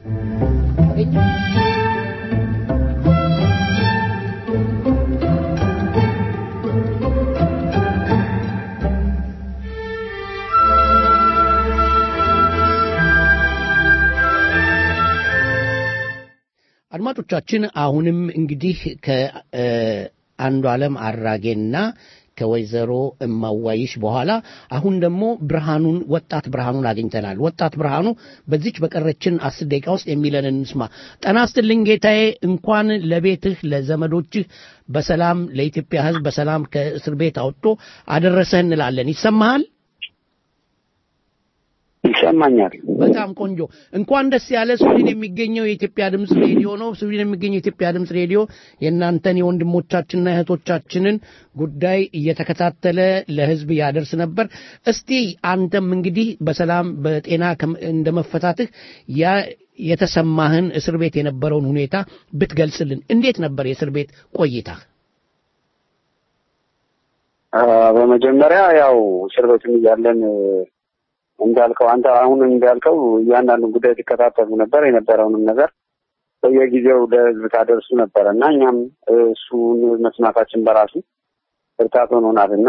አድማጮቻችን አሁንም እንግዲህ ከአንዱ ዓለም አራጌና ከወይዘሮ እማዋይሽ በኋላ አሁን ደግሞ ብርሃኑን ወጣት ብርሃኑን አግኝተናል። ወጣት ብርሃኑ በዚች በቀረችን አስር ደቂቃ ውስጥ የሚለንን እንስማ። ጠና ስትልኝ ጌታዬ፣ እንኳን ለቤትህ ለዘመዶችህ በሰላም ለኢትዮጵያ ሕዝብ በሰላም ከእስር ቤት አውጥቶ አደረሰህ እንላለን። ይሰማሃል? ይሰማኛል። በጣም ቆንጆ። እንኳን ደስ ያለ። ስዊድን የሚገኘው የኢትዮጵያ ድምፅ ሬዲዮ ነው። ስዊድን የሚገኘው የኢትዮጵያ ድምፅ ሬዲዮ የእናንተን የወንድሞቻችንና እህቶቻችንን ጉዳይ እየተከታተለ ለህዝብ ያደርስ ነበር። እስቲ አንተም እንግዲህ በሰላም በጤና እንደመፈታትህ ያ የተሰማህን እስር ቤት የነበረውን ሁኔታ ብትገልጽልን። እንዴት ነበር የእስር ቤት ቆይታ? በመጀመሪያ ያው እስር ቤትም እያለን እንዳልከው አንተ አሁን እንዳልከው እያንዳንዱን ጉዳይ ትከታተሉ ነበር። የነበረውንም ነገር በየጊዜው ለህዝብ ታደርሱ ነበረ እና እኛም እሱን መስማታችን በራሱ ብርታት ሆኖናል እና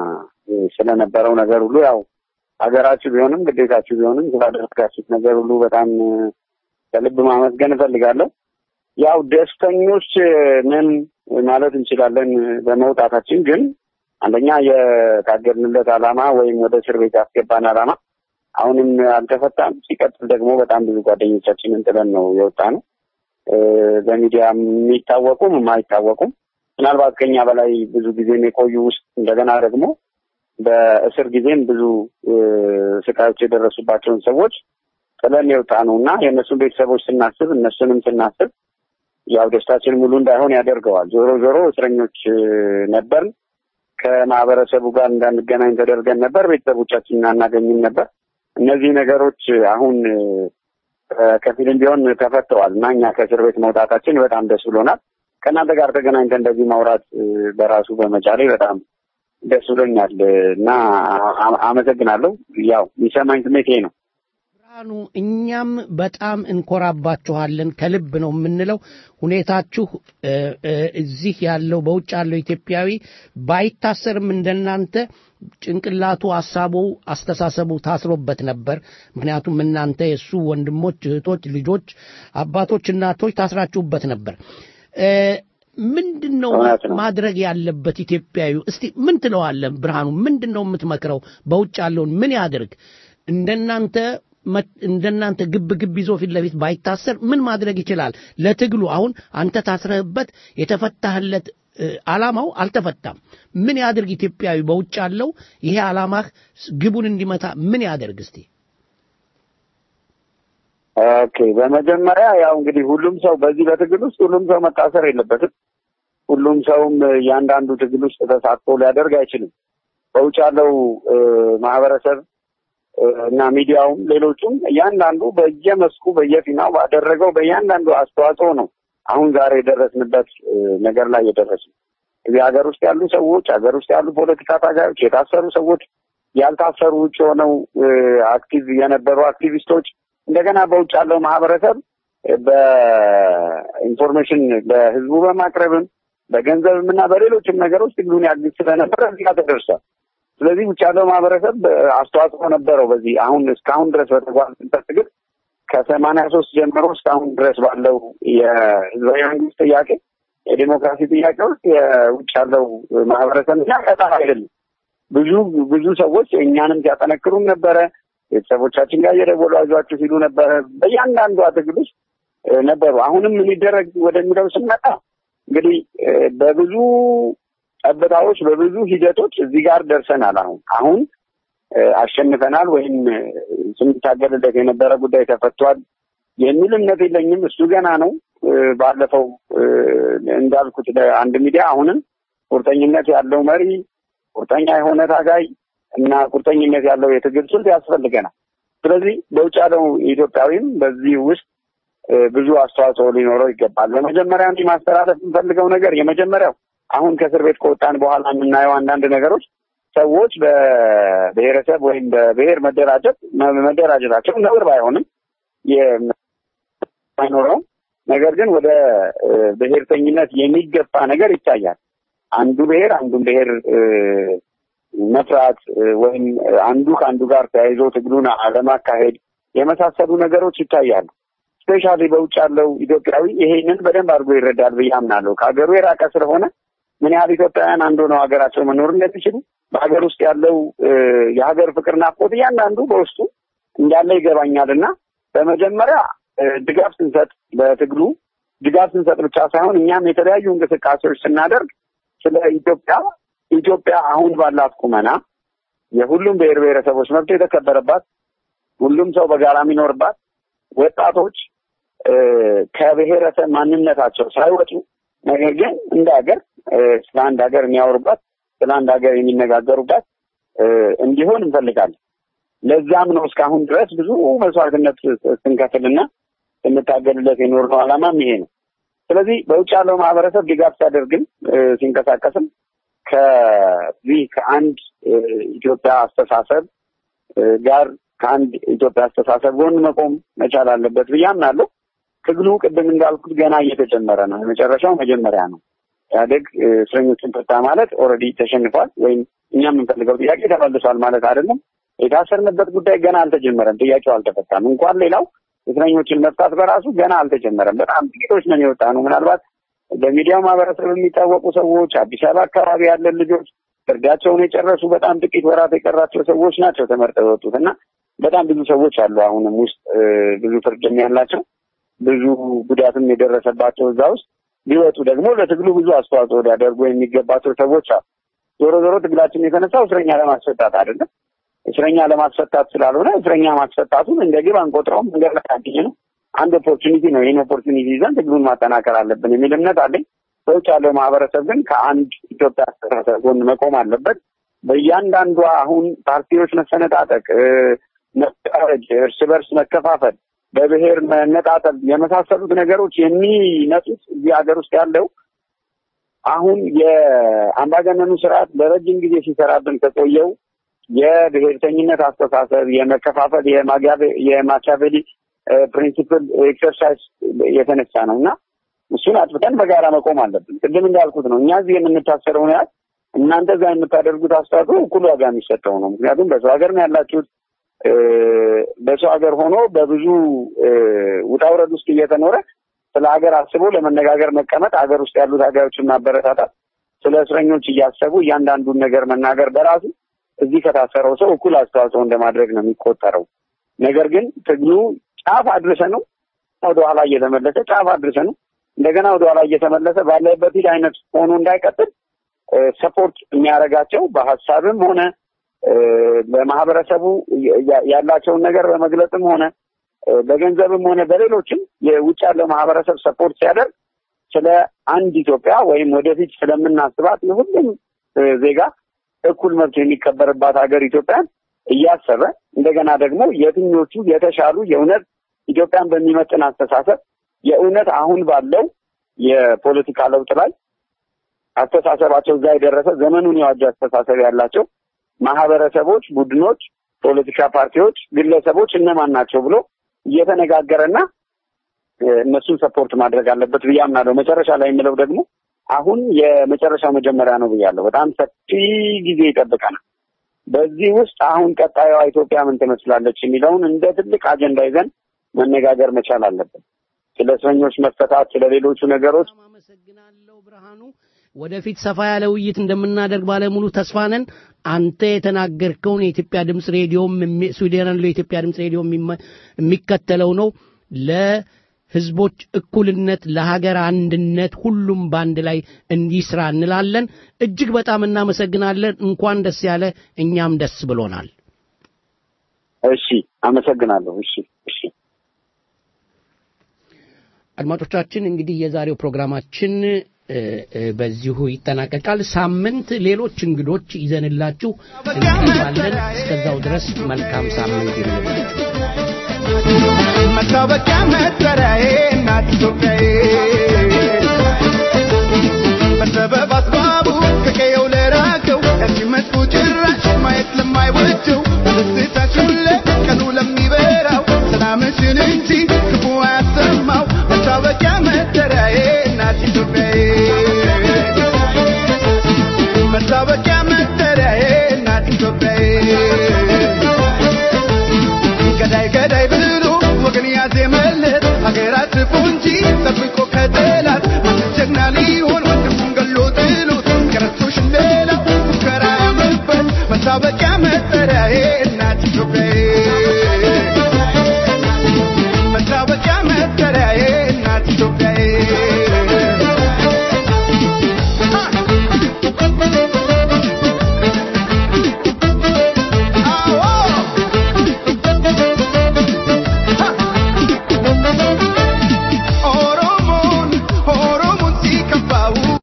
ስለነበረው ነገር ሁሉ ያው ሀገራችሁ ቢሆንም ግዴታችሁ ቢሆንም ስላደረጋችሁት ነገር ሁሉ በጣም ከልብ ማመስገን እፈልጋለሁ። ያው ደስተኞች ነን ማለት እንችላለን በመውጣታችን። ግን አንደኛ የታገልንለት ዓላማ ወይም ወደ እስር ቤት ያስገባን ዓላማ አሁንም አልተፈታም። ሲቀጥል ደግሞ በጣም ብዙ ጓደኞቻችንን ጥለን ነው የወጣ ነው። በሚዲያ የሚታወቁም የማይታወቁም ምናልባት ከኛ በላይ ብዙ ጊዜም የቆዩ ውስጥ እንደገና ደግሞ በእስር ጊዜም ብዙ ስቃዮች የደረሱባቸውን ሰዎች ጥለን የወጣ ነው እና የእነሱን ቤተሰቦች ስናስብ እነሱንም ስናስብ ያው ደስታችን ሙሉ እንዳይሆን ያደርገዋል። ዞሮ ዞሮ እስረኞች ነበርን። ከማህበረሰቡ ጋር እንዳንገናኝ ተደርገን ነበር። ቤተሰቦቻችንን አናገኝም ነበር። እነዚህ ነገሮች አሁን ከፊልም ቢሆን ተፈተዋል እና እኛ ከእስር ቤት መውጣታችን በጣም ደስ ብሎናል። ከእናንተ ጋር ተገናኝተን እንደዚህ ማውራት በራሱ በመቻሌ በጣም ደስ ብሎኛል እና አመሰግናለሁ። ያው የሚሰማኝ ስሜት ይሄ ነው። ብርሃኑ፣ እኛም በጣም እንኮራባችኋለን። ከልብ ነው የምንለው። ሁኔታችሁ እዚህ ያለው በውጭ ያለው ኢትዮጵያዊ ባይታሰርም እንደናንተ ጭንቅላቱ፣ ሀሳቡ፣ አስተሳሰቡ ታስሮበት ነበር። ምክንያቱም እናንተ የእሱ ወንድሞች፣ እህቶች፣ ልጆች፣ አባቶች፣ እናቶች ታስራችሁበት ነበር። ምንድን ነው ማድረግ ያለበት ኢትዮጵያዊ? እስቲ ምን ትለዋለን ብርሃኑ? ምንድን ነው የምትመክረው? በውጭ ያለውን ምን ያድርግ? እንደናንተ እንደናንተ ግብ ግብ ይዞ ፊት ለፊት ባይታሰር ምን ማድረግ ይችላል? ለትግሉ አሁን አንተ ታስረህበት የተፈታህለት ዓላማው አልተፈታም። ምን ያድርግ ኢትዮጵያዊ በውጭ ያለው ይሄ ዓላማህ ግቡን እንዲመታ ምን ያደርግ እስቲ? ኦኬ፣ በመጀመሪያ ያው እንግዲህ ሁሉም ሰው በዚህ በትግል ውስጥ ሁሉም ሰው መታሰር የለበትም። ሁሉም ሰውም እያንዳንዱ ትግል ውስጥ ተሳትፎ ሊያደርግ አይችልም። በውጭ ያለው ማህበረሰብ እና ሚዲያውም ሌሎቹም እያንዳንዱ በየመስኩ በየፊናው ባደረገው በእያንዳንዱ አስተዋጽኦ ነው አሁን ዛሬ የደረስንበት ነገር ላይ የደረስ እዚህ ሀገር ውስጥ ያሉ ሰዎች ሀገር ውስጥ ያሉ ፖለቲካ ታጋዮች፣ የታሰሩ ሰዎች፣ ያልታሰሩ ውጭ ሆነው አክቲቭ የነበሩ አክቲቪስቶች እንደገና በውጭ ያለው ማህበረሰብ በኢንፎርሜሽን ለህዝቡ በማቅረብም በገንዘብም እና በሌሎችም ነገሮች ትግሉን ያግዝ ስለነበረ እዚህ ጋር ተደርሷል። ስለዚህ ውጭ ያለው ማህበረሰብ አስተዋጽኦ ነበረው። በዚህ አሁን እስካሁን ድረስ በተጓዝንበት ትግል ከሰማንያ ሶስት ጀምሮ እስካሁን ድረስ ባለው የህዝባዊ መንግስት ጥያቄ የዴሞክራሲ ጥያቄ ውስጥ የውጭ ያለው ማህበረሰብ እና ቀጣር አይደለም። ብዙ ብዙ ሰዎች እኛንም ሲያጠነክሩም ነበረ። ቤተሰቦቻችን ጋር እየደወሉ አይዟችሁ ሲሉ ነበረ። በእያንዳንዷ ትግል ውስጥ ነበሩ። አሁንም ምን ይደረግ ወደሚለው ስንመጣ እንግዲህ በብዙ ጠብታዎች በብዙ ሂደቶች እዚህ ጋር ደርሰናል። አሁን አሁን አሸንፈናል ወይም ስንታገልለት የነበረ ጉዳይ ተፈቷል የሚል እምነት የለኝም። እሱ ገና ነው። ባለፈው እንዳልኩት ለአንድ ሚዲያ አሁንም ቁርጠኝነት ያለው መሪ፣ ቁርጠኛ የሆነ ታጋይ እና ቁርጠኝነት ያለው የትግል ስልት ያስፈልገናል። ስለዚህ በውጭ ያለው ኢትዮጵያዊም በዚህ ውስጥ ብዙ አስተዋጽኦ ሊኖረው ይገባል። በመጀመሪያ እንዲህ ማስተላለፍ የምፈልገው ነገር የመጀመሪያው አሁን ከእስር ቤት ከወጣን በኋላ የምናየው አንዳንድ ነገሮች ሰዎች በብሔረሰብ ወይም በብሔር መደራጀት መደራጀታቸው ነውር ባይሆንም አይኖረውም። ነገር ግን ወደ ብሔርተኝነት የሚገፋ ነገር ይታያል። አንዱ ብሔር አንዱን ብሔር መፍራት ወይም አንዱ ከአንዱ ጋር ተያይዞ ትግሉን አለማካሄድ የመሳሰሉ ነገሮች ይታያሉ። ስፔሻሊ በውጭ ያለው ኢትዮጵያዊ ይሄንን በደንብ አድርጎ ይረዳል ብዬ አምናለሁ። ከሀገሩ የራቀ ስለሆነ ምን ያህል ኢትዮጵያውያን አንዱ ነው ሀገራቸው መኖር እንደሚችሉ በሀገር ውስጥ ያለው የሀገር ፍቅር ናፍቆት እያንዳንዱ በውስጡ እንዳለ ይገባኛል እና በመጀመሪያ ድጋፍ ስንሰጥ በትግሉ ድጋፍ ስንሰጥ ብቻ ሳይሆን እኛም የተለያዩ እንቅስቃሴዎች ስናደርግ ስለ ኢትዮጵያ ኢትዮጵያ አሁን ባላት ቁመና የሁሉም ብሔር ብሔረሰቦች መብት የተከበረባት ሁሉም ሰው በጋራ የሚኖርባት ወጣቶች ከብሔረሰብ ማንነታቸው ሳይወጡ ነገር ግን እንደ ሀገር ስለ አንድ ሀገር የሚያወሩባት ስለ አንድ ሀገር የሚነጋገሩባት እንዲሆን እንፈልጋለን። ለዛም ነው እስካሁን ድረስ ብዙ መስዋዕትነት ስንከፍልና ስንታገልለት የኖርነው ዓላማም ይሄ ነው። ስለዚህ በውጭ ያለው ማህበረሰብ ድጋፍ ሲያደርግም ሲንቀሳቀስም ከዚህ ከአንድ እ፣ ኢትዮጵያ አስተሳሰብ እ፣ ጋር ከአንድ ኢትዮጵያ አስተሳሰብ ጎን መቆም መቻል አለበት ብዬ አምናለሁ። ትግሉ ቅድም እንዳልኩት ገና እየተጀመረ ነው። የመጨረሻው መጀመሪያ ነው። ኢህአዴግ እ፣ እስረኞችን ፈታ ማለት ኦልሬዲ ተሸንፏል ወይም እኛ የምንፈልገው ጥያቄ ተመልሷል ማለት አይደለም። የታሰርንበት ጉዳይ ገና አልተጀመረም። ጥያቄው አልተፈታም። እንኳን ሌላው እስረኞችን መፍታት በራሱ ገና አልተጀመረም። በጣም ጥቂቶች ነን የወጣ ነው። ምናልባት በሚዲያው ማህበረሰብ የሚታወቁ ሰዎች፣ አዲስ አበባ አካባቢ ያለን ልጆች፣ ፍርዳቸውን የጨረሱ በጣም ጥቂት ወራት የቀራቸው ሰዎች ናቸው ተመርጠው የወጡት እና በጣም ብዙ ሰዎች አሉ አሁንም ውስጥ እ፣ ብዙ ፍርድም ያላቸው ብዙ ጉዳትም የደረሰባቸው እዛ ውስጥ ቢወጡ ደግሞ ለትግሉ ብዙ አስተዋጽኦ ሊያደርጉ የሚገባቸው ሰዎች አሉ። ዞሮ ዞሮ ትግላችን የተነሳው እስረኛ ለማስፈታት አይደለም። እስረኛ ለማስፈታት ስላልሆነ እስረኛ ማስፈታቱን እንደ ግብ አንቆጥረውም። እንደ መታገኝ ነው። አንድ ኦፖርቹኒቲ ነው። ይህን ኦፖርቹኒቲ ይዘን ትግሉን ማጠናከር አለብን የሚል እምነት አለኝ። በውጭ ያለው ማህበረሰብ ግን ከአንድ ኢትዮጵያ አስተሳሰብ ጎን መቆም አለበት። በእያንዳንዷ አሁን ፓርቲዎች መሰነጣጠቅ፣ እ፣ መፈራረጅ፣ እርስ በርስ መከፋፈል፣ በብሔር መነጣጠል የመሳሰሉት ነገሮች የሚመጡት እዚህ ሀገር ውስጥ ያለው አሁን የአምባገነኑ ስርዓት ለረጅም ጊዜ ሲሰራብን ከቆየው የብሔርተኝነት አስተሳሰብ፣ የመከፋፈል፣ የማጊያቬ- የማኪያቬሊ ፕሪንሲፕል ኤክሰርሳይዝ የተነሳ ነው እና እሱን አጥፍተን በጋራ መቆም አለብን። ቅድም እንዳልኩት ነው እኛ እዚህ የምንታሰረውን ያህል እናንተ እዛ የምታደርጉት አስተዋጽኦ እኩል ዋጋ የሚሰጠው ነው። ምክንያቱም በሰው ሀገር ነው ያላችሁት። እ፣ በሰው ሀገር ሆኖ በብዙ እ፣ ውጣ ውረድ ውስጥ እየተኖረ ስለ ሀገር አስቦ ለመነጋገር መቀመጥ፣ ሀገር ውስጥ ያሉት ሀገሮችን ማበረታታት፣ ስለ እስረኞች እያሰቡ እያንዳንዱን ነገር መናገር በራሱ እዚህ ከታሰረው ሰው እኩል አስተዋጽኦ እንደማድረግ ነው የሚቆጠረው። ነገር ግን ትግሉ ጫፍ አድርሰ ነው ወደኋላ እየተመለሰ ጫፍ አድርሰ ነው እንደገና ወደኋላ እየተመለሰ ባለበት ሂድ አይነት ሆኖ እንዳይቀጥል ሰፖርት የሚያደርጋቸው በሀሳብም ሆነ እ፣ ለማህበረሰቡ ያ- ያላቸውን ነገር በመግለጽም ሆነ እ፣ በገንዘብም ሆነ በሌሎችም የውጭ ያለው ማህበረሰብ ሰፖርት ሲያደርግ ስለ አንድ ኢትዮጵያ ወይም ወደፊት ስለምናስባት የሁሉም እ፣ ዜጋ እኩል መብት የሚከበርባት ሀገር ኢትዮጵያን እያሰበ እንደገና ደግሞ የትኞቹ የተሻሉ የእውነት ኢትዮጵያን በሚመጥን አስተሳሰብ የእውነት አሁን ባለው የፖለቲካ ለውጥ ላይ አስተሳሰባቸው እዛ የደረሰ ዘመኑን የዋጀ አስተሳሰብ ያላቸው ማህበረሰቦች፣ ቡድኖች፣ ፖለቲካ ፓርቲዎች፣ ግለሰቦች እነማን ናቸው ብሎ እየተነጋገረና እ፣ እነሱን ሰፖርት ማድረግ አለበት ብዬ አምናለሁ። መጨረሻ ላይ የምለው ደግሞ አሁን የመጨረሻው መጀመሪያ ነው ብያለሁ። በጣም ሰፊ ጊዜ ይጠብቀናል። በዚህ ውስጥ አሁን ቀጣዩዋ ኢትዮጵያ ምን ትመስላለች የሚለውን እንደ ትልቅ አጀንዳ ይዘን መነጋገር መቻል አለብን። ስለ እስረኞች መፈታት፣ ስለ ሌሎቹ ነገሮች ወደፊት ሰፋ ያለ ውይይት እንደምናደርግ ባለሙሉ ተስፋ ነን። አንተ የተናገርከውን የኢትዮጵያ ድምፅ ሬዲዮም የሚ- ስዊድን ያለው የኢትዮጵያ ድምፅ ሬዲዮ የሚመ- የሚከተለው ነው። ለህዝቦች እኩልነት፣ ለሀገር አንድነት ሁሉም በአንድ ላይ እንዲስራ እንላለን። እጅግ በጣም እናመሰግናለን። እንኳን ደስ ያለ፣ እኛም ደስ ብሎናል። እሺ፣ አመሰግናለሁ። እሺ፣ እሺ። አድማጮቻችን እንግዲህ የዛሬው ፕሮግራማችን እ፣ እ፣ በዚሁ ይጠናቀቃል። ሳምንት ሌሎች እንግዶች ይዘንላችሁ እንቀርባለን። እስከዛው ድረስ መልካም ሳምንት ይሁንላችሁ። መታወቂያ መጠሪያዬ እናት ኢትዮጵያዬ በሰበብ አስባቡ ከቀየው ለራቀው ከዚህ መጥፎ ጭራሽ